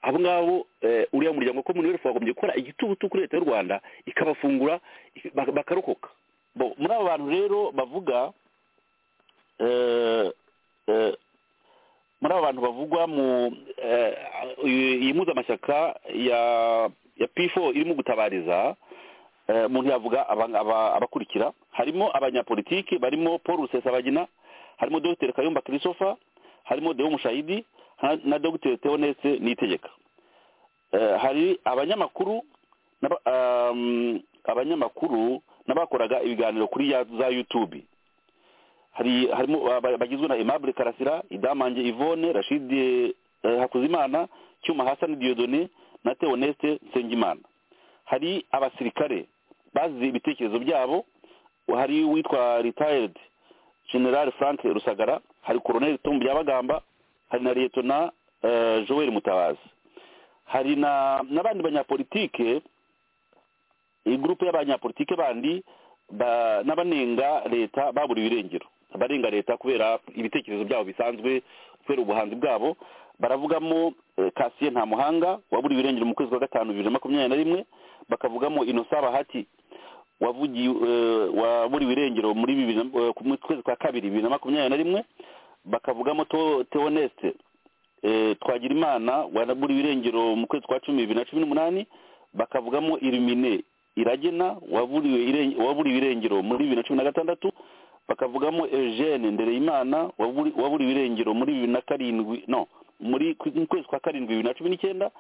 E: abo ngabo eh, uriya muryango wa commonwealth wagombye gukora igitutu kuri leta y'u rwanda ikabafungura ik- bak- bakarokoka Bo, muri abo bantu rero bavuga eh, eh, muri abo bantu bavugwa mu eh, iyi mpuzamashyaka ya ya p4 irimo gutabariza eh, umuntu yavuga aba- aba- abakurikira harimo abanyapolitiki barimo paul rusesabagina harimo dr kayumba christopher harimo deo mushahidi ha- na dr theoneste nitegeka Eh, hari abanyamakuru n'aba- um, abanyamakuru n'abakoraga ibiganiro kuri ya- za youtube hari harimo aba- bagizwe na Aimable Karasira Idamange Yvonne Rashid eh, Hakuzimana Cyuma Hassan Dieudonné na Theoneste Nsengimana hari abasirikare bazize ibitekerezo byabo hari witwa retired General Frank Rusagara hari Colonel Tom Byabagamba hari na Lieutenant eh, Joel Mutabazi hari na n'abandi banyapolitike iyi gurupe y'abanyapolitike bandi ba- n'abanenga leta baburiwe irengero abarenga leta kubera ibitekerezo byabo bisanzwe kubera ubuhanzi bwabo baravugamo eh, kasiye nta muhanga waburiwe irengero mu kwezi kwa gatanu bibiri na makumyabiri na rimwe bakavugamo inosa bahati wavugiye eh, waburiwe irengero muri bibiri na- eh, mu kwezi kwa kabiri bibiri na makumyabiri na rimwe bakavugamo To- teoneste eh, twagirimana waburiwe irengero mu kwezi kwa cumi bibiri na cumi n'umunani bakavugamo irumine iragena waburiwe iren- waburiwe irengero muri bibiri na cumi na gatandatu bakavugamo eugene ndereyimana waburi- waburiwe irengero muri bibiri na karindwi no muri ku- mu kwezi kwa karindwi bibiri na cumi n'icyenda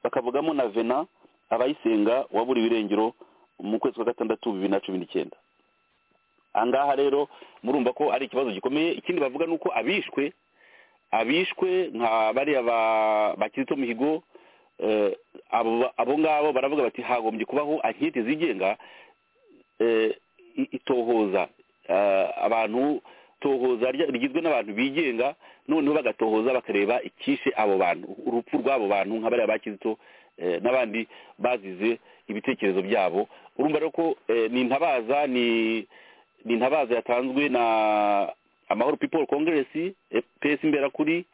E: bakavugamo na vena abayisenga waburiwe irengero mu kwezi kwa gatandatu bibiri na cumi n'icyenda aha ngaha rero murumva ko ari ikibazo gikomeye ikindi bavuga ni uko abishwe abishwe nka bariya ba- bakirito mihigo eh, abo abo ngabo baravuga bati hagombye kubaho ankete zigenga eh, i- itohoza eh, abantu tohoza rya- rigizwe n'abantu bigenga noneho bagatohoza bakareba icyishe abo bantu urupfu rw'abo bantu nka bariya ba kizito eh, n'abandi bazize ibitekerezo byabo urumva rero ko eh, ni intabaza ni ni intabaza yatanzwe na amahoro people congress eh, ps imberakuri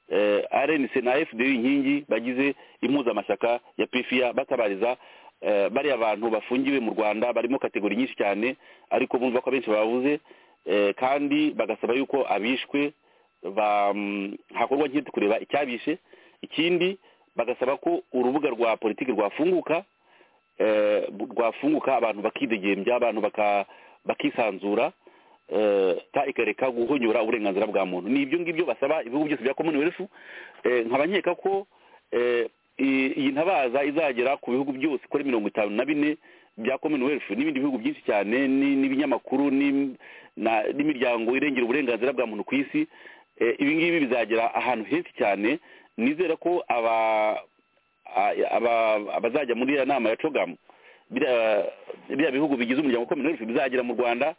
E: eh, rnc na fd inkingi bagize impuzamashyaka ya pfa batabariza eh, bariya bantu bafungiwe mu rwanda barimo kategori nyinshi cyane ariko bumva ko abenshi babuze eh, kandi bagasaba yuko abishwe ba- mm, hakorwa nk'ihita kureba icyabishe ikindi bagasaba ko urubuga rwa politiki rwafunguka eh, bu- rwafunguka abantu bakidegembya abantu baka- bakisanzura eh, ta ikareka guhonyora uburenganzira bwa muntu ni ibyo ngibyo basaba ibihugu byose bya commonwealth Eh, nkaba nkeka ko eh, i- iyi ntabaza izagera ku bihugu byose kuri mirongo itanu na bine bya commonwealth n'ibindi bihugu byinshi cyane ni- n'ibinyamakuru ni- na- n'imiryango irengera uburenganzira bwa muntu ku isi Eh, ibi ngibi bizagera ahantu henshi cyane nizera ko aba a- aba- abazajya muri iriya nama ya cogamu biriya biriya bihugu bigize umuryango ukomeye n'urupfu bizagera mu rwanda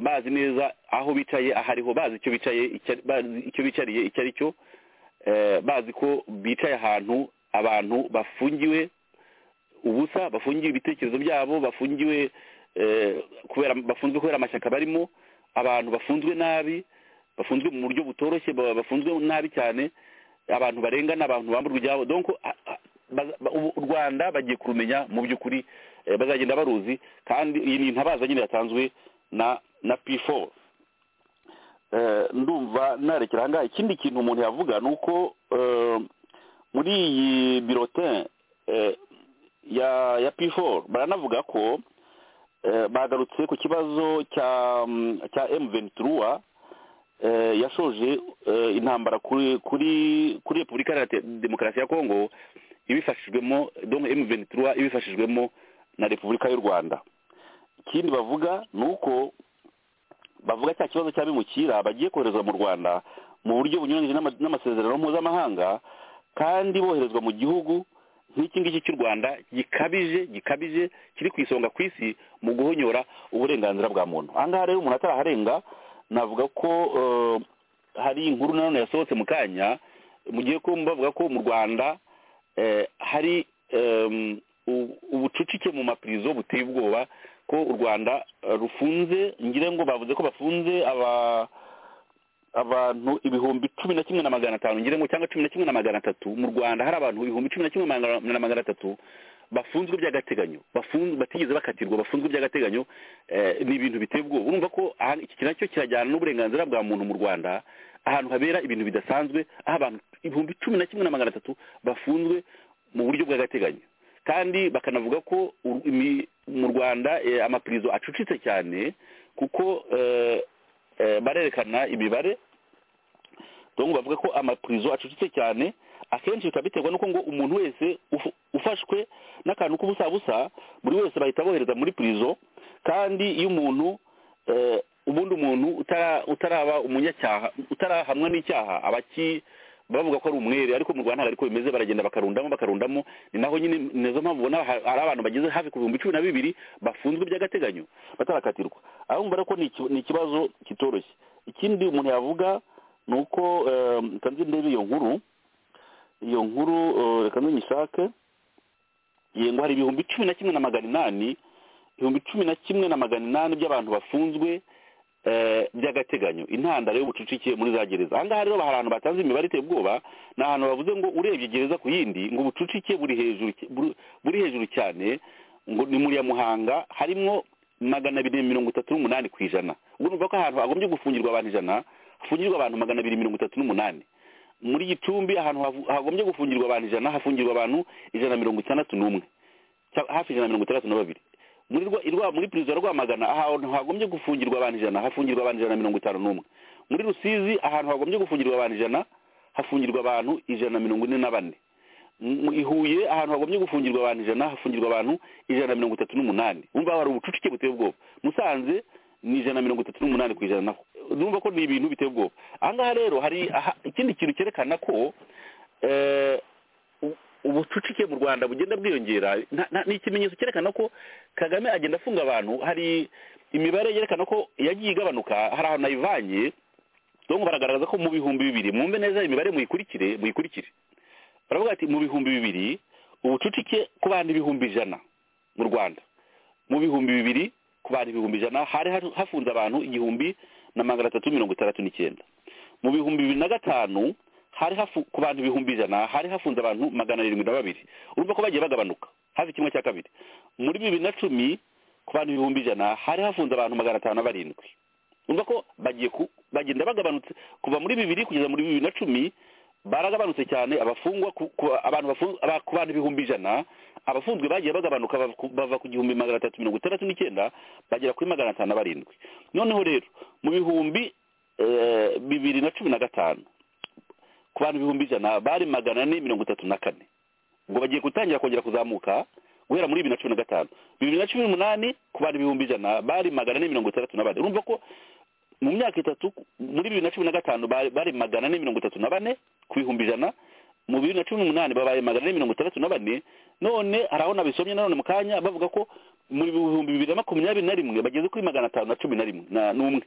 E: bazi neza aho bicaye ahariho bazi icyo bicaye icya- bazi icyo bicariye icyo ari cyo eh, bazi ko bicaye ahantu abantu bafungiwe ubusa bafungiwe ibitekerezo byabo bafungiwe eh, kubera bafunzwe kubera amashyaka barimo abantu bafunzwe nabi bafunzwe mu buryo butoroshye ba- bafunzwe nabi cyane abantu barengana abantu bamburwa ibyabo donc a- a- baza- ba- ubu u rwanda bagiye kurumenya mu by'ukuri eh, bazagenda baruzi kandi iyi ni intabaza nyine yatanzwe na na p4 Eh, ndumva narekera ahangaha ikindi kintu umuntu yavuga ni uko eh, muri iyi birotin eh, ya ya p4 baranavuga ko eh, bagarutse ku kibazo cya mm, cya m23 eh, yashoje eh, intambara kuri kuri kuri repubulika iharanira Te- demokarasi ya kongo ibifashijwemo donc m23 ibifashijwemo na repubulika y'u rwanda ikindi bavuga ni uko bavuga cya kibazo cy'abimukira bagiye koherezwa mu rwanda mu buryo bunyuranyije n'ama- n'amasezerano mpuzamahanga kandi boherezwa mu gihugu nk'iki ngiki cy'u rwanda gikabije gikabije kiri ku isonga ku isi mu guhonyora uburenganzira bwa muntu aha ngaha rero umuntu ataraharenga navuga ko eh, hari inkuru nanone yasohotse mu kanya mugiye ko bavuga ko mu rwanda eh, hari em, u- ubucucike mu mapirizo buteye ubwoba ko u rwanda eh, rufunze ngira ngo bavuze ko bafunze aba abantu ibihumbi cumi na kimwe na magana atanu ngira ngo cyangwa cumi na kimwe na magana atatu mu rwanda hari abantu ibihumbi cumi na kimwe magana- na magana atatu bafunzwe by'agateganyo bafunzwe batigeze bakatirwa bafunzwe by'agateganyo eh, ni ibintu biteye ubwoba urumva ko aha- iki kintu nacyo kirajyana n'uburenganzira bwa muntu mu rwanda ahantu habera ibintu bidasanzwe aho abantu ibihumbi cumi na kimwe na magana atatu bafunzwe mu buryo bw'agateganyo kandi bakanavuga ko u- imi- mu rwanda eh, amapirizo acucitse cyane kuko eh, eh, barerekana imibare donc bavuga ko amapurizo acucitse cyane akenshi bikaba biterwa n'uko ngo umuntu wese ufu- ufashwe n'akantu k'ubusabusa buri wese bahita bohereza muri purizo kandi iyo umuntu eh, ubundi umuntu utara- utaraba umunyacyaha utarahamwa n'icyaha aba aki- bavuga ko ari umwere ariko mu rwanda ntabwo ariko bimeze baragenda bakarundamo bakarundamo ni naho nyine ni nazo mpamvu ubona ha- hari abantu bageze hafi ku bihumbi cumi na bibiri bafunzwe by'agateganyo batarakatirwa aho mbona ko ni iki- ni ikibazo kitoroshye ikindi umuntu yavuga ni uko eh, reka nze ndebe iyo nkuru iyo nkuru eh, reka ntunyishake yego hari ibihumbi cumi na kimwe na magana inani ibihumbi cumi na kimwe na magana inani by'abantu bafunzwe eh, by'agateganyo intandaro y'ubucucike muri za gereza aha ngaha rero hari ahantu batanze imibare iteye ubwoba ni ahantu bavuze ngo urebye gereza ku yindi ngo ubucucike buri hejuru cy- buru- buri hejuru cyane ngo ni muri ya muhanga harimo magana abiri mirongo itatu n'umunani ku ijana ubwo nuvuga ko ahantu hagombye gufungirwa abantu ijana hafungirwa abantu magana abiri mirongo itatu n'umunani muri gicumbi ahantu hafu- hagombye gufungirwa abantu ijana hafungirwa abantu ijana na mirongo itandatu n'umwe cya- hafi ijana na mirongo itandatu na babiri muri rwa irwa- muri perezida rwamagana ahantu hagombye gufungirwa abantu ijana hafungirwa abantu ijana na mirongo itanu n'umwe muri rusizi ahantu hagombye gufungirwa abantu ijana hafungirwa abantu ijana na mirongo ine na bane mu i huye ahantu hagombye gufungirwa abantu ijana hafungirwa abantu ijana na mirongo itatu n'umunani wumva hari ubucucike buteye ubwoba musanze ni ijana na mirongo itatu n'umunani ku ijana naho numva ko ni ibintu biteye ubwoba aha ngaha rero hari aha- ikindi kintu cyerekana ko eh, u- ubucucike mu rwanda bugenda bwiyongera nta- nta- ni ikimenyetso cyerekana ko kagame agenda afunga abantu hari imibare yerekana ko yagiye igabanuka hari ahantu nayivanye ngo baragaragaza ko mu bihumbi bibiri mwumve neza imibare muyikurikire muyikurikire baravuga ati mu bihumbi bibiri ubucucike ku bantu ibihumbi ijana mu rwanda mu bihumbi bibiri ku bantu ibihumbi ijana hari hari- hafunze abantu igihumbi na magana atatu mirongo itandatu n'icyenda mu bihumbi bibiri na gatanu hari hafu ku bantu ibihumbi ijana hari hafunze abantu magana arindwi na babiri urumva ko bagiye bagabanuka hafi kimwe cya kabiri muri bibiri na cumi ku bantu ibihumbi ijana hari hafunze abantu magana atanu na barindwi urumva ko bagiye ku bagenda bagabanutse kuva muri bibiri kugeza muri bibiri na cumi baragabanutse cyane abafungwa ku, ku, abantu bafu- aba- ku bantu ibihumbi ijana abafunzwe bagiye bagabanuka bava ku- bava ku gihumbi magana atatu mirongo itandatu n'icyenda bagera kuri magana atanu na barindwi noneho rero mu bihumbi eh, bibiri na cumi na gatanu ku bantu ibihumbi ijana bari magana ane mirongo itatu na kane ubwo bagiye gutangira kongera kuzamuka guhera muri bibiri na cumi na gatanu bibiri na cumi n'umunani ku bantu ibihumbi ijana bari magana ane mirongo itandatu na bane urumva ko mu myaka itatu muri bibiri na cumi na gatanu bari bari magana ane mirongo itatu na bane ku bihumbi ijana mu bibiri na cumi n'umunani babaye magana ane mirongo itandatu na bane none hari aho nabisomye nanone mu kanya bavuga ko mu bihumbi bibiri na makumyabiri na rimwe bageze kuri magana atanu na cumi na rimwe na n'umwe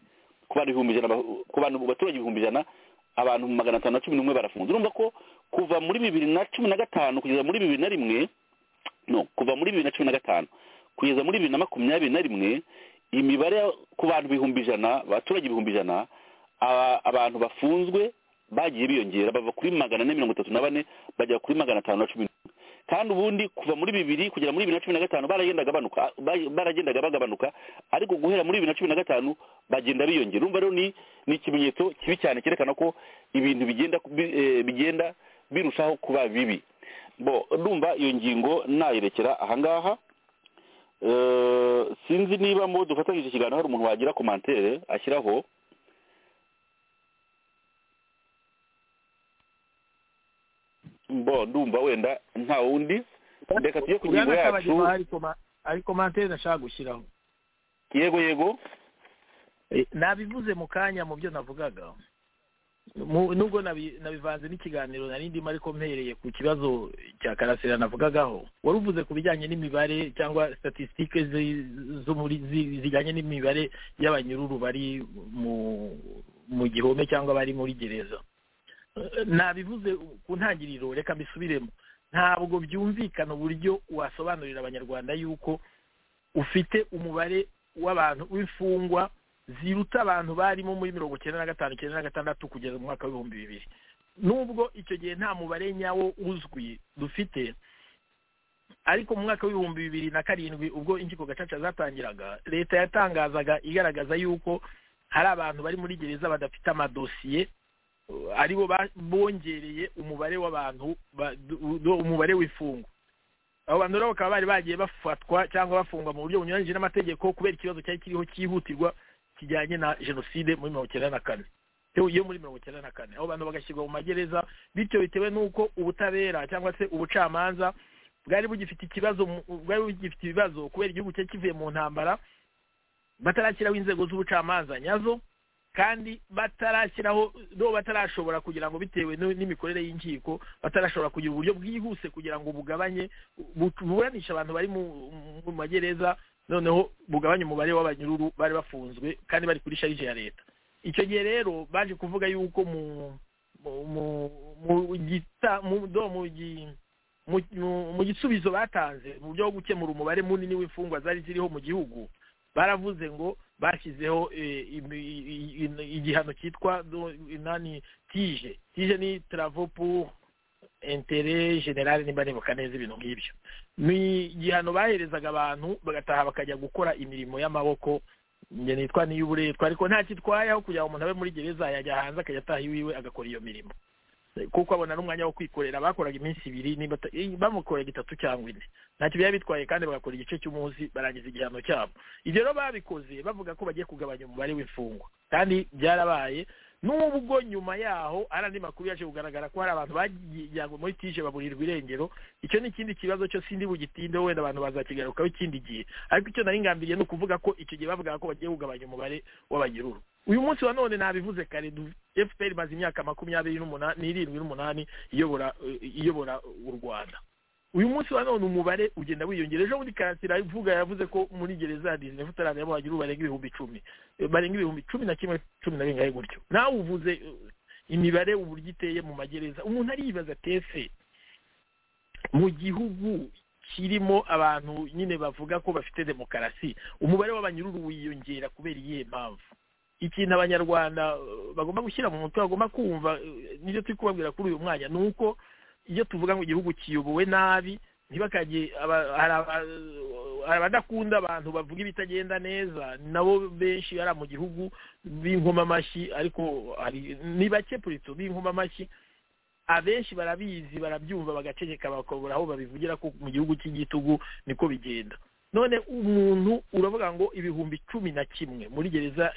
E: ku bantu ibihumbi ijana ba- ku bantu ku baturage ibihumbi ijana abantu magana atanu na cumi n'umwe barafunze urumva ko kuva muri bibiri na cumi na gatanu kugeza muri bibiri na rimwe no kuva muri bibiri na cumi na gatanu kugeza muri bibiri na makumyabiri na rimwe imibare ya- ku bantu ibihumbi ijana abaturage ibihumbi ijana aba- abantu bafunzwe bagiye biyongera bava kuri magana ane mirongo itatu na bane bajya kuri magana atanu na cumi n'umwe kandi ubundi kuva muri bibiri kugera muri bibiri na cumi na gatanu baragendaga banuka ba- baragendaga bagabanuka ariko guhera muri bibiri na cumi na gatanu bagenda biyongera urumva rero ni ni ikimenyetso kibi cyane cyerekana ko ibintu bigenda bi- eh, bigenda birushaho kuba bibi bo ndumva iyo ngingo nayerekera ahangaha Eh, sinzi niba mu dufatanyije ikiganiro hari umuntu wagira komantere ashyiraho bo ndumva wenda nta wundi reka tujye ku ngingo
F: Bwana
E: yacu
F: Kabagema hari koma- hari komantere ndashaka gushyiraho
E: yego yego
F: nabivuze mu kanya mu byo navugaga Mu- nubwo nabi- nabivanze n'ikiganiro nari ndimo ariko mpereye ku kibazo cya karasira navugagaho wari uvuze ku bijyanye n'imibare cyangwa statisitike zijyanye n'imibare y'abanyururu bari mu mu gihome cyangwa bari muri gereza Eh, nabivuze ku ntangiriro reka mbisubiremo ntabwo byumvikana uburyo wasobanurira abanyarwanda yuko ufite umubare w'abantu w'imfungwa ziruta abantu barimo muri mirongo icyenda na gatanu icyenda na gatandatu kugeza mu mwaka w'ibihumbi bibiri nubwo icyo gihe nta mubare nyawo uzwi dufite ariko mu mwaka w'ibihumbi bibiri na karindwi ubwo inkiko gacaca zatangiraga leta yatangazaga igaragaza yuko hari abantu bari muri gereza badafite amadosiye uh, aribo ba- bongereye umubare w'abantu ba- du- du- umubare w'imfungwa abo bantu rero bakaba bari bagiye bafatwa cyangwa bafungwa mu buryo bunyuranyije n'amategeko kubera ikibazo cyari kiriho cyihutirwa kijyanye na jenoside muri mirongo icyenda na kane yo yo muri mirongo icyenda na kane abo bantu bagashyirwa mu magereza bityo bitewe n'uko ubutabera cyangwa se ubucamanza bwari bugifite ikibazo mu- bwari bugifite ibibazo kubera igihugu cyari kivuye mu ntambara batarashyiraho inzego z'ubucamanza nyazo kandi batarashyiraho do batarashobora kugira ngo bitewe n'u- n'imikorere y'inkiko batarashobora kugira uburyo bwihuse kugira ngo bugabanye bu- buburanishe abantu bari mu mu magereza noneho bugabanye umubare w'abanyururu bari bafunzwe kandi bari kuri sharije ya leta icyo gihe rero baje kuvuga yuko mu mu mu mu gita mu do mu gi- mu- mu- mu gisubizo batanze mu buryo bwo gukemura umubare munini w'imfungwa zari ziriho mu gihugu baravuze ngo bashyizeho igihano cyitwa inani tije tije ni taravo pour intere generale nimba nibuka neza ibintu nk'ibyo ni igihano baherezaga abantu bagataha bakajya gukora imirimo y'amaboko nitwa n'iy'uburetwa ariko nta kitwaye aho kugira ngo umuntu abe muri gereza yajya hanze akajya ataha iwiwe agakora iyo mirimo kuko abona n'umwanya wo kwikorera bakoraga iminsi ibiri bamukorera itatu cyangwa ine ntacyo biba bitwaye kandi bagakora igice cy'umunsi barangiza igihano cyabo ibyo rero babikoze bavuga ko bagiye kugabanya umubare w'imfungwa kandi byarabaye n'ubwo nyuma yaho hari andi makuru yaje kugaragara ko hari abantu bajyanywe muri tije baburirwa irengero icyo ni ikindi kibazo cyo sindi bugitinde wenda abantu bazakigarukaho ikindi gihe ariko icyo nari ngambiriye ni ukuvuga ko icyo gihe bavugaga ko bagiye kugabanya umubare w'abanyururu uyu munsi wa none nabivuze kare fpr imaze imyaka makumyabiri n'umunani n'irindwi n'umunani iyobora u rwanda uyu munsi wa none umubare ugenda wiyongera ejo bundi karasira ivuga yavuze ko muri gereza ya disine futarane y'abahagiruru barenga ibihumbi icumi barenga ibihumbi cumi na kimwe cumi na bingahe gutyo nawe uvuze imibare uburyo iteye mu magereza umuntu ariyibaza tese mu gihugu kirimo abantu nyine bavuga ko bafite demokarasi umubare w'abanyururu wiyongera kubera iyihe mpamvu ikintu abanyarwanda bagomba gushyira mu mutwe bagomba kumva n'ibyo turi kubabwira kuri uyu mwanya ni uko iyo tuvuga ngo igihugu kiyobowe nabi ntibakajye hari abadakunda abantu bavuga ibitagenda neza nabo benshi ari mu gihugu b'inkomamashyi amashyi ariko ni bake purito amashyi abenshi barabizi barabyumva bagaceceka bakabura aho babivugira ko mu gihugu cy'igitugu niko bigenda none umuntu uravuga ngo ibihumbi cumi na kimwe muri gereza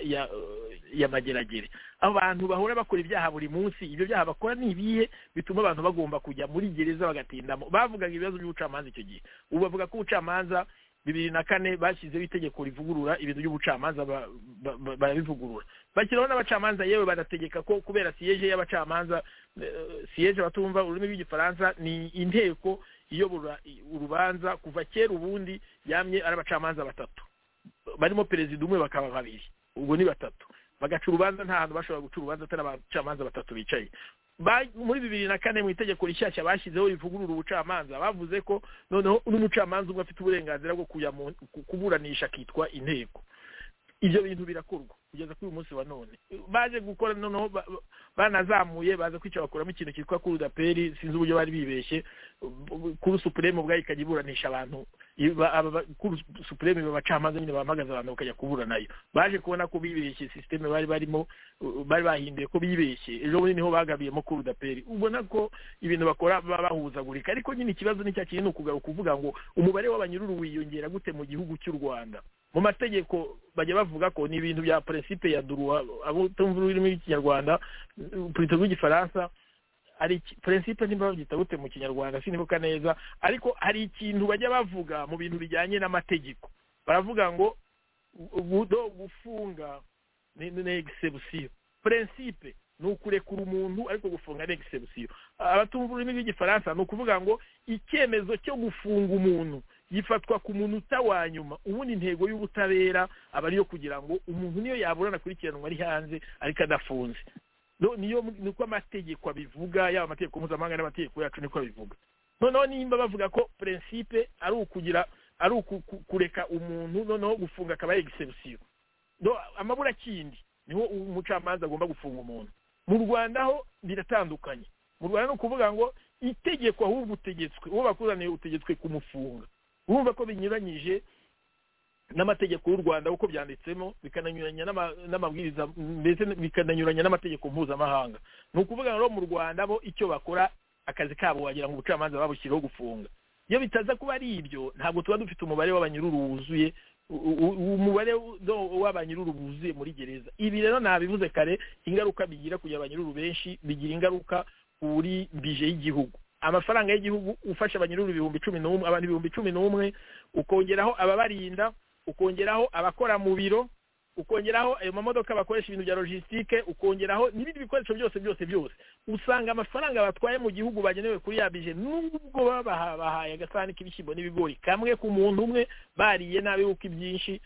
F: ya mageragere abantu bahora bakora ibyaha buri munsi ibyo byaha bakora ni ibihe bituma abantu bagomba kujya muri gereza bagatindamo bavugaga ibibazo by'ubucamanza icyo gihe ubu bavuga ko ubucamanza bibiri na kane bashyizeho itegeko rivugurura ibintu by'ubucamanza barabivugurura bashyiraho n'abacamanza yewe banategeka ko kubera siyeje y'abacamanza siyeje batumva ururimi rw'igifaransa ni inteko iyobora urubanza kuva kera ubundi yamye ari abacamanza batatu barimo perezida umwe bakaba babiri ubwo ni batatu bagaca urubanza nta hantu bashobora guca urubanza atari abacamanza batatu bicaye muri bibiri na kane mu itegeko rishyashya bashyizeho rivugurura ubucamanza bavuze ko noneho n'umucamanza umwe afite uburenganzira bwo kuburanisha akitwa inteko ibyo bintu birakorwa kugeza kuri uyu munsi wa none baje gukora noneho banazamuye baza kwica bakuramo ikintu cyitwa kurudaperi sinzi uburyo bari bibeshye kuri supuremu ubwayo ikajya iburanisha abantu kuri supuremu bacamanza nyine bahagaze abantu bakajya kuburanayo baje kubona ko bibeshye sisiteme bari barimo bari bahinduye ko bibeshye ejo bundi niho bagabiyemo kurudaperi ubona ko ibintu bakora baba bahuzagurika ariko nyine ikibazo ni cya kintu ni ukugaruka uvuga ngo umubare w'abanyururu wiyongera gute mu gihugu cy'u rwanda mu mategeko bajya bavuga ko ni ibintu bya peresipe ya duruwa abo tumva ururimi rw'ikinyarwanda perezida rw'igifaransa hari peresipe nimba babyita gute mu kinyarwanda sinibuka neza ariko hari ikintu bajya bavuga mu bintu bijyanye n'amategeko baravuga ngo ubudo gufunga ni egisebusiyo peresipe ni ukurekura umuntu ariko gufunga ni egisebusiyo abatumva ururimi rw'igifaransa ni ukuvuga ngo icyemezo cyo gufunga umuntu gifatwa ku munota wa nyuma ubundi intego y'ubutabera aba ariyo kugira ngo umuntu niyo yaburana akurikiranwa ari hanze ariko adafunze niyo niko amategeko abivuga yaba amategeko mpuzamahanga n'amategeko yacu niko abivuga noneho nimba bavuga ko prinsipe ari ukugira ari kureka umuntu noneho gufunga akaba ari egisebusiyo amaburakindi niho umucamanza agomba gufunga umuntu mu rwanda ho biratandukanye mu rwanda ni ukuvuga ngo itegeko ahubwo utegetswe uwo bakuzaniye utegetswe kumufunga urumva ko binyuranyije n'amategeko y'u rwanda uko byanditsemo bikananyuranya n'amabwiriza ndetse bikananyuranya n'amategeko mpuzamahanga ni ukuvuga ngo mu rwanda bo icyo bakora akazi kabo wagira ngo ubucamanza babushyiriho gufunga iyo bitaza kuba ari ibyo ntabwo tuba dufite umubare w'abanyururu wuzuye umubare w'abanyururu wuzuye muri gereza ibi rero nabivuze kare ingaruka bigira kugira abanyururu benshi bigira ingaruka kuri bije y'igihugu amafaranga y'igihugu ufasha abanyururu ibihumbi cumi n'umwe abantu ibihumbi cumi n'umwe ukongeraho ababarinda ukongeraho abakora mu biro ukongeraho ayo mamodoka bakoresha ibintu bya logisitike ukongeraho n'ibindi bikoresho byose byose byose usanga amafaranga batwaye mu gihugu bagenewe kuri ya bije n'ubwo babahaye agasahani k'ibishyimbo n'ibigori kamwe ku muntu umwe bariye nabi kuko ibyinshi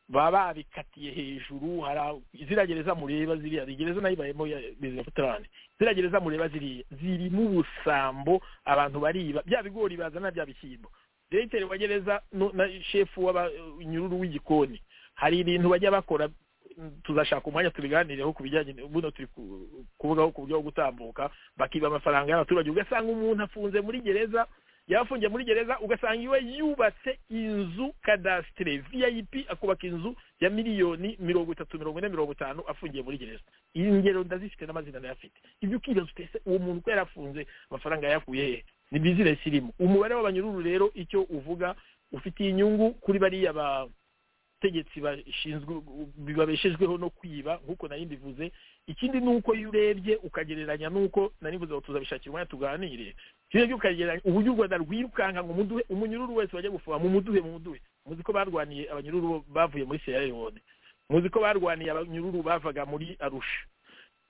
F: baba babikatiye hejuru hari ziragereza mureba ziriya gereza nayo ibayemo ya bezefutarane ziragereza mureba ziriya zirimo ubusambo abantu bariba bya bigori bazana bya bishyimbo diregiteri wa gereza nu- na shefu w'abanyururu w'igikoni hari ibintu bajya bakora mm, tuzashaka umwanya tubiganireho ku bijyanye n- buno turi ku- kuvugaho ku buryo bwo gutambuka bakiba amafaranga y'abaturage ugasanga umuntu afunze muri gereza yaba afungiye muri gereza ugasanga iwe yubatse inzu kadasitire vip akubaka inzu ya miliyoni mirongo itatu mirongo ine mirongo itanu afungiye muri gereza iyi ngero ndazifite n'amazina ndayafite ibyo ukibaza utese uwo muntu ko yarafunze amafaranga yayakuye hehe ni bizinesi irimo umubare w'abanyururu rero icyo uvuga ufitiye inyungu kuri bariya ba tegetsi bashinzwe bibabeshejweho no kwiba nk'uko nari mbivuze ikindi ni uko iyo urebye ukagereranya n'uko nari mvuze ngo tuzabishakira umwanya tuganire ikindi byo ukagereranya uburyo u rwanda rwirukanka ngo umuduhe umunyururu wese wajya gufuha mu muduhe mu muduhe muzi ko barwaniye abanyururu bo bavuye muri sierra leone muzi ko barwaniye abanyururu bavaga muri arusha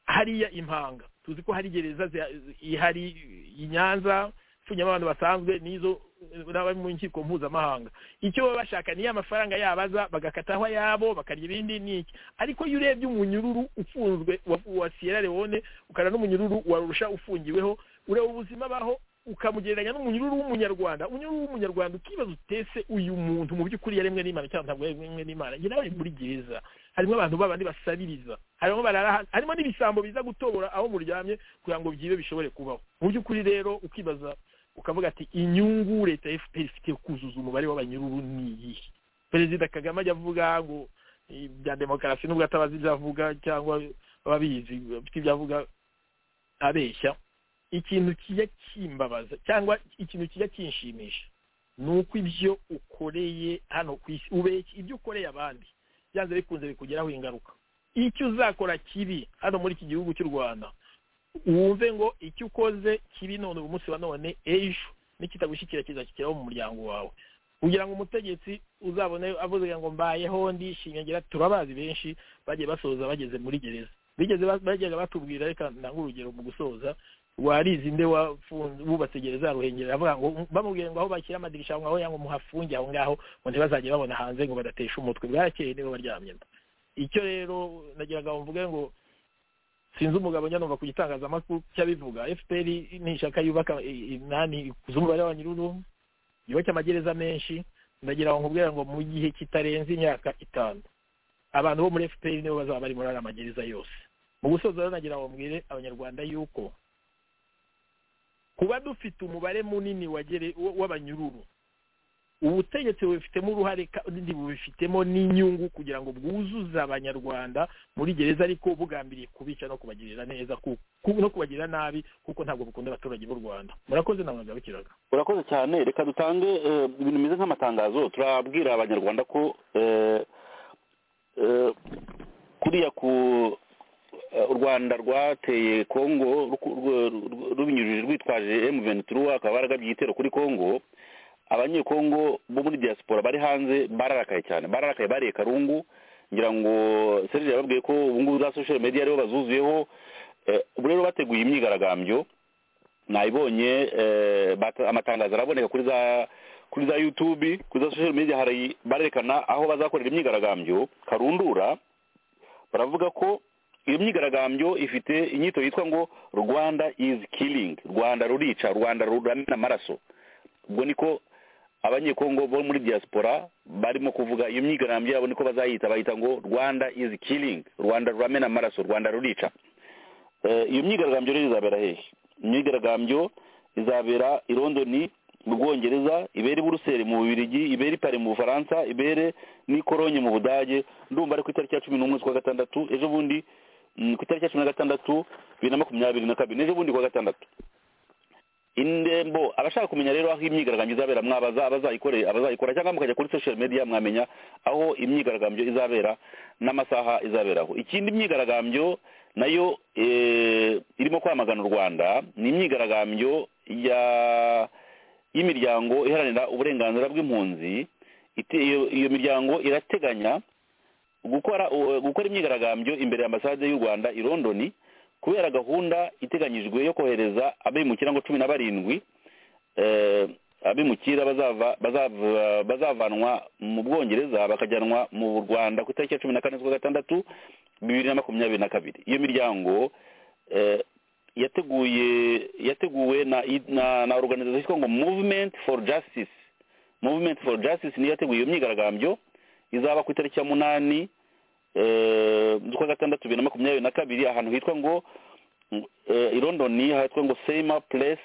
F: hariya impanga tuzi ko hari gereza zi- ihari i nyanza ipfunyamo abantu basanzwe n'izo n'abari mu nkiko mpuzamahanga icyo baba bashaka niyo amafaranga yabaza bagakataho ayabo bakarya ibindi n'iki ariko iyo urebye umunyururu ufunzwe wa- wa sierra leone ukana n'umunyururu wa rusha ufungiweho ureba ubuzima baho ukamugereranya n'umunyururu w'umunyarwanda umunyururu w'umunyarwanda ukibaza utese uyu muntu mu by'ukuri yaremwe n'imana cyangwa ntabwo yaremwe n'imana njye nawe muri gereza harimo abantu babandi basabiriza harimo barara hasi harimo n'ibisambo biza gutobora aho muryamye kugira ngo byibe bishobore kubaho mu by'ukuri rero ukibaza ukavuga ati inyungu leta ya fpr ifite kuzuza umubare w'abanyururu ni iyihe perezida kagame ajya avuga ngo eh, bya demokarasi nubwo atabazi ibyo avuga cyangwa ababizi bafite ibyo avuga abeshya ikintu kijya kimbabaza cyangwa ikintu kijya kinshimisha ni uko ibyo ukoreye hano ku isi ubeshya ibyo ukoreye abandi byanze bikunze bikugeraho ingaruka icyo uzakora kibi hano muri iki gihugu cy'u rwanda wumve ngo icyo ukoze kibi none uyu munsi wa none ejo nikitagushyikira kizashyikiraho mu muryango wawe kugira ngo umutegetsi uzabone avuze ngo mbayeho ndishimye ngira turabazi benshi bagiye basoza bageze muri gereza bigeze ba- bajyaga batubwira reka ntange urugero mu gusoza warizi nde wafunze bubatse gereza ya ruhengeri aravuga ngo bamubwiye ngo aho bashyira amadirisha ngo aho yango muhafunge aho ngaho ngo ntibazajye babona hanze ngo badatesha umutwe bwarakeye nibo baryamye icyo rero nagiraga ngo mvuge ngo sinzi umugabo njya numva ku gitangazamakuru cy'abivuga fpr nishaka yubaka inani ikuze umubare wa nyiruru yubake amagereza menshi ndagira ngo nkubwire ngo mu gihe kitarenze imyaka itanu abantu bo muri fpr nibo bazaba bari muri ariya magereza yose mu gusoza rero nagira ngo mbwire abanyarwanda yuko kuba dufite umubare munini wa gere- w- w'abanyururu ubutegetsi bubifitemo uruhare kandi bubifitemo n'inyungu kugira ngo bwuzuze abanyarwanda muri gereza ariko bugambiriye kubica no kubagirira neza ku- ku- no kubagirira nabi kuko ntabwo bukunda abaturage b'u rwanda murakoze namwe gabukiraga
E: urakoze cyane reka dutange eh, ibintu bimeze nk'amatangazo turabwira abanyarwanda ko eh, eh, kuriya ku eh, u rwanda rwateye kongo ruku- rw- rw- rubinyujije rwitwaje emu ventura akaba baragabye igitero kuri kongo abanyekongo bo muri diaspora bari hanze bararakaye cyane bararakaye bariye karungu ngira ngo serge yababwiye ko ubu ngubu za social media aribo bazuzuyeho Eh, ubu rero bateguye imyigaragambyo nayibonye eh, bata- amatangazo araboneka kuri za kuri za youtube kuri za social media hari barerekana aho bazakorera imyigaragambyo karundura baravuga ko iyo myigaragambyo ifite inyito yitwa ngo rwanda is killing rwanda rurica rwanda ruramena amaraso ubwo niko abanyekongo bo muri diaspora barimo kuvuga iyo myigaragambyo yabo niko bazayita bayita ngo rwanda is killing rwanda ruramena amaraso rwanda rurica Eh, iyo myigaragambyo rero izabera hehe imyigaragambyo izabera i londoni mu bwongereza ibere i buruseli mu bubirigi ibere i pari mu bufaransa ibere n'i Cologne mu budage ndumva ari ku itariki ya cumi n'umwe z'ukwa gatandatu ejo bundi mm, ku itariki ya cumi na gatandatu bibiri na makumyabiri na kabiri n'ejo bundi kuwa gatandatu indembo abashaka kumenya rero aho imyigaragambyo izabera mwabaza abazayikore abazayikora cyangwa mukajya kuri social media mwamenya aho imyigaragambyo izabera n'amasaha izaberaho ikindi imyigaragambyo nayo eh, irimo kwamagana u rwanda ni imyigaragambyo ya y'imiryango iharanira uburenganzira bw'impunzi ite- iyo- iyo miryango irateganya gukora u- gukora imyigaragambyo imbere ya ambasade y'u rwanda i londoni kubera gahunda iteganyijwe yo kohereza abimukira ngo cumi na barindwi eh, abimukira bazava- bazava- bazavanwa mu bwongereza bakajyanwa mu rwanda ku itariki ya cumi na kane z'ukwa gatandatu bibiri na makumyabiri na kabiri iyo miryango eh, yateguye yateguwe na na, na organization yitwa ngo movement for justice movement for justice niyo yateguye iyo myigaragambyo izaba ku itariki ya munani eh, z'ukwa gatandatu bibiri na makumyabiri na kabiri ahantu hitwa ngo eh, i london hitwa ngo seima place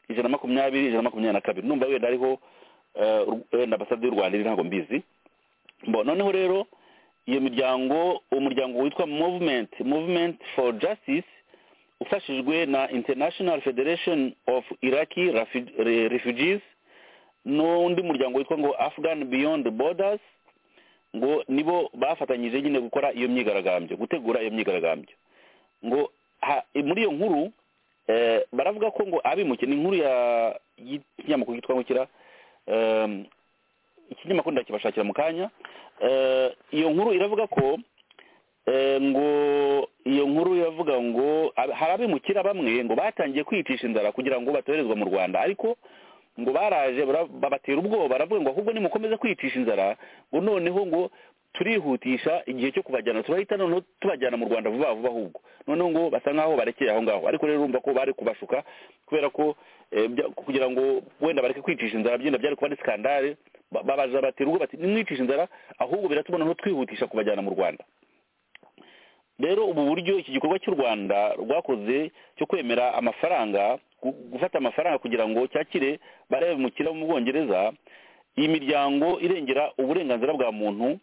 E: ijana na makumyabiri ijana na makumyabiri na kabiri numva wenda ariho eh, ur- wenda ambasade y'u rwanda iri ntabwo mbizi bo noneho rero iyo miryango umuryango witwa movement movement for justice ufashijwe na international federation of iraqi Refu- Re- refugees n'undi muryango witwa ngo afghan beyond borders ngo nibo bafatanyije nyine gukora iyo myigaragambyo gutegura iyo myigaragambyo ngo ha- muri iyo nkuru eh, baravuga ko ngo abimukiye ni inkuru ya- y'ikinyamakuru yitwa ngo kira em, ikinyamakuru ndakibashakira mu kanya Eh, iyo nkuru iravuga ko eh, ngo iyo nkuru iravuga ngo ab- hari abimukira bamwe ngo batangiye kwicisha inzara kugira ngo batoherezwa mu rwanda ariko ngo baraje bara- babatera ubwoba baravuga ngo ahubwo nimukomeze kwicisha inzara ngo noneho ngo turihutisha igihe cyo kubajyana turahita noneho tubajyana mu rwanda vuba vuba ahubwo noneho ngo basa nk'aho barekeye aho ngaho ariko rero urumva ko bari kubashuka kubera ko eh, bya- kugira ngo wenda bareke kwicisha inzara byenda byari kuba ari skandale ba- babaza batera ubwo bati nimwicisha inzara ahubwo biratuma noneho twihutisha kubajyana mu rwanda rero ubu buryo iki gikorwa cy'u rwanda rwakoze cyo kwemera amafaranga gu- gufata amafaranga kugira ngo cyakire barebe mukira bo mu bwongereza iyi miryango irengera uburenganzira bwa muntu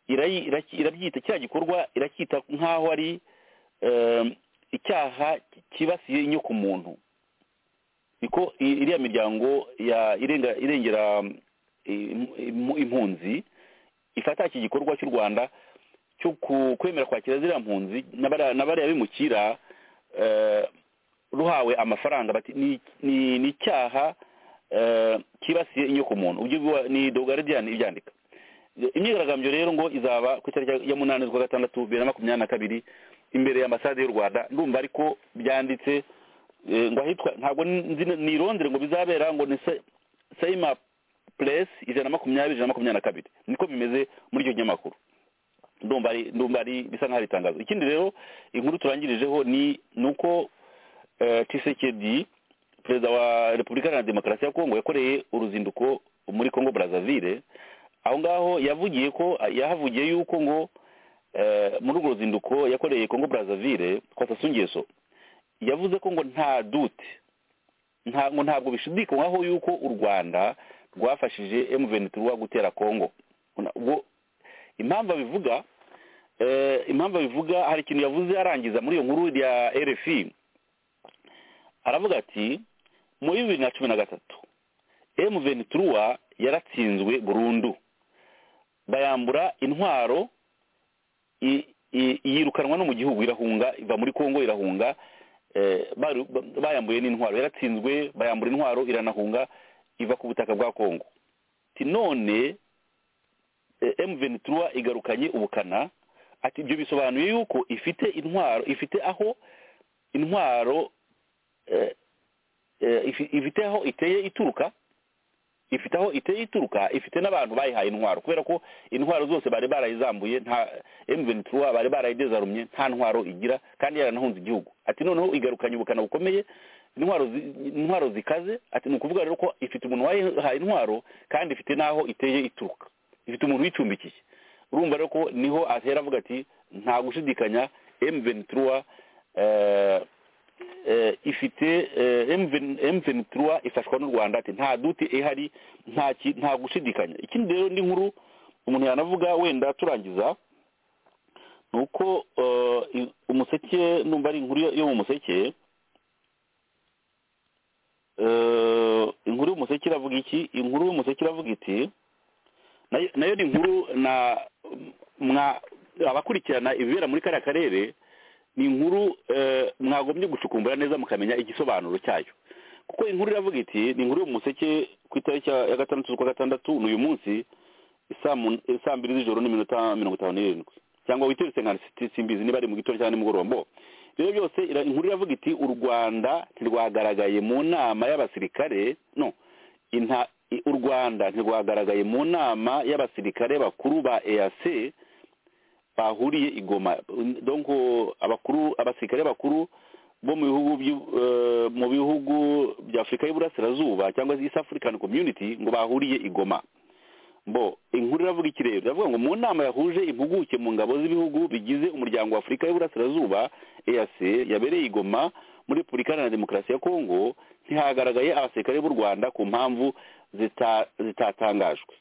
E: irayi- iraki- irabyita kiriya gikorwa iracyita nk'aho ari em, icyaha cyibasiye inyokomuntu niko i- iriya miryango ya irenga- irengera mm, im- im- impunzi ifata iki gikorwa cy'u rwanda cyo ku- kwemera kwakira ziriya mpunzi n'abariya n'abariya bimukira eh, ruhawe amafaranga bati ni- ni ni icyaha eh, cyibasiye inyokomuntu ubyo biba- ni the guardian ibyandika imyigaragambyo rero ngo izaba ku itariki ya munani z'ukwa gatandatu bibiri na makumyabiri na kabiri imbere ya ambasade y'u rwanda ndumva ariko byanditse eh, ngo ahitwa ntabwo nzi ni irondere ngo bizabera ngo ni se- seima place ijana na makumyabiri ijana na makumyabiri na kabiri niko bimeze muri icyo kinyamakuru ndumva ari ndumva ari bisa nk'aho ari itangazo ikindi rero inkuru turangirijeho ni ni uko eh, tshisekedi perezida wa repubulika iharanira demokarasi ya kongo yakoreye uruzinduko muri kongo brazzaville aho ngaho yavugiye ko yahavugiye yuko ngo eh, muri urwo ruzinduko yakoreye kongo brazzaville kwa sasungeso yavuze ko ngo nta dute nta ngo ntabwo bishidikanywaho yuko u rwanda rwafashije M23 gutera kongo Una- ubwo impamvu abivuga eh, impamvu abivuga hari ikintu yavuze arangiza muri iyo nkuru ya rfi aravuga ati muri bibiri na cumi na gatatu M23 yaratsinzwe burundu bayambura intwaro i- i- yirukanwa no mu gihugu irahunga iva muri kongo irahunga eh, bari- ba- bayambuye n'intwaro yaratsinzwe bayambura intwaro iranahunga iva ku butaka bwa kongo ti none m ventura igarukanye ubukana ati ibyo bisobanuye yuko ifite intwaro ifite aho intwaro eh, eh, ifi- ifite aho iteye ituruka ifite aho iteye ituruka ifite n'abantu bayihaye intwaro kubera ko intwaro zose bari barayizambuye nta M23 bari barayidezarumye nta ntwaro igira kandi yaranahunze igihugu ati noneho igarukanye ubukana bukomeye intwaro zi- intwaro zikaze ati ni ukuvuga rero ko ifite umuntu wayihaye intwaro kandi ifite n'aho iteye ituruka ifite umuntu uyicumbikiye urumva rero ko niho ahera avuga ati nta gushidikanya M23 eh, eh, ifite M23 ifashwa n'u Rwanda ati nta duti ihari nta ki- nta gushidikanya ikindi rero ni nkuru umuntu yanavuga wenda turangiza nuko eh, i- umuseke numva ari inkuru yo- yo mu museke Eh, inkuru y'umuseke iravuga iki inkuru y'umuseke iravuga iti nayo nayo ni inkuru na mwa abakurikirana ibibera muri kariya karere ni inkuru eh, mwagombye gucukumbura neza mukamenya igisobanuro cyayo kuko inkuru iravuga iti ni inkuru yo mu museke ku itariki ya ya gatandatu z'ukwa gatandatu n'uyu munsi isaa mun- eh, saa mbiri z'ijoro n'iminota mirongo itanu n'irindwi cyangwa witeretse nka si- simbizi niba ari mu gitondo cyangwa nimugoroba mbo rero byose ira- inkuru iravuga iti u rwanda ntirwagaragaye mu nama y'abasirikare no inta i- u rwanda ntirwagaragaye mu nama y'abasirikare bakuru ba eac bahuriye i goma donc abakuru abasirikare bakuru bo mu bihugu by'u- eh, mu bihugu bya afurika y'uburasirazuba cyangwa se east african community ngo bahuriye i goma bo inkuru iravuga iki rero iravuga ngo mu nama yahuje impuguke mu ngabo z'ibihugu bigize umuryango wa afurika y'uburasirazuba eac yabereye i goma muri repubulika iharanira demokarasi ya kongo ntihagaragaye abasirikare b'u rwanda ku mpamvu zita- zitatangajwe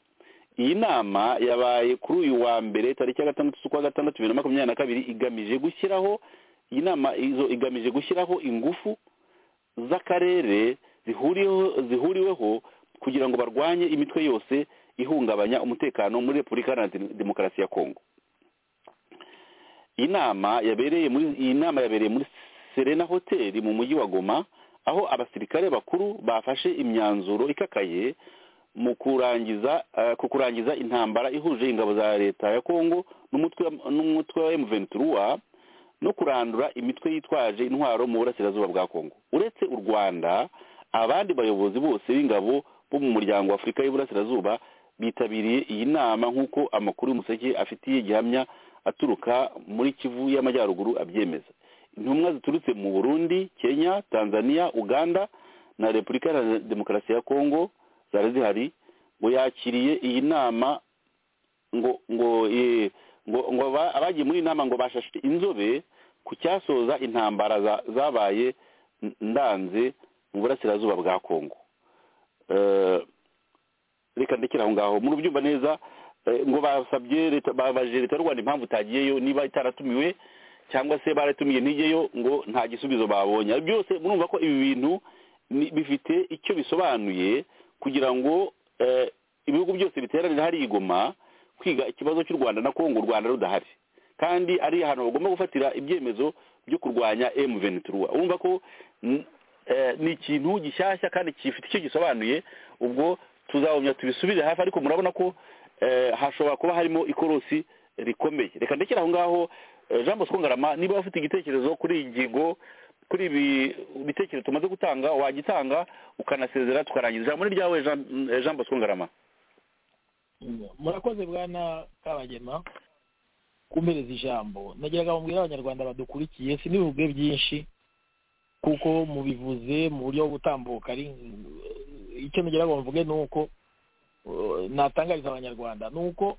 E: iyi nama yabaye kuri uyu wa mbere tariki ya gatandatu z'ukwa gatandatu bibiri na makumyabiri na kabiri igamije gushyiraho iyi nama izo igamije gushyiraho ingufu z'akarere zihuriweho zihuriweho kugira ngo barwanye imitwe yose ihungabanya umutekano muri repubulika iharanira demokarasi ya kongo iyi nama yabereye muri iyi nama yabereye muri serena hoteli mu mujyi wa goma aho abasirikare bakuru bafashe imyanzuro ikakaye mu kurangiza eh, ku kurangiza intambara ihuje ingabo za leta ya Kongo n'umutwe n'umutwe wa M23 no kurandura imitwe yitwaje intwaro mu burasirazuba bwa Kongo uretse u Rwanda abandi bayobozi bose b'ingabo bo mu muryango wa Afurika y'Iburasirazuba bitabiriye iyi nama nk'uko amakuru y'umuseke afitiye gihamya aturuka muri Kivu y'Amajyaruguru abyemeza intumwa ziturutse mu Burundi Kenya Tanzania Uganda na Repubulika Iharanira Demokarasi ya Kongo zari zihari ngo yakiriye iyi nama ngo ngo eh, ngo ngo aba- abagiye muri iyi nama ngo bashashe inzobe ku cyasoza intambara za- zabaye n- ndanze mu burasirazuba bwa kongo Eh, reka ndekera aho ngaho muri byumva neza eh, ngo basabye leta babajije leta y'u rwanda impamvu itagiyeyo niba itaratumiwe cyangwa se baratumiye ntigeyo ngo nta gisubizo babonye byose murumva ko ibi bintu ni- bifite icyo bisobanuye kugira ngo eh, ibihugu byose biteranire hari igoma kwiga ikibazo cy'u rwanda na kongo u rwanda rudahari kandi ari ahantu bagomba gufatira ibyemezo byo kurwanya m ventura urumva ko n- eh, ni ikintu gishyashya kandi gifite icyo gisobanuye ubwo tuzabumya tubisubize hafi ariko murabona ko eh, hashobora kuba harimo ikorosi rikomeye reka ndekere aho ngaho eh, jean bosco ngarama niba ufite igitekerezo kuri iyi ngingo kuri ibi bitekerezo tumaze gutanga wagitanga ukanasezera tukarangiza ijambo ni ryawe Jean- eh, jean bosco ngarama
F: murakoze bwana kabagema kumpereza ijambo nagiraga ngo mbwire abanyarwanda badukurikiye sinibivuge byinshi kuko mubivuze mu buryo bwo gutambuka ari icyo nugera ngo mvuge ni uko uh, natangariza abanyarwanda ni uko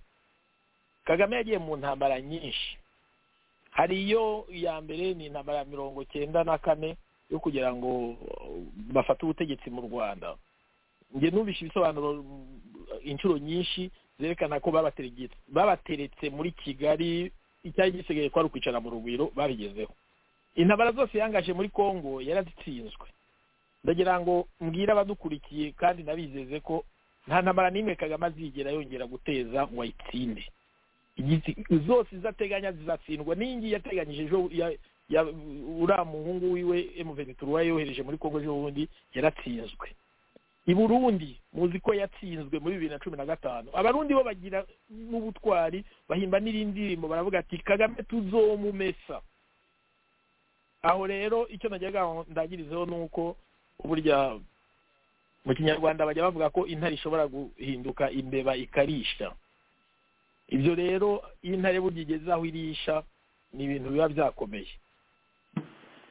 F: kagame yagiye mu ntambara nyinshi hari iyo iya mbere ni intambara ya mirongo cyenda na kane yo kugira ngo uh, bafate ubutegetsi mu rwanda njye numvise ibisobanuro mm, inshuro nyinshi zerekana ko babateretse babateretse muri kigali icyari gisigaye ko ari ukwicara mu rugwiro babigezeho intambara zose yangaje muri congo yarazitsinzwe ndagira ngo mbwire abadukurikiye kandi nabizeze ko nta ntambara n'imwe kagame azigera yongera guteza ngo ayitsinde Igizi- zose izateganya zizatsindwa n'iyingiyi yateganyije ejo ya- ya- uriya muhungu wiwe emuvenituru yohereje muri congo ejo bundi yaratsinzwe i burundi muzi ko yatsinzwe muri bibiri na cumi na gatanu abarundi bo bagira n'ubutwari bahimba n'irindi ndirimbo baravuga ati kagame tuzomumesa aho rero icyo nagira ngo ndagirizeho ni uko burya mu kinyarwanda bajya bavuga ko intare ishobora guhinduka imbeba ikarisha ibyo rero iyo intare burya igeze aho irisha ni ibintu biba byakomeye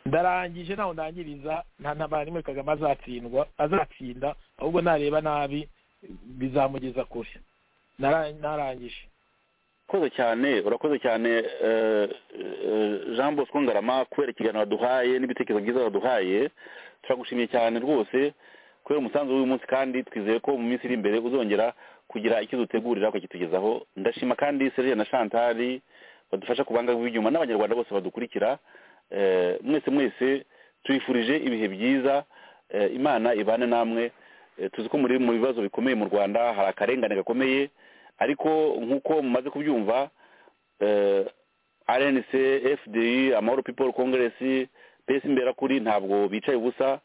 F: ndarangije nawe ndangiriza nta ntambara n'imwe kagame azatsindwa azatsinda ahubwo nareba nabi bizamugeza kure Nara- narangije
E: urakoze cyane urakoze cyane eh, eh, jean bosco ngarama kubera ikiganiro waduhaye n'ibitekerezo byiza waduhaye turagushimiye cyane rwose kubera umusanzu w'uyu munsi kandi twizeye ko mu minsi iri imbere uzongera kugira icyo dutegurira ukakitugezaho ndashima kandi serge na chantal badufasha kubangagwa ibyuma n'abanyarwanda bose badukurikira eh, mwese mwese tubifurije ibihe byiza eh, imana ibane namwe Eh, tuzi ko muri mu bibazo bikomeye mu rwanda hari akarengane gakomeye ariko nk'uko mumaze kubyumva eh, rnc fdi amahoro people congress pesi imberakuri ntabwo bicaye ubusa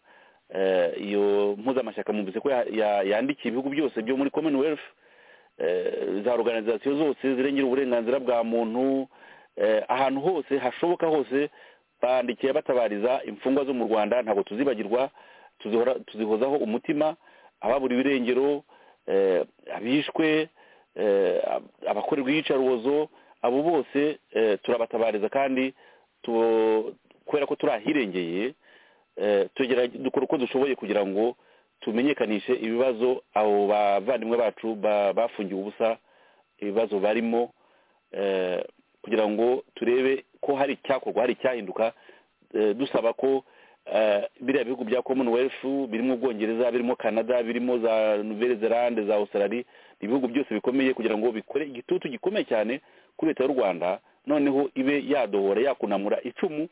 E: Eh, iyo mpuzamashyaka mumvise ko ya- ya- yandikiye ibihugu byose byo muri commonwealth eh, za organizasiyo zose zirengera uburenganzira bwa muntu eh, ahantu hose hashoboka hose bandikiye batabariza imfungwa zo mu rwanda ntabwo tuzibagirwa tuzihora- tuzihozaho umutima ababuriwe irengero eh, abishwe eh, ab- abakorerwa iyicarubozo abo bose eh, turabatabariza kandi tu- kubera ko turi ahirengeye tugerage dukora uko dushoboye kugira ngo tumenyekanishe ibibazo abo bavandimwe bacu ba- bafungiwe ubusa ibibazo barimo eh, kugira ngo turebe ko hari icyakorwa hari icyahinduka eh, dusaba ko eh, biriya bihugu bya commonwealth birimo ubwongereza birimo canada birimo za nouvelle zelande za australie ni ibihugu byose bikomeye kugira ngo bikore igitutu gikomeye cyane kuri leta y'u rwanda noneho ibe yadohora yakunamura icumu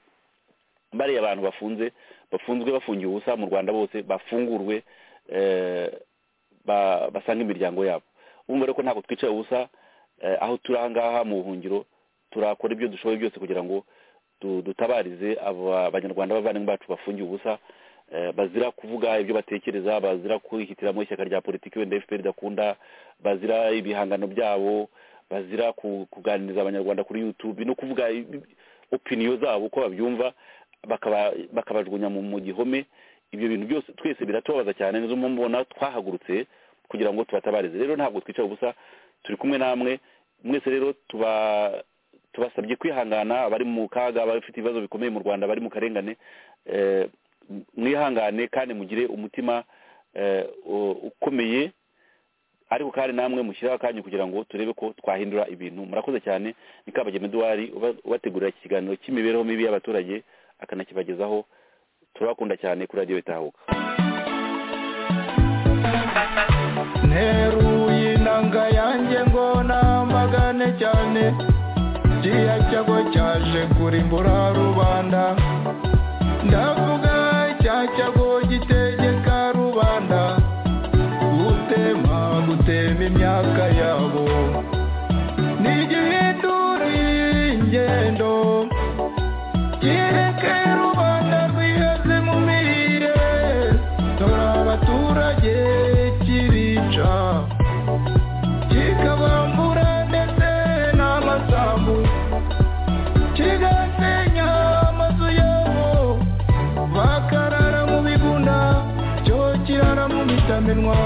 E: bariya abantu bafunze bafunzwe bafungiwe ubusa mu rwanda bose bafungurwe eh, ba- basange imiryango yabo bumva rero ko ntabwo twicaye ubusa eh, aho turi ahangaha mu buhungiro turakora ibyo dushoboye byose kugira ngo du- dutabarize aba banyarwanda bavandimwe bacu bafungiwe ubusa eh, bazira kuvuga ibyo batekereza bazira kwihitiramo ishyaka rya politiki wenda fpr idakunda bazira ibihangano byabo bazira ku- kuganiriza abanyarwanda kuri youtube no kuvuga i- i- opiniyo zabo uko babyumva bakaba- bakabajugunya mu mu gihome ibyo bintu byose twese biratubabaza cyane nizo mpamvu ubona twahagurutse kugira ngo tubatabarize rero ntabwo twicaye ubusa turi kumwe namwe mwese rero tuba tubasabye kwihangana abari mu kaga abafite ibibazo bikomeye mu rwanda bari mu karengane eh, mwihangane kandi mugire umutima eh, u- ukomeye ariko kandi namwe mushyiraho akanya kugira ngo turebe ko twahindura ibintu murakoze cyane ni kabagema eduwari uba- ubategurira iki kiganiro cy'imibereho mibi y'abaturage akanakibagezaho turabakunda cyane kuri radiyo itahuka
G: nteruye inanga yanjye ngo namagane cyane kiriya cyago cyaje kurimbura rubanda ndavuga cya cyago gitegeka rubanda gutema gutema imyaka yabo ntigihinduriye ingendo kireke rubanda rwihaze mu mirire dore abaturage kibica kikabambura ndetse n'amasambu kigasenya amazu yabo bakarara mu bigunda cyo kirara mu bitamenwa